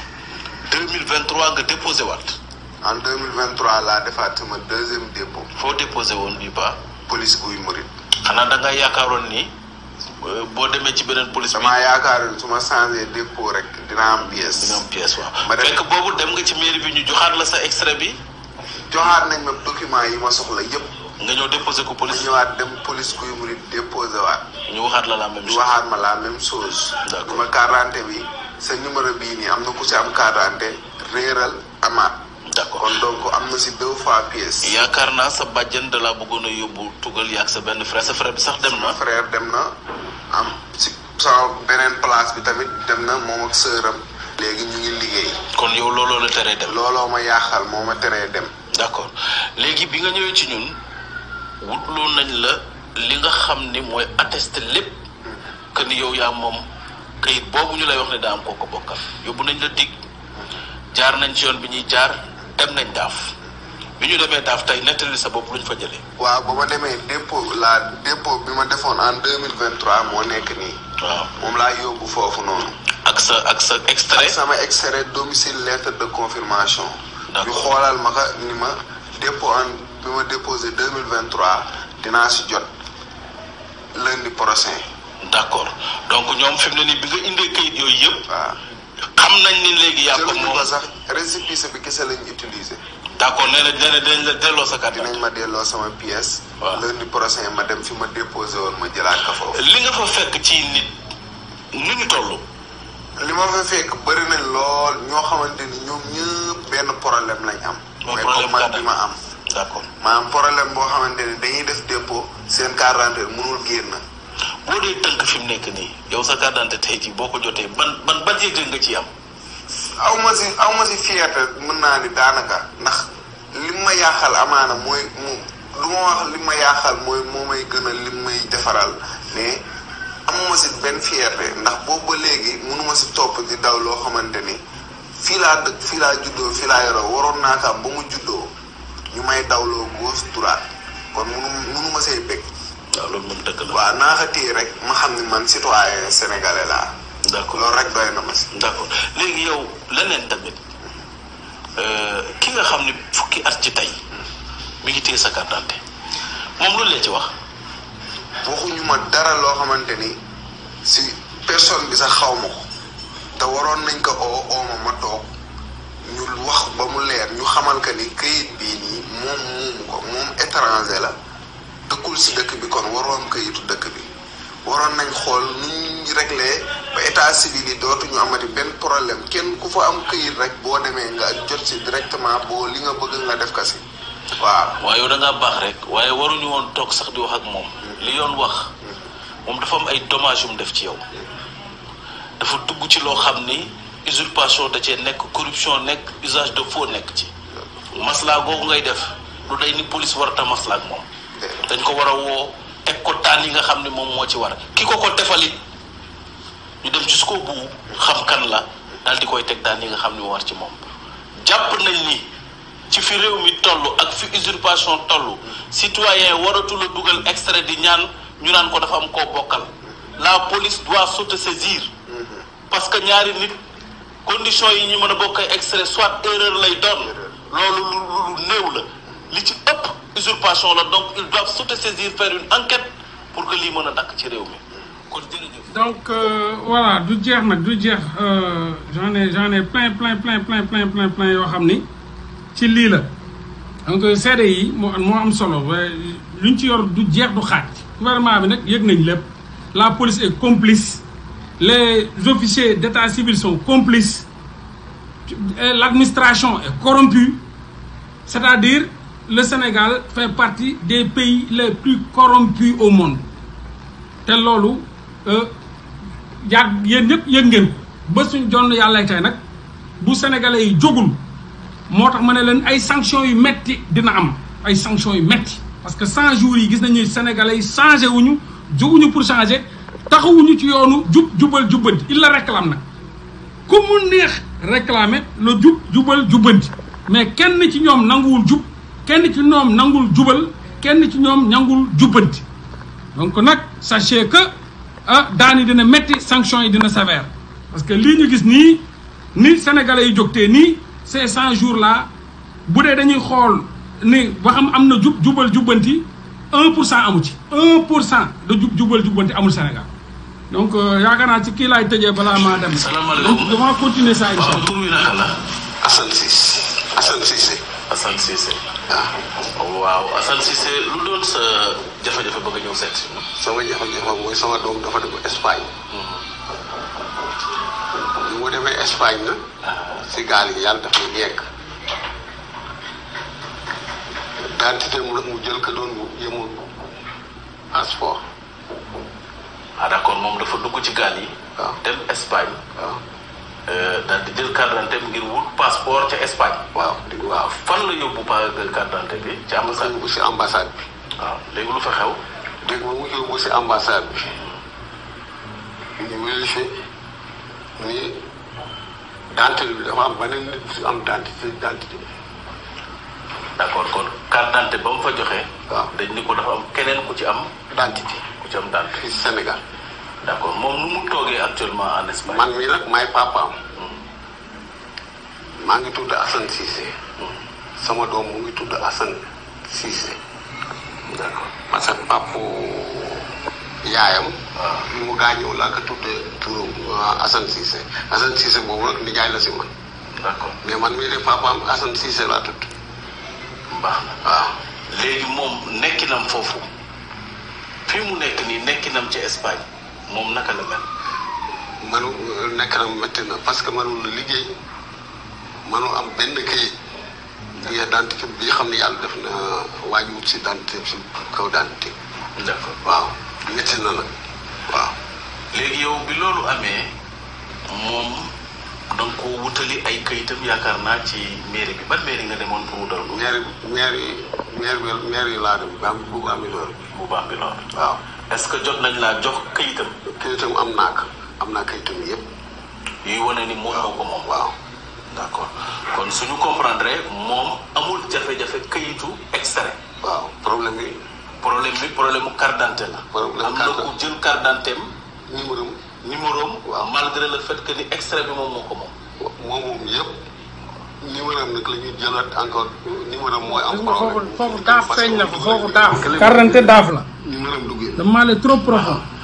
2023 nga déposé waat en 2023 laa defaat sama deuxième dépôt foo déposé woon bi ba police guy murit xanaa da nga yaakaaroon ni euh, boo demee ci beneen police bi damaa yaakaar su ma changé dépôt rek dina am dina pièce am pièce waaw Ma dem- fekk boobu dem nga ci mairie bi ñu joxaat la sa extrait bi joxaat nañ ma document yi ma soxla yépp nga ñëw déposé ko ma police ñëwaat dem police guy murit déposé waat ñu waxaat la la même ñu chose waxaat ma la même chose D'accord. ma carte d'identité bi sa numéro bii nii am na ku si am carte d'identité réeral amaat d' accord kon donc am na si deux fois pièce yaakaar naa sa bàjjen da laa bëggoon a yóbbu tugal yaag sa benn frère sa frère bi sax dem sama na frère dem na am si sama beneen place bi tamit dem na moom ak sëram léegi ñu ngi liggéey kon yow looloo la teree dem looloo ma yaaxal moo ma teree dem d' accord léegi bi nga ñëwee ci ñun wutloo nañ la li nga xam ni mooy attesté lépp que ni yow yaa moom kayit boobu ñu lay wax ne daa am koo ko bokkal yóbbu nañ la dig jaar nañ ci yoon bi ñuy jaar dem nañ daaf bi ñu demee daaf tey nettali sa bopp luñ fa jëlee waaw ba ma demee dépôt la dépôt bi ma defoon en deux mille vingt trois moo nekk nii waaw moom laa yóbbu foofu noonu ak sa ak sa extrait sama extrait domicile lettre de confirmation D'accord. ñu xoolal ma ka ni ma dépôt en bi ma déposé deux mille vingt trois dinaa si jot lundi prochain d' accord donc ñoom fi mu ne nii bi nga indee kayit yooyu yëpp waaw xam nañ ni léegi yaa ko jëluñu moom ko sax récépissé bi kese lañ utilisé d' accord nee na nee na dinañ la delloo sa carte dinañ ma delloo sama pièce Waaw. lundi prochain ma dem fi ma déposé woon ma jëlaat ko foofu li nga fa fekk ci nit nu ñu toll li ma fa fekk bëri nañ lool ñoo xamante ni ñoom ñëpp benn problème lañ am Mooy mais problème comme man carte bi ma am d' accord maanaam problème boo xamante ni dañuy def dépôt seen carte d'identité mënul génn boo dee tënk fi mu nekk nii yow sa carte d'identité tey jii boo ko jotee ban ban ban yëg nga ci am aw ma si aw ma si fierté mën naa ni daanaka ndax li ma yaaxal amaana mooy mu lu ma wax li ma yaaxal mooy moo may gën a li may defaral mais amuma si benn fierté ndax boobu ba léegi mënuma si topp di daw loo xamante ni fii laa dëkk fii laa juddoo fii laa yoroo waroon naa ko am ba mu juddoo ñu may dawloo gauche droite kon munu munuma see bëgg waaw loolu moom dëgg la waaw naa ko téye rek ma xam ni man citoyen sénégalais laa d' accord loolu rek doy na ma si d' accord léegi yow leneen tamit euh, ki nga xam ne fukki at ci tey mi ngi téye sa carte d'identité moom loolu la ci wax waxuñu ma dara loo xamante ni si personne bi sax xaw ma ko te waroon nañ ko oo ooma ma toog ñu wax ba mu leer ñu xamal que ni këyit bii nii moom moomu ko moom étranger la dëkkul si dëkk bi kon waroon këyitu dëkk bi waroon nañ xool nu ñu réglé ba état civil yi dootuñu amati benn problème kenn ku fa am këyit rek boo demee nga jot si directement boo li nga bëgg nga def ka si waaw waaye yow da ngaa baax rek waaye waruñu woon toog sax di wax ak moom li yoon wax moom dafa am ay dommages yu mu def ci yow dafa dugg ci loo xam ni usurpation da cee nekk corruption nekk usage de faux nekk ci maslaa googu ngay def lu day ni police warata maslaa ak moom dañ ko war a woo teg ko daan yi nga xam ne moom moo ci war ki ko ko defalit ñu dem jusqu'au bout xam kan la daal di koy teg daan yi nga xam ne moo war ci moom jàpp nañ ni ci fi réew mi toll ak fi usurpation toll citoyen waratul a dugal extrait di ñaan ñu naan ko dafa am koo bokkal la police doit s'autosaisir parce que ñaari nit conditions yi ñu mën a bokk ay extrait soit erreur lay doon loolu lu lu néew la li ci ëpp usurpation la donc ils doivent s'autosaisir faire une enquête pour que lii mën a dakk ci réew mi kon jërëjëf. donc euh, voilà du jeex nag du jeex euh, j'en ai j'en ai plein plein plein plein plein plein plein yoo xam ni ci lii la donc seede yi moo moo am solo luñ ci yor du jeex du xaaj gouvernement bi nag yëg nañ lépp la police est complice les officiers d'état civil sont complices et l'administration est corrompue c'est-à-dire le Sénégal fait partie des pays les plus corrompus au monde te loolu yàgg yéen ñëpp yëg ngeen ko ba suñ jonn yàlla tey nag bu sénégalais yi jógul moo tax ma ne leen ay sanctions yu metti dina am ay sanctions yu metti parce que 100 jours yi gis nañu sénégalais yi changé wuñu jóguñu pour changer taxawuñu ci yoonu jub jubal jubbanti il la réclame nag ku mu neex réclamer la jub jubal jubbanti mais kenn ci ñoom nanguwul jub kenn ci ñoom nangul jubal kenn ci ñoom ñangul jubbanti donc nag sachez que ah daan yi dina metti sanctions yi dina sévère parce que lii ñu gis nii ni sénégalais yi jógtee nii ces 100 jours là bu dee dañuy xool ni ba xam am na jub jubal jubbanti 1 pour cent amu ci 1 pour cent de jub jubal jubbanti amul Sénégal donc yaakaar naa ci kii laay tëjee balaa maa dem. salaamaaleykum donc dama continuer ça incha waaw allah. tur wi naka la. Assane Cissé Assane Cissé Assane Cissé. waaw waaw Assane Cissé lu doon sa jafe-jafe bëgg a ñëw seet si. sama jafe-jafe mooy sama doom dafa dem Espagne bi mu demee Espagne na si gaal yi yàlla daf ñu yegg identité mu nag mu jël ko doon yemul passeport ah d'accord moom dafa dugg ci gaal yi. waaw dem Espagne. waaw daal di jël carte d'identité ngir wut passeport ca Espagne. waaw di waaw fan la yóbbu pa carte d'identité bi ci mu ambassade yóbbu si ambassade bi waaw léegi lu fa xew. dégg nga mu yóbbu si ambassade bi ñu vérifié ni dentité bi dafa am beneen nit bu si am dentité dentité bi d'accord kon carte d'identité ba mu fa joxe. waaw dañ ni ko dafa am keneen ku ci am dentité ku ci am d'identité. fii Sénégal d'accord moom nu mu toogee actuellement en Espagne. man mii nag maay papaam maa ngi tudd Assane Cissé sama doom mu ngi tudd Assane Cissé d'accord parce que papu yaayam bi mu gaañoo laa ko tudd turu Assane Cissé Assane Cissé boobu nag nijaay la si man d'accord mais man mii de papaam Assane Cissé laa tudd baax na waaw léegi moom nekkinam foofu fii mu nekk nii nekkinam ci Espagne moom naka la mel. manu nekk na métti na parce que mënul liggéey mënu am benn kayit bi dentité bi xam ne yàlla def na wàññiwut si dentité si kaw dentité d'accord waaw métti na nag waaw léegi yow bi loolu amee moom da nga ko wutali ay kayitam yaakaar naa ci mairie bi ban mairie nga demoon pour wutal ko. maire maire yi maire bi maire yi laa dem ba am bu am loolu bu baax bi lool. waaw est-ce que jot nañ laa jox kayitam kayitam am naa ko am naa kayitam yëpp yuy wane ni moom moo ko moom. waaw d'accord kon suñu comprendre moom amul jafe-jafe kayitu extrait waaw problème bi problème bi problème mu carte d'identité la. Problème am na carte ku jël carte d'identité am numéro am numéro am Waaw. malgré le fait que ni extrait bi moom moo ko moom. moom moom yëpp numéro am nag la ñuy jëlaat encore numéro am mooy am gis nga foofu problème foofu daaf feeñ na fa foofu daaf. Parce que carte d'identité daaf la. numéro am duggee le mal est trop profond.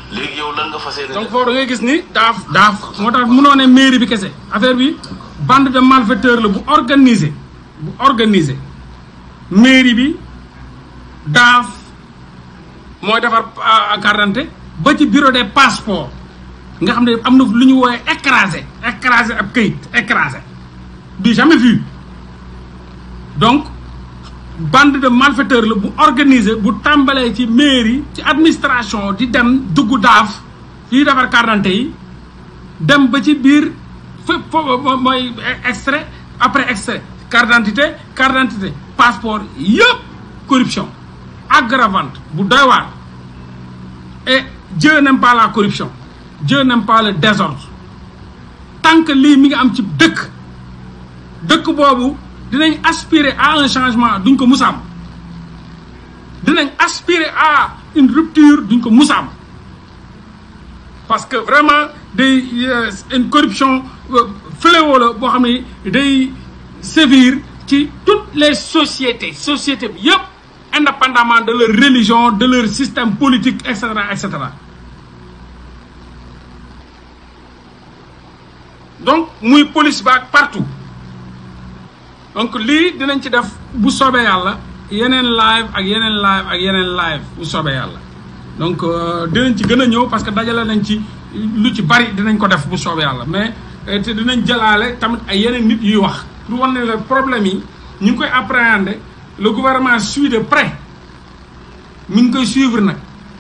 léegi yow lan nga fas yéene donc def foofu da ngay gis ni daaf daaf moo tax munoo ne mairie bi kese affaire bi bande de malfaiteurs la bu organisé bu organisé mairie bi daaf mooy defar ah, carte d'identité ba ci bureau des passeports nga xam ne am na lu ñu woowee écrasé écrasé ab këyit écrasé du jamais vu donc bande de malfaiteurs la bu organisé bu tàmbalee ci mairie ci administration di dem dugg daaf fii defar carte d'identité yi dem ba ci biir fépp foofu mooy extrait après extrait carte d'identité carte d'identité passeport yëpp corruption aggravante bu doy waar et Dieu n'aime pas la corruption Dieu n'aime pas le désordre tant que lii mi ngi am ci dëkk dëkk boobu dinañ aspirer à un changement duñ ko musaam dinañ aspirer à une rupture duñ ko musaam parce que vraiment day euh, une corruption euh, fléau la boo xam ne day sévir ci toutes les sociétés sociétés bi yëpp indépendamment de leur religion de leur système politique et cetera et cetera donc muy police ba ak partout donc lii dinañ ci def bu soobee yàlla yeneen live ak yeneen live ak yeneen live bu soobee yàlla donc euh, dinañ ci gën a ñëw parce que dajale nañ ci lu ci bari dinañ ko def bu soobee yàlla mais euh, te dinañ jëlaale tamit ay yeneen nit yuy wax pour wane ne le problème yi ñu ngi koy appréhender le gouvernement suit de près mi ngi koy suivre nag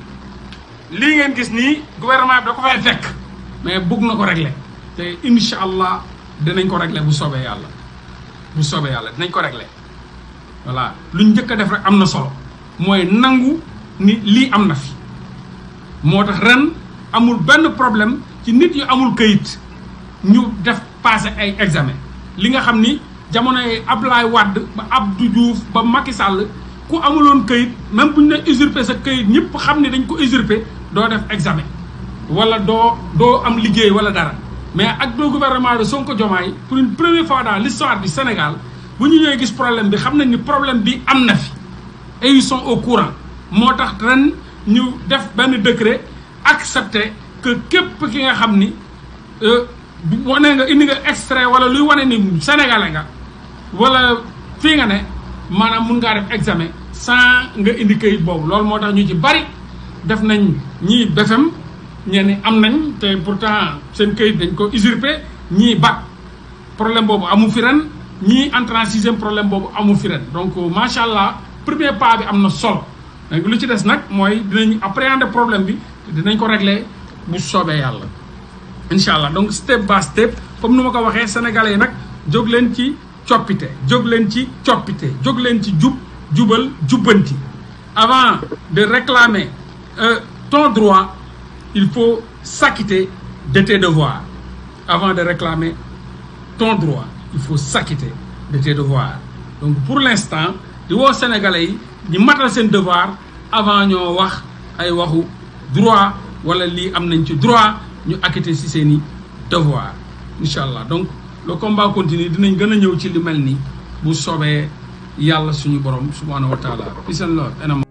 lii ngeen gis nii gouvernement bi da ko fay fekk mais bugg na ko régler te incha allah dinañ ko régler bu soobee yàlla bu soobee yàlla dinañ ko régler voilà luñ njëkk a def rek am na solo mooy nangu ni lii am na fi moo tax ren amul benn problème ci nit yu amul këyit ñu def passé ay examen li nga xam ni jamonoy Ablaye Wade ba Abdou Diouf ba Macky Sall ku amuloon këyit même bu ñu ne usurpé sa këyit ñëpp xam ni dañ ko usurpé doo def examen wala doo doo am liggéey wala dara mais ak le gouvernement de Sonko Diomaye pour une première fois dans l'histoire du Sénégal bu ñu ñëwee gis problème bi xam nañ ni problème bi am na fi et ils sont au courant moo tax ren ñu def benn décret accepté que képp ki nga xam ni wane nga indi nga extrait wala luy wane ni sénégalais nga wala fii nga ne maanaam mun ngaa def examen sans nga indi kayit boobu loolu moo tax ñu ci bari def nañ ñii BFEM ñenn am nañ te pourtant seen kayit dañ ko usurpé ñii bac problème boobu amu fi ren ñii entrée en sixième problème boobu amu fi ren donc macha allah premier pas bi am na solo donc lu ci des nag mooy dinañ appréhender problème bi dinañ ko régler bu soobee yàlla incha allah donc step by step comme nu ma ko waxee sénégalais yi nag jóg leen ci coppite jóg leen ci coppite jóg leen ci jub jubal jubbanti avant de réclamer euh, ton droit il faut s'acquitter de tes devoirs avant de réclamer ton droit il faut s'acquitter de tes devoirs donc pour l'instant di woo sénégalais yi ñi matal seen devoir avant ñoo wax ay waxu droit wala lii am nañ ci droit ñu acquitter ci seeni devoir incha allah donc le combat continue dinañ gën a ñëw ci li mel ni bu soobee yàlla suñu borom subhanahu wa taala peace and love